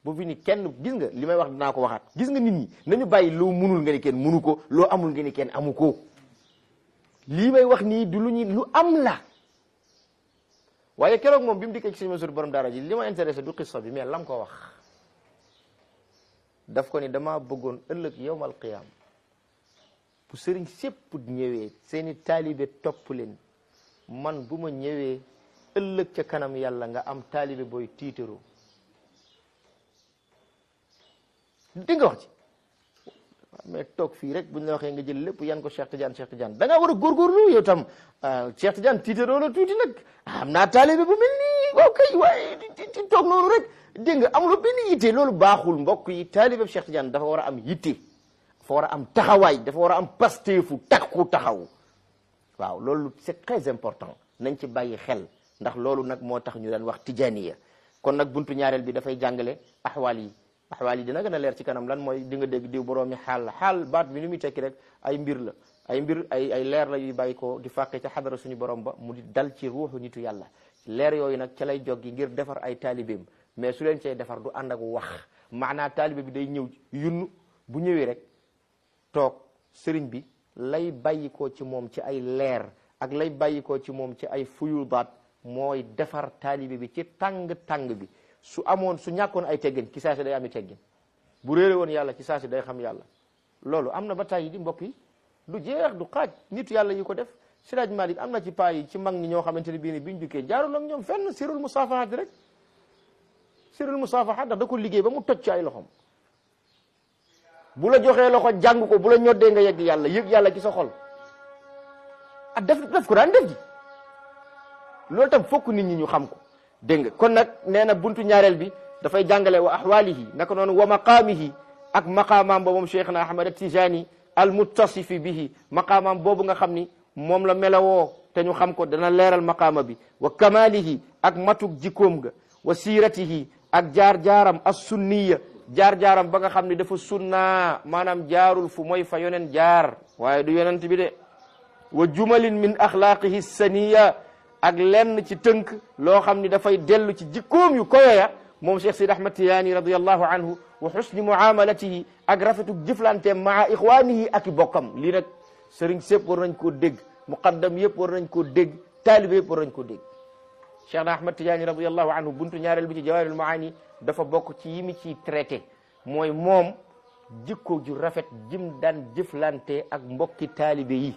bu fi ni kenn gis nga li may wax dinaa ko waxaat gis nga nit ñi nañu bàyyi loo munul nga ni kenn munu ko loo amul nga ni kenn amu ko lii may wax nii du lu ñu lu am la waaye keroog moom bi mu dikkee ci sëñ Mansour borom daara ji li ma intéressé du qissa bi mais lam ko wax daf ko ni dama bëggoon ëllëg yowmal qiyaam bu sëriñ sépp ñëwee seeni taalibe topp leen man bu ma ñëwee ëllëg ca kanam yàlla nga am taalibe booy tiitaroo di nga wax ci mais toog fii rek buñ la waxee nga jël lépp yan ko Cheikh Tidiane Cheikh Tidiane da ngaa war a góorgóorlu yow tam Cheikh Tidiane tiitaroo la tuuti nag am naa taalibe bu mel nii waaw kay waaye di toog noonu rek dégg nga amuloo benn yitte loolu baaxul mbokk yi taalibe Cheikh Tidiane dafa war a am yitte dafa war a am taxawaay dafa war a am pasteefu takku taxaw waaw loolu c'est très important nañ ci bàyyi xel ndax loolu nag moo tax ñu daan wax tijaniya kon nag buntu ñaareel bi dafay jàngale axwaal yi axwaal yi dina gën a leer ci kanam lan mooy di nga dégg diw boroomi xaal la xaal baat bi ni muy tekki rek ay mbir la ay mbir ay ay leer la yuy bàyyi ko di fàqe ca xadara suñu borom ba mu di dal ci ruuxu nitu yàlla leer yooyu nag ca lay joggi ngir defar ay taalibeem mais su leen cay defar du ànd ak wax maanaa taalibe bi day ñëw yunn bu ñëwee rek toog sëriñ bi lay bàyyikoo ci moom ci ay leer ak lay bàyyikoo ci moom ci ay fuyudaat mooy defar taalibe bi ci tàng-tàng bi su amoon su ñàkkoon ay teggin ci saa si day ami teggin bu réere woon yàlla ci saa si day xam yàlla loolu am na ba tàyyi di mbokk yi du jeex du xaaj nitu yàlla yi ko def Siraaj Malik am na ci paa yi ci mag ñi ñoo xamante ne bii ni biñ jukkee jaarul ak ñoom fenn sirul musaafahat rek sirul musaafahat ndax da ko liggéey ba mu toj ci ay loxom bu la joxee loxo jàng ko bu la ñoddee nga yegg yàlla yëg yàlla ci sa xol ah def def ko daan def ji loolu tam fokk nit ñi ñu xam ko dégg nga kon nag nee na buntu ñaareel bi dafay jàngale wa ahwalihi naka noonu wa maqaamihi ak maqaamaam ba moom cheikhna ahmad tijani al muttasifi bihi maqaamaam boobu nga xam ni moom la melawoo te ñu xam ko dana leeral maqaama bi wa kamalihi ak matuk jikkoom ga wa siiratihi ak jaar-jaaram as sunniya jaar-jaaram ba nga xam ne dafa sunna maanaam jaarul fu mooy fa yonen jaar waaye du yonent bi de wa jumalin min axlaaqihi saniya ak lenn ci tënk loo xam ni dafay dellu ci jikkoom yu koyoya moom Cheikh Sidi Ahmad Tijaani radiallahu anhu wa xusni muamalatihi ak rafetuk jëflanteem maa ixwaanihi ak i bokkam lii nag sëriñ sépp war nañ koo dégg muqaddam yëpp war nañ koo dégg taalibe yëpp war nañ koo dégg Cheikh na Ahmad Tijaani radiallahu anhu buntu ñaareel bi ci jawaahirul maani dafa bokk ci yi mi ciy traité mooy moom jikko ju rafet jim daan jëflante ak mbokki taalibe yi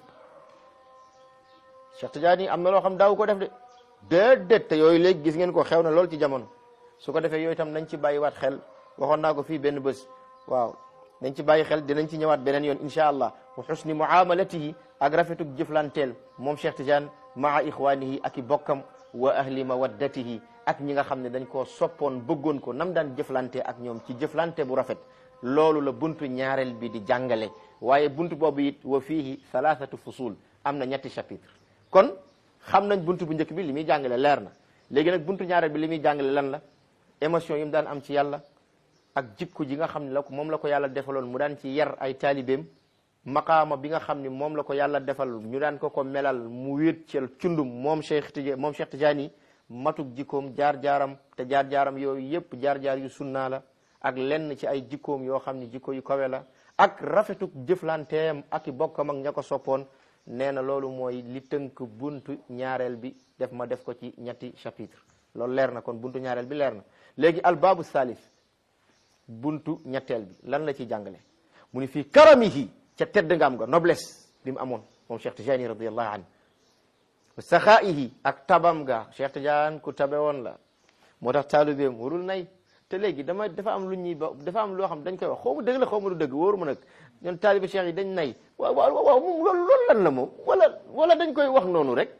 Cheikh Tidiane am na loo xam daaw ko def de déedéet te yooyu léegi gis ngeen ko xew na lool ci jamono su ko defee yooyu itam nañ ci bàyyiwaat xel waxoon naa ko fii benn bés waaw nañ ci bàyyi xel dinañ ci ñëwaat beneen yoon incha allah wa xusni muamalatihi ak rafetug jëflanteel moom Cheikh Tidiane maa ixwaanihi ak i bokkam wa ahli mawaddatihi ak ñi nga xam ne dañ koo soppoon bëggoon ko nam daan jëflante ak ñoom ci jëflante bu rafet loolu la buntu ñaareel bi di jàngale waaye buntu boobu it wa fiihi thalathatu fusul am na ñetti chapitre kon xam nañ buntu bu njëkk bi li muy jàngale leer na léegi nag buntu ñaareel bi li muy jàngale lan la émotion yi mu daan am ci yàlla ak jikko ji nga xam ne la ko moom la ko yàlla defaloon mu daan ci yar ay taalibeem maqaama bi nga xam ne moom la ko yàlla defal ñu daan ko ko melal mu wéet ci cundum moom Cheikh Tidiane moom Cheikh Tidiane matuk jikkoom jaar-jaaram te jaar-jaaram yooyu yëpp jaar-jaar yu sunnaa la ak lenn ci ay jikkoom yoo xam ne jikko yu kawe la ak rafetuk jëflanteem ak i bokkam ak ña ko soppoon nee na loolu mooy li tënk buntu ñaareel bi def ma def ko ci ñetti chapitre loolu leer na kon buntu ñaareel bi leer na léegi albaabu salis buntu ñetteel bi lan la ci jàngale mu ni fii karamihi ca tedd nga am nga noblesse bi mu amoon moom Cheikh Tidiane radiallahu anhu wa saxaa'ihi ak tabam ga Cheikh Tidiane ku tabe woon la moo tax taalibeem warul nay te léegi dama dafa am lu ñuy ba dafa am loo xam dañ koy wax xaw ma dëgg la xaw ma du dëgg wóoru ma nag ñoom taalibe Cheikh yi dañ nay waaw waaw waaw moom loolu loolu lan la moom wala wala dañ koy wax noonu rek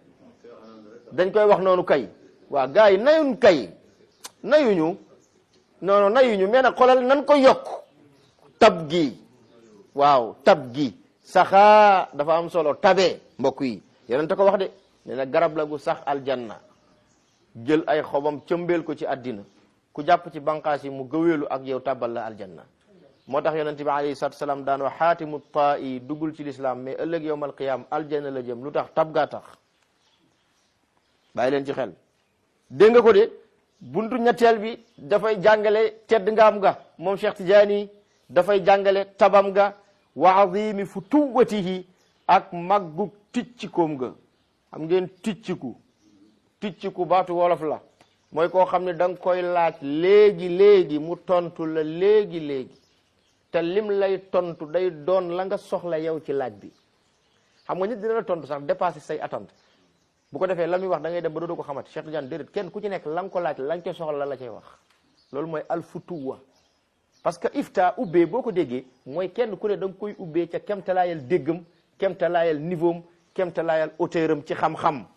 dañ koy wax noonu kay waaw gars yi nayun kay nayuñu non non nayuñu mais nag xoolal nan ko yokk tab gi waaw tab gi saxaa dafa am solo tabe mbokk yi yonente ko wax de nee na garab la gu sax aljanna jël ay xobam cëmbeel ko ci àddina ku jàpp ci banqaas yi mu gëweelu ak yow tabal la aljanna moo tax yonente bi alayhi salatu salaam daan wax xaatimu taa yi duggul ci lislaam mais ëllëg yowmal qiyam aljanna la jëm lu tax tab gaa tax bàyyi leen ci xel dégg nga ko de buntu ñetteel bi dafay jàngale tedd ngaam ga moom Cheikh Tidiane dafay jàngale tabam ga wa azimi futuwatihi ak màggu ticcikoom ga xam ngeen ticciku ticciku baatu wolof la mooy koo xam ne da nga koy laaj léegi léegi mu tontu la léegi léegi te lim lay tontu day doon la nga soxla yow ci laaj bi xam nga nit dina la tontu sax dépassé say attente bu ko defee la muy wax da ngay dem ba dootoo ko xamante Cheikh Tidiane déedéet kenn ku ci nekk la nga ko laaj la nga koy soxla la la cay wax loolu mooy alfutuwa parce que ifta ubbee boo ko déggee mooy kenn ku ne da nga koy ubbee ca kemtalaayal déggam kemtalaayal niveau am kemtalaayal hauteur am ci xam-xam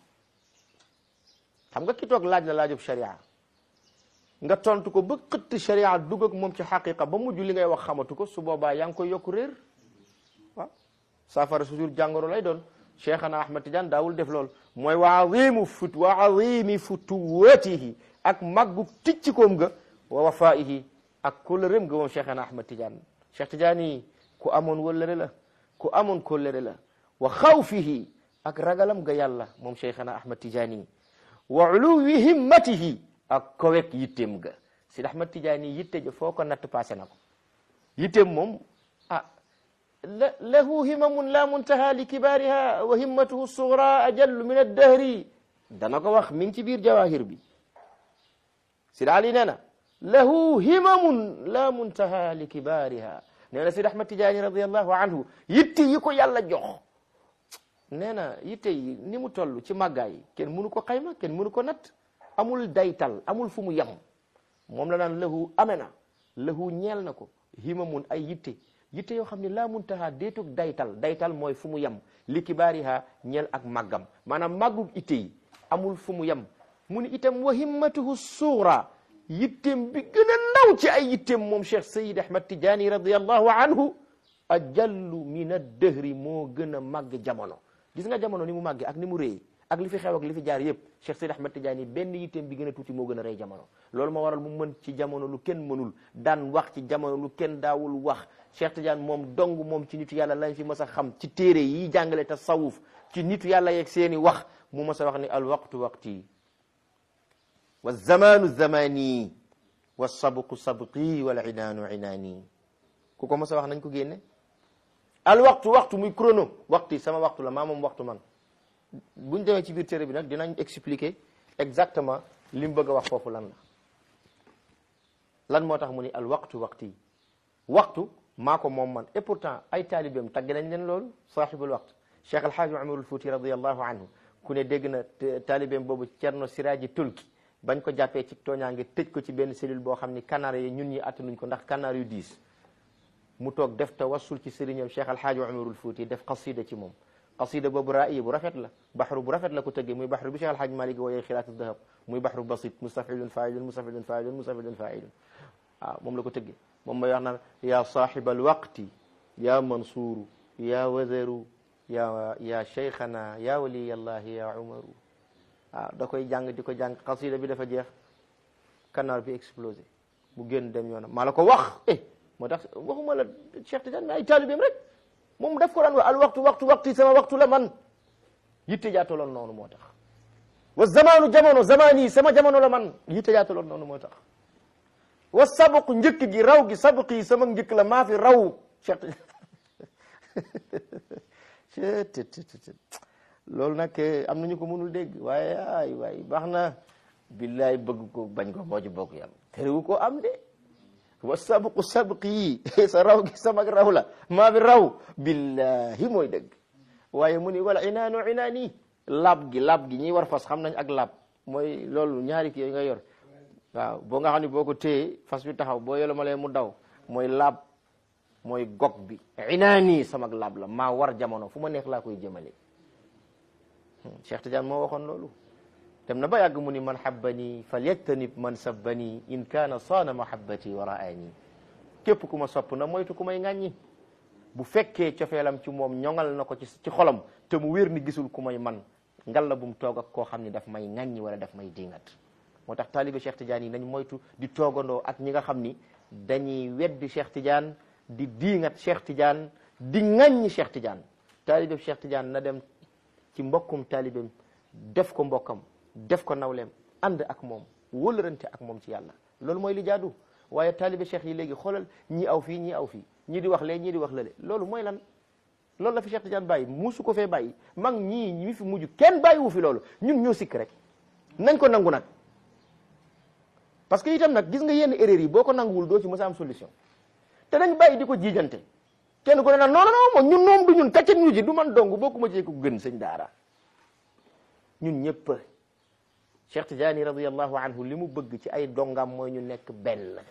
xam nga ki toog laaj la laajub sharia nga tontu ko ba xëtt sharia dugg ak moom ci xaqiqa ba mujj li ngay wax xamatu ko su boobaa yaa ngi koy yokku réer waaw saafara toujours jàngoro lay doon cheikhana ahmad tidiane daawul def lool mooy wa azimu fut wa azimi futuwatihi ak màggu ticcikoom ga wa wafaihi ak kóllëreem ga moom cheikhana ahmad tidiane cheikh tidiane yi ku amoon wëllëre la ku amoon kóllëre la wa xawfihi ak ragalam ga yàlla moom cheikhana ahmad tidiane yi wa uluwi himmatihi ak kowek yitteem ga sid ahmad tidiane yi yitte ja foo ko natt passé na ko yitteem moom ah la lahu himamun la muntaha li kibaariha wa himmatuhu sugra ajallu min addahri dana ko wax mi ngi ci biir jawahir bi sid ali nee na lahu himamun la muntaha li kibaariha nee na sid ahmad tidiane radiallahu anhu yitte yi ko yàlla jox nee na yitte yi ni mu toll ci màggaay kenn mënu ko xayma kenn mënu ko natt amul daytal amul fu mu yem moom la naan lahu amena lahu ñeel na ko himamun ay yitte yitte yoo xam ne laa muntaha déetug daytal daytal mooy fu mu yem li kibaariha ñeel ak màggam maanaam màggug itte yi amul fu mu yem mu ni itam wa himmatuhu suura yitteem bi gën a ndaw ci ay yitteem moom Cheikh Sayid Ahmad Tidiane radiallahu anhu ajallu min addëhri moo gën a màgg jamono gis nga jamono ni mu màggee ak ni mu réy ak li fi xew ak li fi jaar yëpp Cheikh Sayid Ahmad Tidiane benn yitteem bi gën a tuuti moo gën a rëy jamono loolu moo waral mu mën ci jamono lu kenn mënul daan wax ci jamono lu kenn daawul wax Cheikh Tidiane moom dong moom ci nitu yàlla lañ fi mës a xam ci téere yi jàngale tasawuf ci nitu yàlla yeeg seeni wax mu mës a wax ni al waqtu waqti wa zamanu zamani wa sabqu sabqi wal inaanu inaani ku ko mës a wax nañ ko génne al waxtu waxtu muy chrono waxtu sama waxtu la maa moom waxtu man buñ demee ci biir téere bi nag dinañ expliquer exactement li mu bëgg a wax foofu lan la lan moo tax mu ni al waxtu waxti waxtu maa ko moom man et pourtant ay taalibeem tagg nañ leen loolu saaxibul waxtu cheikh alhaaji umarul fuuti radiallahu anhu ku ne dégg na taalibeem boobu cerno siraaji tulki bañ ko jàppee ci tooñaange tëj ko ci benn cellule boo xam ni kanaar yi ñun ñi attanuñ ko ndax kanaar yu diis mu toog def tawassul ci sëriñam cheikh alhaaji umarul fuuti def qasida ci moom qasida boobu raa'iya bu rafet la baxru bu rafet la ko tëggee muy baxru bi cheikh alhaaji malik wooyee xilaatu dahab muy baxru basit mustafilun failun mustafilun failun mustafilun failun waaw moom la ko tëggee moom may wax naan ya saaxiba alwaqti ya mansuuru ya wazaru ya ya cheikhana ya waliyallahi ya umaru waaw da koy jàng di ko jàng xasida bi dafa jeex kanaar bi explosé mu génn dem yoonam maa la ko wax eh moo tax waxuma la Cheikh Tidiane mais ay taalibeem rek moom daf ko daan wax al waxtu waxtu waxti sama waxtu la man yitte jaataloon noonu moo tax wa zamanu jamono zamani sama jamono la man yitte jaataloon noonu moo tax wa sabqu njëkk gi raw gi sabq yi sama njëkk la maa fi raw Cheikh Tidiane loolu nag am nañu ko mënul dégg waaye ay waay baax na billaay bëgg ko bañ ko moo ci bokk yam terewu ko am de wa sabqu sabq yi sa raw gi sama raw la maa fi raw billahi mooy dëgg waaye mu ni wala inaanu inaani lab gi lab gi ñiy war fas xam nañ ak lab mooy loolu ñaari kii nga yor waaw boo nga xam ne boo ko téye fas bi taxaw boo yolo ma lee mu daw mooy laab mooy gog bi inaani sama laab la maa war jamono fu ma neex laa koy jëmale Cheikh Tidiane moo waxoon loolu dem na ba yàgg mu ni man habbani falyajtanib man sabbani in kaana saana mahabbati wa raani képp ku ma sopp na moytu ku may ŋàññi bu fekkee cofeelam ci moom ñoŋal na ko ci ci xolam te mu wér ni gisul ku may man ngal la bu mu toog ak koo xam ni daf may ŋàññi wala daf may dingat moo tax taalibe Cheikh Tidiane yi nañ moytu di toogandoo ak ñi nga xam ni dañuy weddi Cheikh Tidiane di diingat Cheikh Tidiane di ŋàññi Cheikh Tidiane taalibe Cheikh Tidiane na dem ci mbokkum taalibeem def ko mbokkam def ko nawleem ànd ak moom wóllërante ak moom ci yàlla loolu mooy li jaadu waaye taalibe cheikh yi léegi xoolal ñii aw fii ñii aw fii ñii di wax lee ñii di wax lale loolu mooy lan loolu la fi Cheikh Tidiane bàyyi musu ko fee bàyyi mag ñii ñi fi mujj kenn bàyyiwu fi loolu ñun ñoo sikk rek nañ ko nangu nag parce que itam nag gis nga yenn erreur yi boo ko nanguwul doo ci mës a am solution te nañ bàyyi di ko jiijante kenn ku ne nag non non non ñun moom du ñun kàccet ñu ji du man dong bokkuma ci ko gën sëñ daara ñun ñëpp Cheikh Tidiane radiyallahu anhu li mu bëgg ci ay dongam mooy ñu nekk benn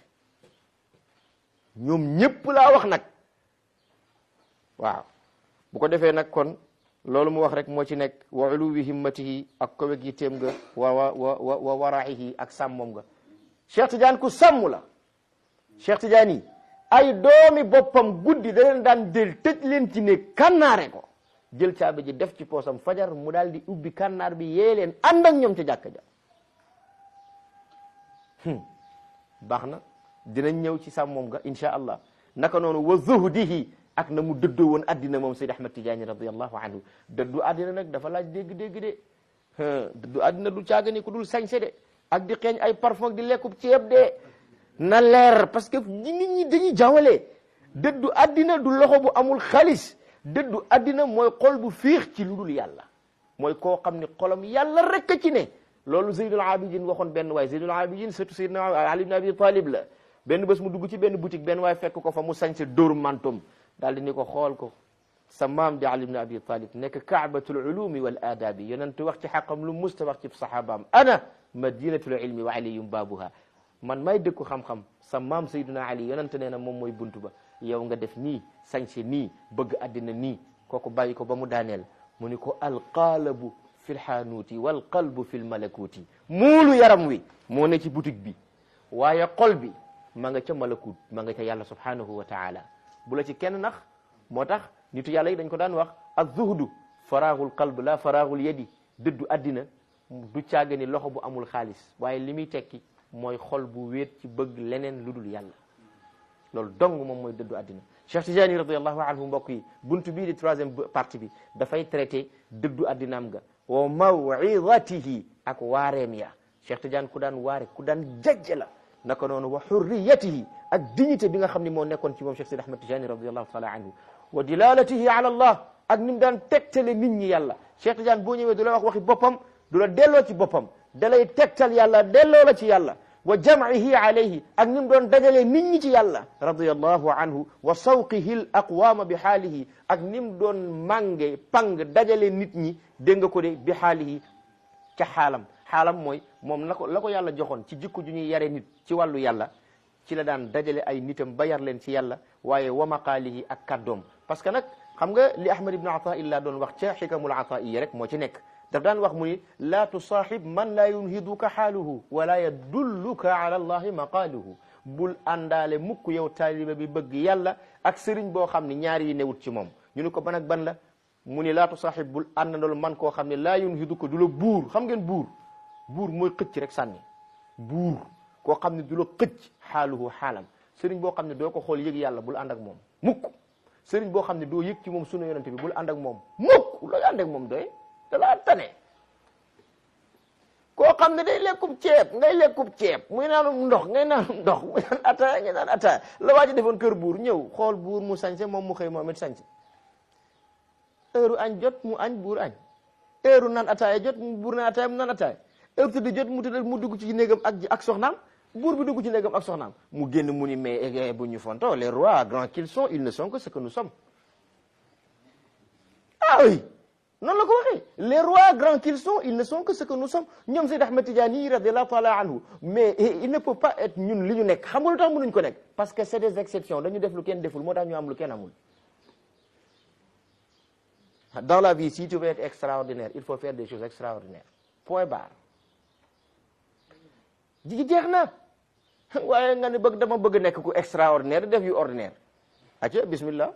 ñoom ñëpp laa wax nag waaw bu ko defee nag kon loolu mu wax rek moo ci nekk wa uluwi himmatihi ak koweg yitteem nga wa wa wa wa waraihi ak sàmmom nga Cheikh Tidiane ku sàmm la Cheikh Tidiane yi ay doomi boppam guddi da leen daan jël tëj leen ci ne kannaare ko jël caabi ji def ci poosam fajar mu daal di ubbi kannaar bi yee leen ànd ak ñoom ca jàkka ja baax na dinañ ñëw ci sàmmoom nga insha allah naka noonu wa zuhdihi ak na mu dëddoo woon addina moom Seyd Ahmad Tidiane radiallahu anhu dëddu addina nag dafa laaj dégg-dégg de dëddu addina du caagani ku dul sañse de ak di xeeñ ay parfum di lekkub ceeb de na leer parce que nit ñi dañuy jawale dëddu addina du loxo bu amul xaalis dëddu addina mooy xol bu fiix ci lu dul yàlla mooy koo xam ne xolam yàlla rek a ci ne loolu Zeydul Abidin waxoon benn waay Zeydul Abidin surtout Seydina Ali ibn Abi Talib la benn bés mu dugg ci benn boutique benn waay fekk ko fa mu sañse dóor mantom daal di ni ko xool ko sa maam di Ali ibn Abi Talib nekk kaabatul ulumi wal aadabi yonent wax ci xaqam lu musta wax ci sahabaam ana madinatul ilmi wa aliyum baabuha man may dëkku xam-xam sa maam Seydina Ali yonent nee na moom mooy buntu ba yow nga def nii sañse nii bëgg addina nii kooku bàyyi ko ba mu daaneel mu ni ko alqaalabu fi lxaanuuti walqalbu fi lmalakuuti muulu yaram wi moo ne ci boutique bi waaye xol bi ma nga ca malakut ma nga ca yàlla subhanahu wa taala bu la ci kenn nax moo tax nitu yàlla yi dañ ko daan wax ak zuhdu faraagul qalb la faraagul yadi dëddu addina du caaga ni loxo bu amul xaalis waaye li muy tekki mooy xol bu wéet ci bëgg leneen lu dul yàlla loolu dong moom mooy dëddu addina Cheikh Tidiane radiallahu anhu mbokk yi buntu bii di troisième partie bi dafay traité dëddu addinaam ga wa mawidatihi ak waareem ya Cheikh Tidiane ku daan waare ku daan jajj la naka noonu wa hurriyatihi ak dignité bi nga xam ne moo nekkoon ci moom Cheikh Sidi Ahmad Tidiane radiallahu taala anhu wa dilalatihi ala allah ak ni mu daan tegtale nit ñi yàlla Cheikh Tidiane boo ñëwee du la wax waxi boppam du la delloo ci boppam da lay tegtal yàlla delloo la ci yàlla wa jamcihi alayhi ak ni mu doon dajalee nit ñi ci yàlla radiallahu anhu wa sawqihi l aqwaama bi xaalihi ak ni mu doon mànge pang dajale nit ñi dégg nga ko de bi xaalihi ca xaalam xaalam mooy moom la ko la ko yàlla joxoon ci jikko ju ñuy yare nit ci wàllu yàlla ci la daan dajale ay nitam ba yar leen ci yàlla waaye wa maqaalihi ak kaddoom parce que nag xam nga li ahmad ibnu ataillah doon wax ca xikamul ataiya rek moo ci nekk daf daan wax mu ni laa tusaaxib man laa yunhiduka xaaluhu wala yadulluka ala allahi maqaaluhu bul àndaale mukk yow taaliba bi bëgg yàlla ak sëriñ boo xam ne ñaari yi newut ci moom ñu ni ko ban ak ban la mu ni laa tusaaxib bul àndandool man koo xam ne laa yunhiduka du la buur xam ngeen buur buur mooy xëcc rek sànni buur koo xam ne du la xëcc xaaluhu xaalam sëriñ boo xam ne doo ko xool yëg yàlla bul ànd ak moom mukk sëriñ boo xam ne doo yëg ci moom sunu yonente bi bul ànd ak moom mukk looy ànd ak moom doy da laa tane koo xam ne day lekkub ceeb ngay lekkub ceeb muy naanum ndox ngay naanum ndox muy naan ataaya ngay naan ataaya la waa ji defoon kër buur ñëw xool buur mu sañse moom mu xëy moom it sañse heure añ jot mu añ buur añ heure naan ataaya jot mu buur naan ataaya mu naan ataaya heure tëdd jot mu tëdd mu dugg ci néegam ak ak soxnaam buur bi dugg ci néegam ak soxnaam mu génn mu ni mais bu ñu fonto les rois grands qu'ils sont ils ne sont que ce que nous sommes ah oui noonu la ko waxee les rois grands qu'ils sont ils ne sont que ce que nous sommes ñoom Seyd Ahmed Tidiane yi radiallahu taala anhu mais il ne peut pas être ñun li ñu nekk xam nga lu tax mënuñ ko nekk parce que c'est des exceptions dañu def lu kenn deful moo tax ñu am lu kenn amul dans la vie si tu veux être extraordinaire il faut faire des choses extraordinaires point barre ji jeex na waaye nga ne bëgg dama bëgg nekk ku extraordinaire def yu ordinaire aca bismillah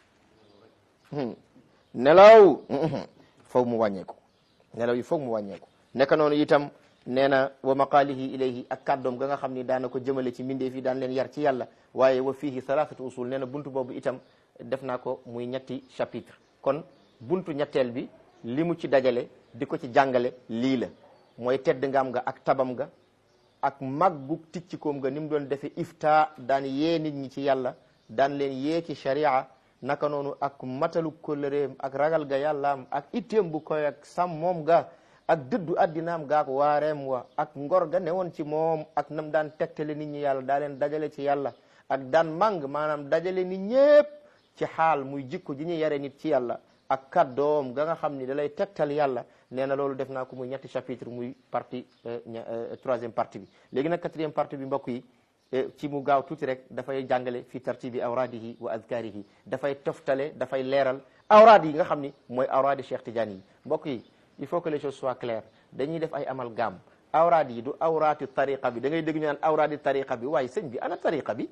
nelaw foog mu wàññeeku nelaw yi foog mu wàññeeku nekk noonu itam nee na wa maqaalihi ilayhi ak kàddoom ga nga xam ni daana ko jëmale ci mbindeef yi daan leen yar ci yàlla waaye wa fiihi thalathatu usul nee na buntu boobu itam def naa ko muy ñetti chapitre kon buntu ñetteel bi li mu ci dajale di ko ci jàngale lii la mooy tedd ngam nga ak tabam nga ak màggug ticcikoom nga ni mu doon defe ifta daan yee nit ñi ci yàlla daan leen yee ci sharia naka noonu ak matalu kóllëreem ak ragal ga yàllaam ak itteem bu koy ak sàmmoom ga ak dëddu addinaam gaak waareem wa ak ngor ga newoon ci moom ak nam daan tegtale nit ñi yàlla daa leen dajale ci yàlla ak daan màng maanaam dajale nit ñépp ci xaal muy jikko ji ñu yare nit ci yàlla ak kaddoom ga nga xam ni da lay tegtal yàlla nee na loolu def naa ko muy ñetti chapitre muy partie troisième partie bi léegi nag quatrième partie bi mbokk yi ci mu gaaw tuuti rek dafay jàngale fi tartibi awraadihi wa adkaarihi dafay toftale dafay leeral awraad yi nga xam ni mooy awraadi Cheikh Tidiane yi mbokk yi il faut que les choses soient claires dañuy def ay amalgame awraad yi du awraati tariqa bi da ngay dégg ñu naan awraadi tariqa bi waaye sëñ bi ana tariqa bi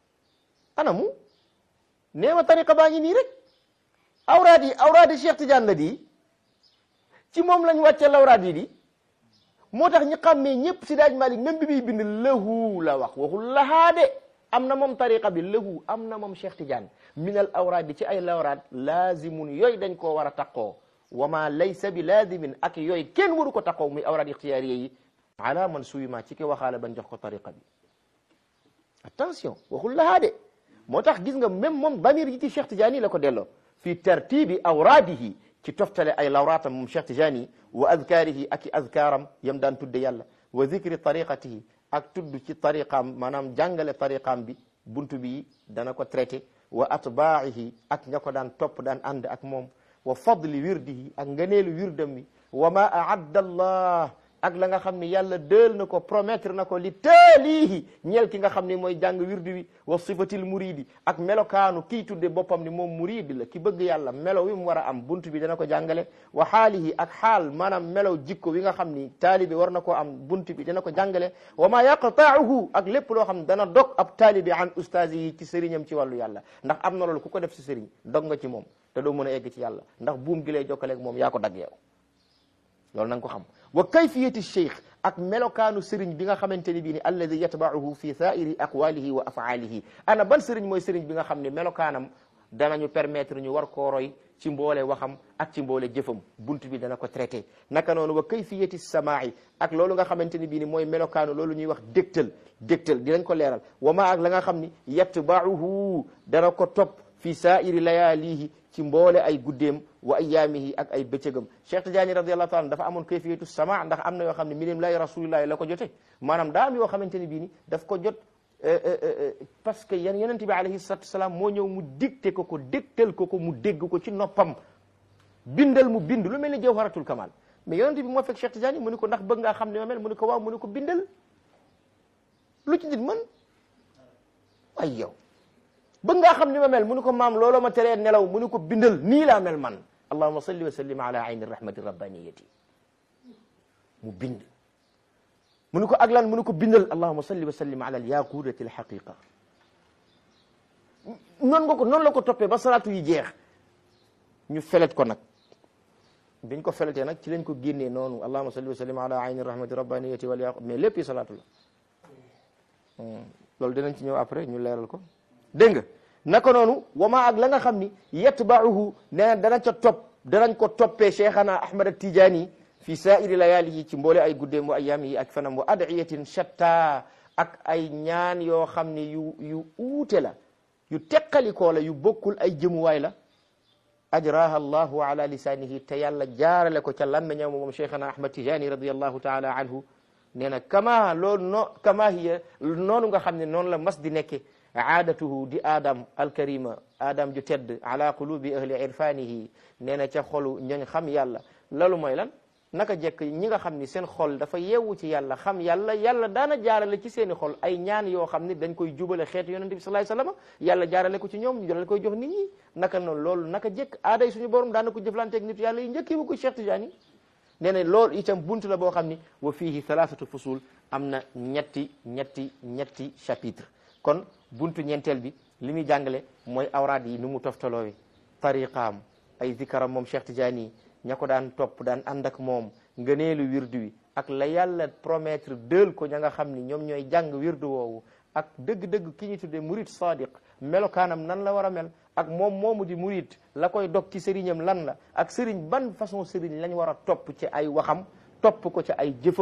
ana mu neema tariqa baa ngi nii rek awraad yi awraadi Cheikh Tidiane la di ci moom lañ wàcce lawraad yi di moo tax ñi xàmmee ñëpp si daaj Malik même bi muy bind lahu la wax waxul lahaa de am na moom tariqa bi lahu am na moom Cheikh Tidiane minal awraad ci ay lawraad laazimun yooyu dañ koo war a taqoo wa ma laysa bi laazimin ak yooyu kenn waru ko taqoo muy awraad ixtiyaariya yi ala man suyuma ci ki waxaale ban jox ko tariqa bi attention waxul lahaa de moo tax gis nga même moom damir yi ci Cheikh Tidiane yi la ko delloo fi tartibi awraadihi ci toftale ay lawraatam moom Cheikh Tidiane yi wa adkaarihi ak i adkaaram yam daan tudde yàlla wa zikri tariqatihi ak tudd ci tariqaam maanaam jàngale tariqaam bi buntu bi dana ko traité wa atbaa'ihi ak ña ko daan topp daan ànd ak moom wa fadli wirdihi ak ngëneelu wirdam mi wa ma aadda allah ak la nga xam ne yàlla dël na ko promettre na ko li taalihi ñeel ki nga xam ne mooy jàng wirdu wi wa sifatil muridi ak melokaanu kii tudde boppam ni moom muridi la ki bëgg yàlla melo wi mu war a am buntu bi dana ko jàngale wa xaalihi ak xaal maanaam melow jikko wi nga xam ni taalibi war na koo am buntu bi dana ko jàngale wa ma yaqtaahu ak lépp loo xam ne dana dog ab taalibi an ustaasi yi ci sëriñam ci wàllu yàlla ndax am na loolu ku ko def si sëriñ dog nga ci moom te doo mën a egg ci yàlla ndax buum gi lay jokkaleeg moom yaa ko dagg yow loolu na nga ko xam wa kayfiyati cheikh ak melokaanu sëriñ bi nga xamante ni bii ni alladi yatbaahu fi sairi aqwalihi wa afaalihi ana ban sëriñ mooy sëriñ bi nga xam ne melokaanam danañu permettre ñu war koo roy ci mboole waxam ak ci mboole jëfam bunt bi dana ko traité naka noonu wa kayfiyati samaai ak loolu nga xamante ni bii ni mooy melokaanu loolu ñuy wax dégtal dégtal dinañ ko leeral wa ma ak la nga xam ni yatbaahu dana ko topp fi sairi layaalihi ci mboole ay guddeem wa ayaamihi ak ay bëccëgam Cheikh Tidiane radiallahu taala dafa amoon kayfiyatu sama ndax am na yoo xam ne minim lay rasulillahi la ko jote maanaam daa am yoo xamante ne bii ni daf ko jot parce que yan yonente bi alayhi salatu wasalaam moo ñëw mu dicté ko ko dégtal ko ko mu dégg ko ci noppam bindal mu bind lu mel ni jawharatul kamal mais yonente bi moo fekk Cheikh Tidiane mu ni ko ndax bëgg ngaa xam ne ma mel mu ni ko waaw mu ni ko bindal lu ci nit mën ay yow bëgg ngaa xam ni ma mel mu ni ko maam looloo ma teree nelaw mu ni ko bindal nii laa mel man allahuma salli wa sallim ala ayni rahmati rabbaniyati mu bind mu ni ko ak lan mu ni ko bindal allahuma salli wa sallim ala alyaqudati alhaqiqa noonu nga ko noonu la ko toppee ba salaatu yi jeex ñu felet ko nag biñ ko feletee nag ci lañ ko génnee noonu allahuma salli wa sallim ala ayni rahmati rabbaniyati wal yaqud mais lépp yi salaatu la loolu dinañ ci ñëw après ñu leeral ko dégg nga naka noonu wama ak la nga xam ni yatbaahu nee na dana ca topp danañ ko toppee cheikhana ahmad tijaani fi saairi layaalihi ci mboole ay guddeem wa ayaamihi ak fanam wa adiyatin shatta ak ay ñaan yoo xam ni yu yu uute la yu teqalikoo la yu bokkul ay jëmuwaay la ajraha allahu ala lisaanihi te yàlla jaarale ko ca làmmiñam moom cheikhana ahmad tijaani radiallahu taala anhu nee na kama loolu no kama hiya noonu nga xam ne noonu la mas di nekke aadatuhu di adam alkarima adam ju tedd ala qulubi ahli irfanihi nee na ca xolu ñooñ xam yàlla loolu mooy lan naka jekk ñi nga xam ni seen xol dafa yeewu ci yàlla xam yàlla yàlla daana jaarale ci seeni xol ay ñaan yoo xam ni dañ koy jubale xeetu yonente bi sallallahu alayhi wasallam yàlla jaarale ko ci ñoom ñu dal koy jox nit ñi naka noonu loolu naka jekk aaday suñu borom daana ko jëflanteeg nit yàlla yi njëkkee bu ko Cheikh Tidiane nee na loolu itam buntu la boo xam ni wa fiihi thalathatu fusul am na ñetti ñetti ñetti chapitre kon buntu ñeenteel bi li muy jàngale mooy awraad yi nu mu toftaloowe tariqaam ay zikaram moom Cheikh Tidiane yi ña ko daan topp daan ànd ak moom ngëneelu wirdu wi ak la yàlla promettre dël ko ña nga xam ni ñoom ñooy jàng wirdu woowu ak dëgg-dëgg ki ñu tuddee murid sadiq melokaanam nan la war a mel ak moom moomu di murid la koy dog ci sëriñam lan la ak sëriñ ban façon sëriñ lañ war a topp ci ay waxam topp ko ci ay jëfam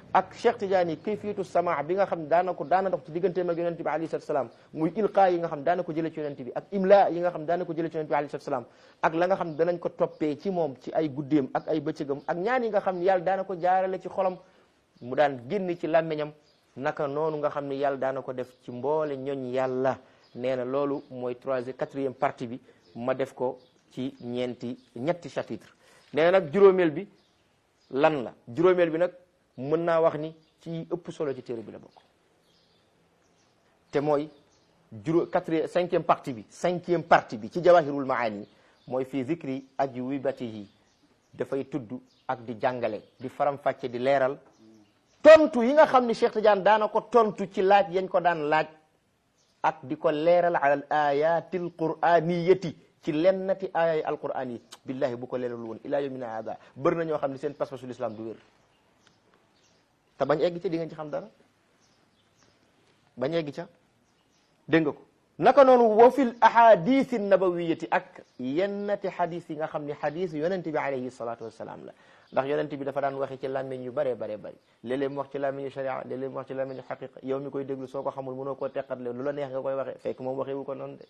ak Cheikh Tidiane kayfiyatu sama bi nga xam ne daana ko daana dox ci digganteem ak yonent bi alayhi salatu salaam muy ilqa yi nga xam daana ko jëlee ci yonent bi ak imla yi nga xam daana ko jëlee ci yonent bi alayhi salatu salaam ak la nga xam danañ ko toppee ci moom ci ay guddeem ak ay bëccëgam ak ñaan yi nga xam ne yàlla daana ko jaarale ci xolam mu daan génn ci làmmiñam naka noonu nga xam ne yàlla daana ko def ci mboole ñoñ yàlla nee na loolu mooy troisième quatrième partie bi ma def ko ci ñeenti ñetti chapitre nee na nag juróomeel bi lan la juróomeel bi nag mën naa wax ni ci ëpp solo ci téere bi la bokk te mooy juróo quatrième cinquième partie bi cinquième partie bi ci jawahirul maani mooy fii zikri ajwibatihi dafay tudd ak di jàngale di faram-fàcce di leeral tontu yi nga xam ni Cheikh Tidiane daana ko tontu ci laaj yañ ko daan laaj ak di ko leeral ala al ayatil qur'aniyati ci lennati aaya alquran yi billahi bu ko leeralu woon ila yawmina hada bëri na ñoo xam ne seen pas-pasul islam du wér te bañ egg ca di ngeen ci xam dara bañ egg ca dégg nga ko naka noonu wa fil ahadith nabawiyati ak yennati hadith yi nga xam ne hadith yonent bi alayhi salatu wassalam la ndax yonent bi dafa daan waxe ci làmmiñ yu bëree bëree bëri léeg-léeg mu wax ci làmmiñu sharia léeg-léeg mu wax ci làmmiñu xaqiqa yow mi koy déglu soo ko xamul mënoo koo teqatle lu la neex nga koy waxe fekk moom waxewu ko noonu de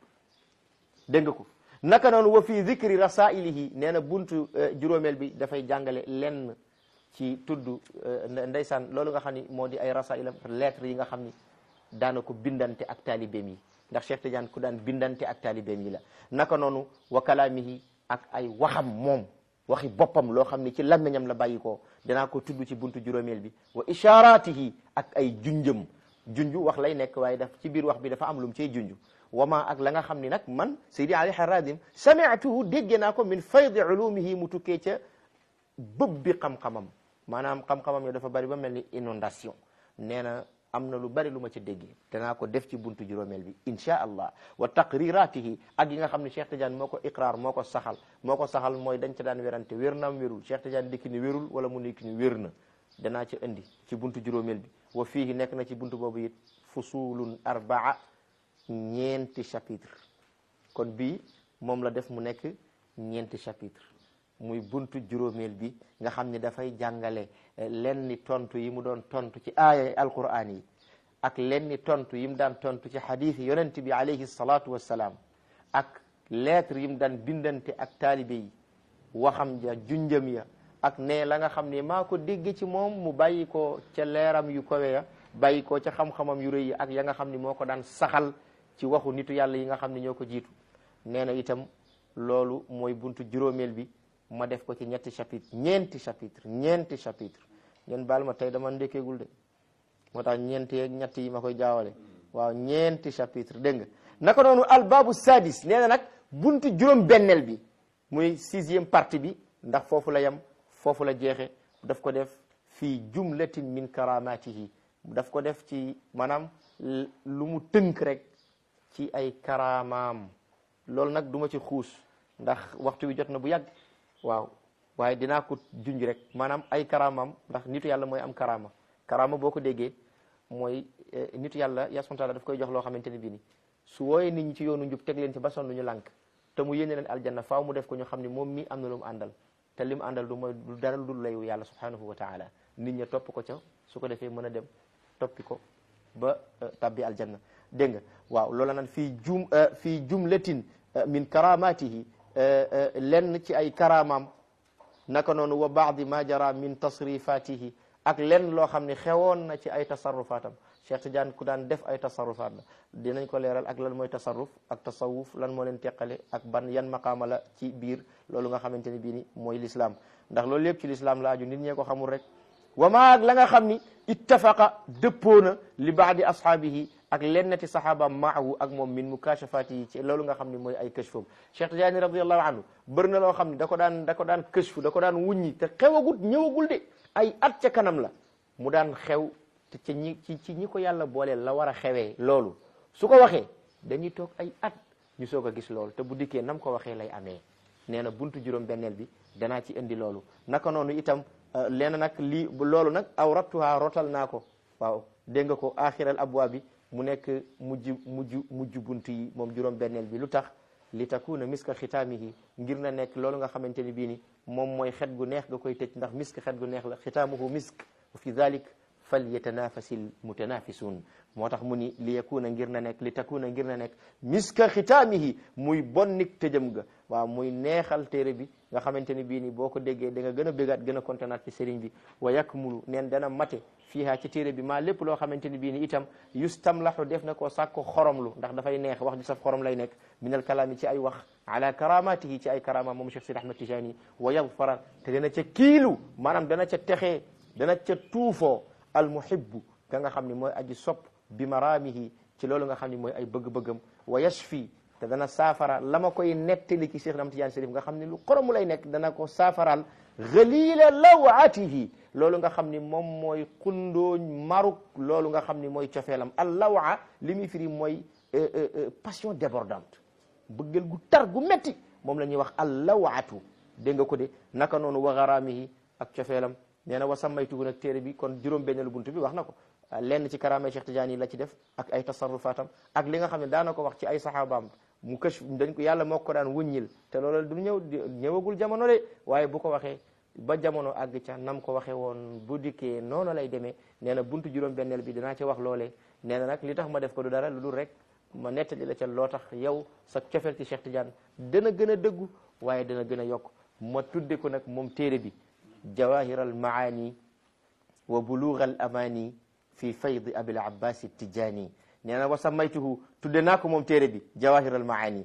dégg nga ko naka noonu wa fi zikri rasailihi nee na buntu juróomeel bi dafay jàngale lenn ci tudd ndeysaan loolu nga xam ni moo di ay rasailam lettre yi nga xam ni daana ko bindante ak taalibeem yi ndax Cheikh Tidiane ku daan bindante ak taalibeem yi la naka noonu wa kalaamihi ak ay waxam moom waxi boppam loo xam ni ci làmmiñam la bàyyi ko danaa ko tudd ci buntu juróomeel bi wa isharatihi ak ay junjëm junju wax lay nekk waaye daf ci biir wax bi dafa am lu mu cay junju wama ak la nga xam ni nag man Seydi Ali Haradim sami'tuhu dégge naa ko min faydi ulumihi mu tukkee ca bëb bi xam-xamam maanaam xam-xamam yo dafa bari ba mel ni inondation nee na am na lu bari lu ma ca déggee danaa ko def ci buntu juróomeel bi insha allah wa taqriratihi ak yi nga xam ne Cheikh Tidiane moo ko iqrar moo ko saxal moo ko saxal mooy dañ ca daan werante wér naam wérul Cheikh Tidiane dikki ni wérul wala mu nekk ni wér na danaa ca indi ci buntu juróomeel bi wa fiihi nekk na ci buntu boobu it fusulun arbaa ñeenti chapitre kon bii moom la def mu nekk ñeenti chapitre muy buntu juróomeel bi nga xam ni dafay jàngale lenni tontu yi mu doon tontu ci aaya alquran yi ak lenni tontu yi mu daan tontu ci hadith yi yonent bi alayhi salatu wassalaam ak lettre yi mu daan bindante ak taalibe yi waxam ja junjam ya ak ne la nga xam ne maa ko dégg ci moom mu bàyyi ko ca leeram yu kowe ya bàyyi ko ca xam-xamam yu rëy yi ak ya nga xam ni moo ko daan saxal ci waxu nitu yàlla yi nga xam ne ñoo ko jiitu nee na itam loolu mooy buntu juróomeel bi ma def ko ci ñetti chapitre ñeenti chapitre ñeenti chapitre ngeen baal ma tey dama ndekkeegul de moo tax ñeenti yeeg ñett yi ma koy jaawale waaw ñeenti chapitre dégg nga naka noonu albabu sadis nee na nag buntu juróom benneel bi muy sixième partie bi ndax foofu la yem foofu la jeexe daf ko def fii jumlatin min karamatihi daf ko def ci maanaam lu mu tënk rek ci ay karamaam loolu nag duma ci xuus ndax waxtu wi jot na bu yàgg waaw waaye dinaa ko junj rek maanaam ay karamaam ndax nitu yàlla mooy am karama karama boo ko déggee mooy nitu yàlla yaa subhanahu wa ta'ala daf koy jox loo xamante ne bii ni su wooyee nit ñi ci yoonu njub teg leen ci ba sonn ñu lànk te mu yéene leen aljanna faaw mu def ko ñu xam ne moom mi am na lu mu àndal te li mu àndal du mooy du dara du layu yàlla subhanahu wa ta'ala nit ña topp ko ca su ko defee mën a dem toppi ko ba tabbi aljanna dégg nga waaw loola naan fii jum fii jumlatin min karamatihi lenn ci ay karamaam naka noonu wa baadi ma jara min tasrifatihi ak lenn loo xam ne xewoon na ci ay tasarrufatam Cheikh Tidiane ku daan def ay tasarrufaat la dinañ ko leeral ak lan mooy tasarruf ak tasawuf lan moo leen teqale ak ban yan maqaama la ci biir loolu nga xamante ne bii ni mooy l'islam ndax loolu yëpp ci l'islam la aju nit ñee ko xamul rek wa ma ak la nga xam ni ittafaqa dëppoona li baadi ashaabihi ak lennati saxaabaam maahu ak moom min mukashafati yi ci loolu nga xam ni mooy ay kashfam Cheikh Tidiane radiallahu anhu bëri na loo xam ni da ko daan da ko daan kashfu da ko daan wuññi te xewagut ñëwagul de ay at ca kanam la mu daan xew te ci ñi ci ci ñi ko yàlla booleel la war a xewee loolu su ko waxee dañuy toog ay at ñu soog a gis loolu te bu dikkee nam ko waxee lay amee nee na buntu juróom benneel bi danaa ci indi loolu naka noonu itam leena nag lii loolu nag aw rattuha rotal naa ko waaw dégg nga ko axiral abwaa bi mu nekk mujj mujj mujj buntu yi moom juróom benneel bi lu tax li takuna miska xitaamihi ngir na nekk loolu nga xamante ni bii ni moom mooy xet gu neex nga koy tëj ndax misk xet gu neex la xitaamuhu misk wa fi dalik fal yatanafasil mutanafisun moo tax mu ni li yakuna ngir na nekk li takuna ngir na nekk miska xitaamihi muy bonnik tëjëm ga waaw muy neexal téere bi nga xamante ni bii ni boo ko déggee da nga gën a bégaat gën a kontaanaat ci sëriñ bi wa yakmulu neen dana mate fiiha ci téere bi maa lépp loo xamante ni bii ni itam yustamlahu def na koo sàkko xoromlu ndax dafay neex wax ju saf xorom lay nekk min al kalaami ci ay wax ala karamatihi ci ay karama moom Cheikh Sidi Ahmad Tijani wa yadfara te dana ca kiilu maanaam dana ca texee dana ca tuufoo al muhibbu ka nga xam ni mooy aji sopp bi maraamihi ci loolu nga xam ni mooy ay bëgg-bëggam wa yashfi te dana saafara la ma koy nettali ci Cheikh Ahmad Tijani Sharif nga xam ni lu xoromu lay nekk dana ko saafaral ghalila lawatihi loolu nga xam ni moom mooy xundooñ maruk loolu nga xam ni mooy cofeelam al lawa li muy firi mooy passion débordante bëggal gu tar gu metti moom la ñuy wax al lawaatu dégg nga ko de naka noonu wa garaamihi ak cofeelam nee na wa sammaytuhu nag téere bi kon juróom benneelu buntu bi wax na ko lenn ci karaamay Cheikh Tidiane yi la ci def ak ay tasarrufatam ak li nga xam ne daana ko wax ci ay saxaabaam mu këch dañ ko yàlla moo ko daan wuññil te loolu du ñëw ñëwagul jamono de waaye bu ko waxee ba jamono àgg ca nam ko waxee woon bu dikkee noonu lay demee nee na buntu juróom benneel bi dinaa ci wax loolee nee na nag li tax ma def ko du dara lu dul rek ma nettali la ca loo tax yow sa cofeel ci Cheikh Tidiane dana gën a dëggu waaye dana gën a yokk ma tudde ko nag moom téere bi jawahir al maani wa bulugh al amani fi fayd abil abbas tijani nee na wa samaytuhu tudde naa ko moom téere bi jawahir al maani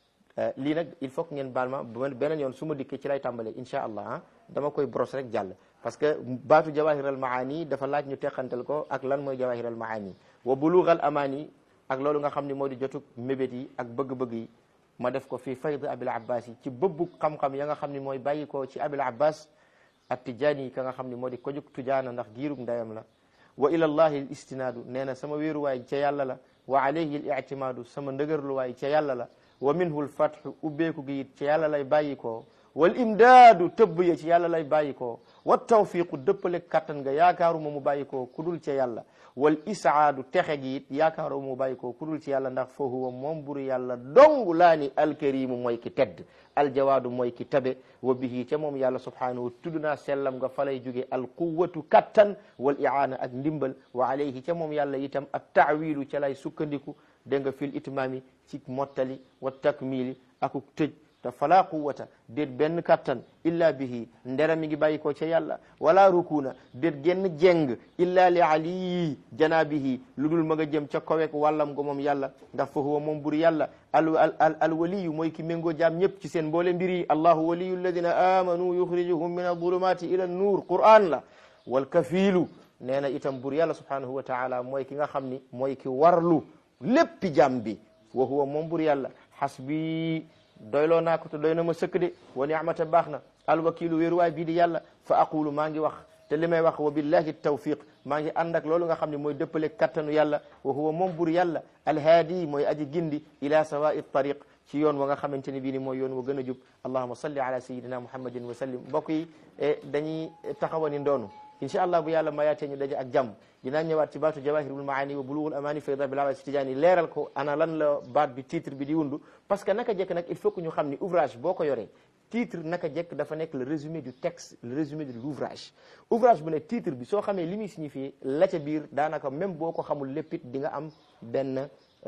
lii nag il faut que ngeen baal ma beneen yoon su ma dikkee ci lay tàmbalee insha allah ah dama koy brosse rek jàll parce que baatu jawahir al maani dafa laaj ñu teqantal ko ak lan mooy jawahir al maani wa bulugh al amani ak loolu nga xam ne moo di jotug mébét yi ak bëgg-bëgg yi ma def ko fii fayd abil abbas yi ci bëbbu xam-xam ya nga xam ne mooy bàyyi ko ci abil abbas at tijaani yi ka nga xam ne moo di ko jug tujaana ndax giirug ndayam la wa ila llahi l istinaadu nee na sama wéeruwaay ca yàlla la wa alayhi l ictimaadu sama ndëgërluwaay ca yàlla la wa minhu l fathu ubbeeku gi it ca yàlla lay bàyyi koo wal imdaadu tëbb ya ci yàlla lay bàyyi koo wa tawfiqu dëppale kattan nga yaakaaruma mu bàyyi koo kudul ca yàlla wal isaadu texe gi it yaakaaruma mu bàyyi koo kudul ci yàlla ndax fa huwa moom buru yàlla dong laa ni alkarimu mooy ki tedd aljawaadu mooy ki tabe wa bihi ca moom yàlla subhanahu tudd naa sellam nga falay jóge alquwatu kattan wal iaana ak ndimbal wa alayhi ca moom yàlla itam at taawilu ca lay sukkandiku dégg nga fil itmaami ci mottali wa takmili akuk tëj te fala quwata déet benn kattan illa bihi ndera mi ngi bàyyi ko ca yàlla wala rukuna déet genn jeng illa li ali janabihi lu dul ma nga jëm ca kowek wàllam go moom yàlla ndax fa huwa moom buri yàlla al al al waliyu mooy ki méngoo jaam ñëpp ci seen mboole mbir yi allahu waliyu alladina amanu yuxrijuhum min adulumati ila nuur quran la wal kafiilu nee na itam bur yàlla subhanahu wa taala mooy ki nga xam ni mooy ki warlu léppi jaam bi wa huwa moom bur yàlla xasbi doyloo naa ko te doy na ma sëkk de wa ni'mata baax na alwakilu wéeruwaay bii di yàlla fa aqulu maa ngi wax te li may wax wa billahi tawfiq maa ngi ànd ak loolu nga xam ne mooy dëppale kattanu yàlla wa huwa moom bur yàlla alhaadi mooy aji gindi ila sawai tariq ci yoon wa nga xamante ne bii ni mooy yoon wa gën a jub allahuma salli ala sayidina muhammadin wa sallim mbokk yi dañuy taxawani ndoonu incha allah bu yàlla mayaatee ñu daje ak jàmm dinaa ñëwaat ci baatu jawahirul maani wa bulughul amani fayda bil abbas tijaani leeral ko ana lan la baat bi titre bi di wundu parce que naka jekk nag il faut que ñu xam ni ouvrage boo ko yoree titre naka jekk dafa nekk le résumé du texte le résumé de l'ouvrage ouvrage bu ne titre bi soo xamee li muy signifié la ca biir daanaka même boo ko xamul léppit di nga am benn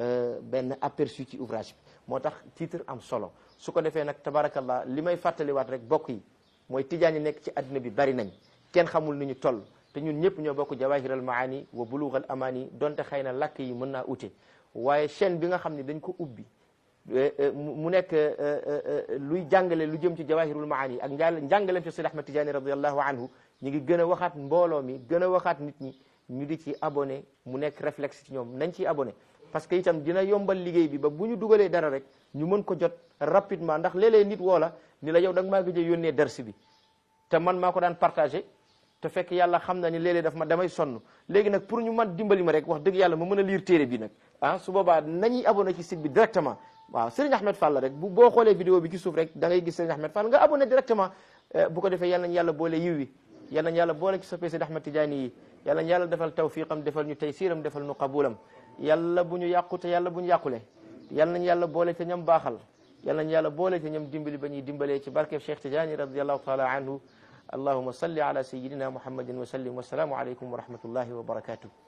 benn aperçu ci ouvrage bi moo tax titre am solo su ko defee nag tabarakallah li may fàttaliwaat rek bokk yi mooy tijaan yi nekk ci adduna bi bari nañ kenn xamul ni ñu toll te ñun ñëpp ñoo bokk jawahiral maani wa bulughal amani donte xëy na làkk yi mën naa ute waaye chaîne bi nga xam ne dañ ko ubbi mu nekk luy jàngale lu jëm ci jawahirul maani ak njàll njàngalem ci Seydi Ahmad Tijaani radiallahu anhu ñu ngi gën a waxaat mbooloo mi gën a waxaat nit ñi ñu di ci abonné mu nekk réflexe ci ñoom nañ ciy abonné parce que itam dina yombal liggéey bi ba bu ñu dugalee dara rek ñu mën ko jot rapidement ndax léeg-léeg nit woo la ni la yow da nga maa gëj a yónnee darsi bi te man maa ko daan partagé te fekk yàlla xam na ni léeg-léeg daf ma damay sonn léegi nag pour ñu man dimbali ma rek wax dëgg yàlla ma mën a lire téere bi nag ah su boobaa nañuy abonné ci site bi directement waaw Serigne Ahmed Fall rek bu boo xoolee vidéo bi ci suuf rek da ngay gis Serigne Ahmed Fall nga abonné directement bu ko defee yal nañu yàlla boole yiw wi yal nañu yàlla boole ci soppee Serigne Ahmed Tidiane yi yal nañu yàlla defal tawfiqam defal ñu taysiram defal ñu qabulam yàlla bu ñu yàqu te yàlla bu ñu yàqule yal nañu yàlla boole te ñam baaxal yal nañu yàlla boole te ñam dimbali ba ñuy dimbalee ci barkeb Cheikh Tidiane radiallahu taala anhu allahuma salli ala sayidina muhammadin wa sallim wasalaamu aleykum wa rahmatullahi wa barakatuh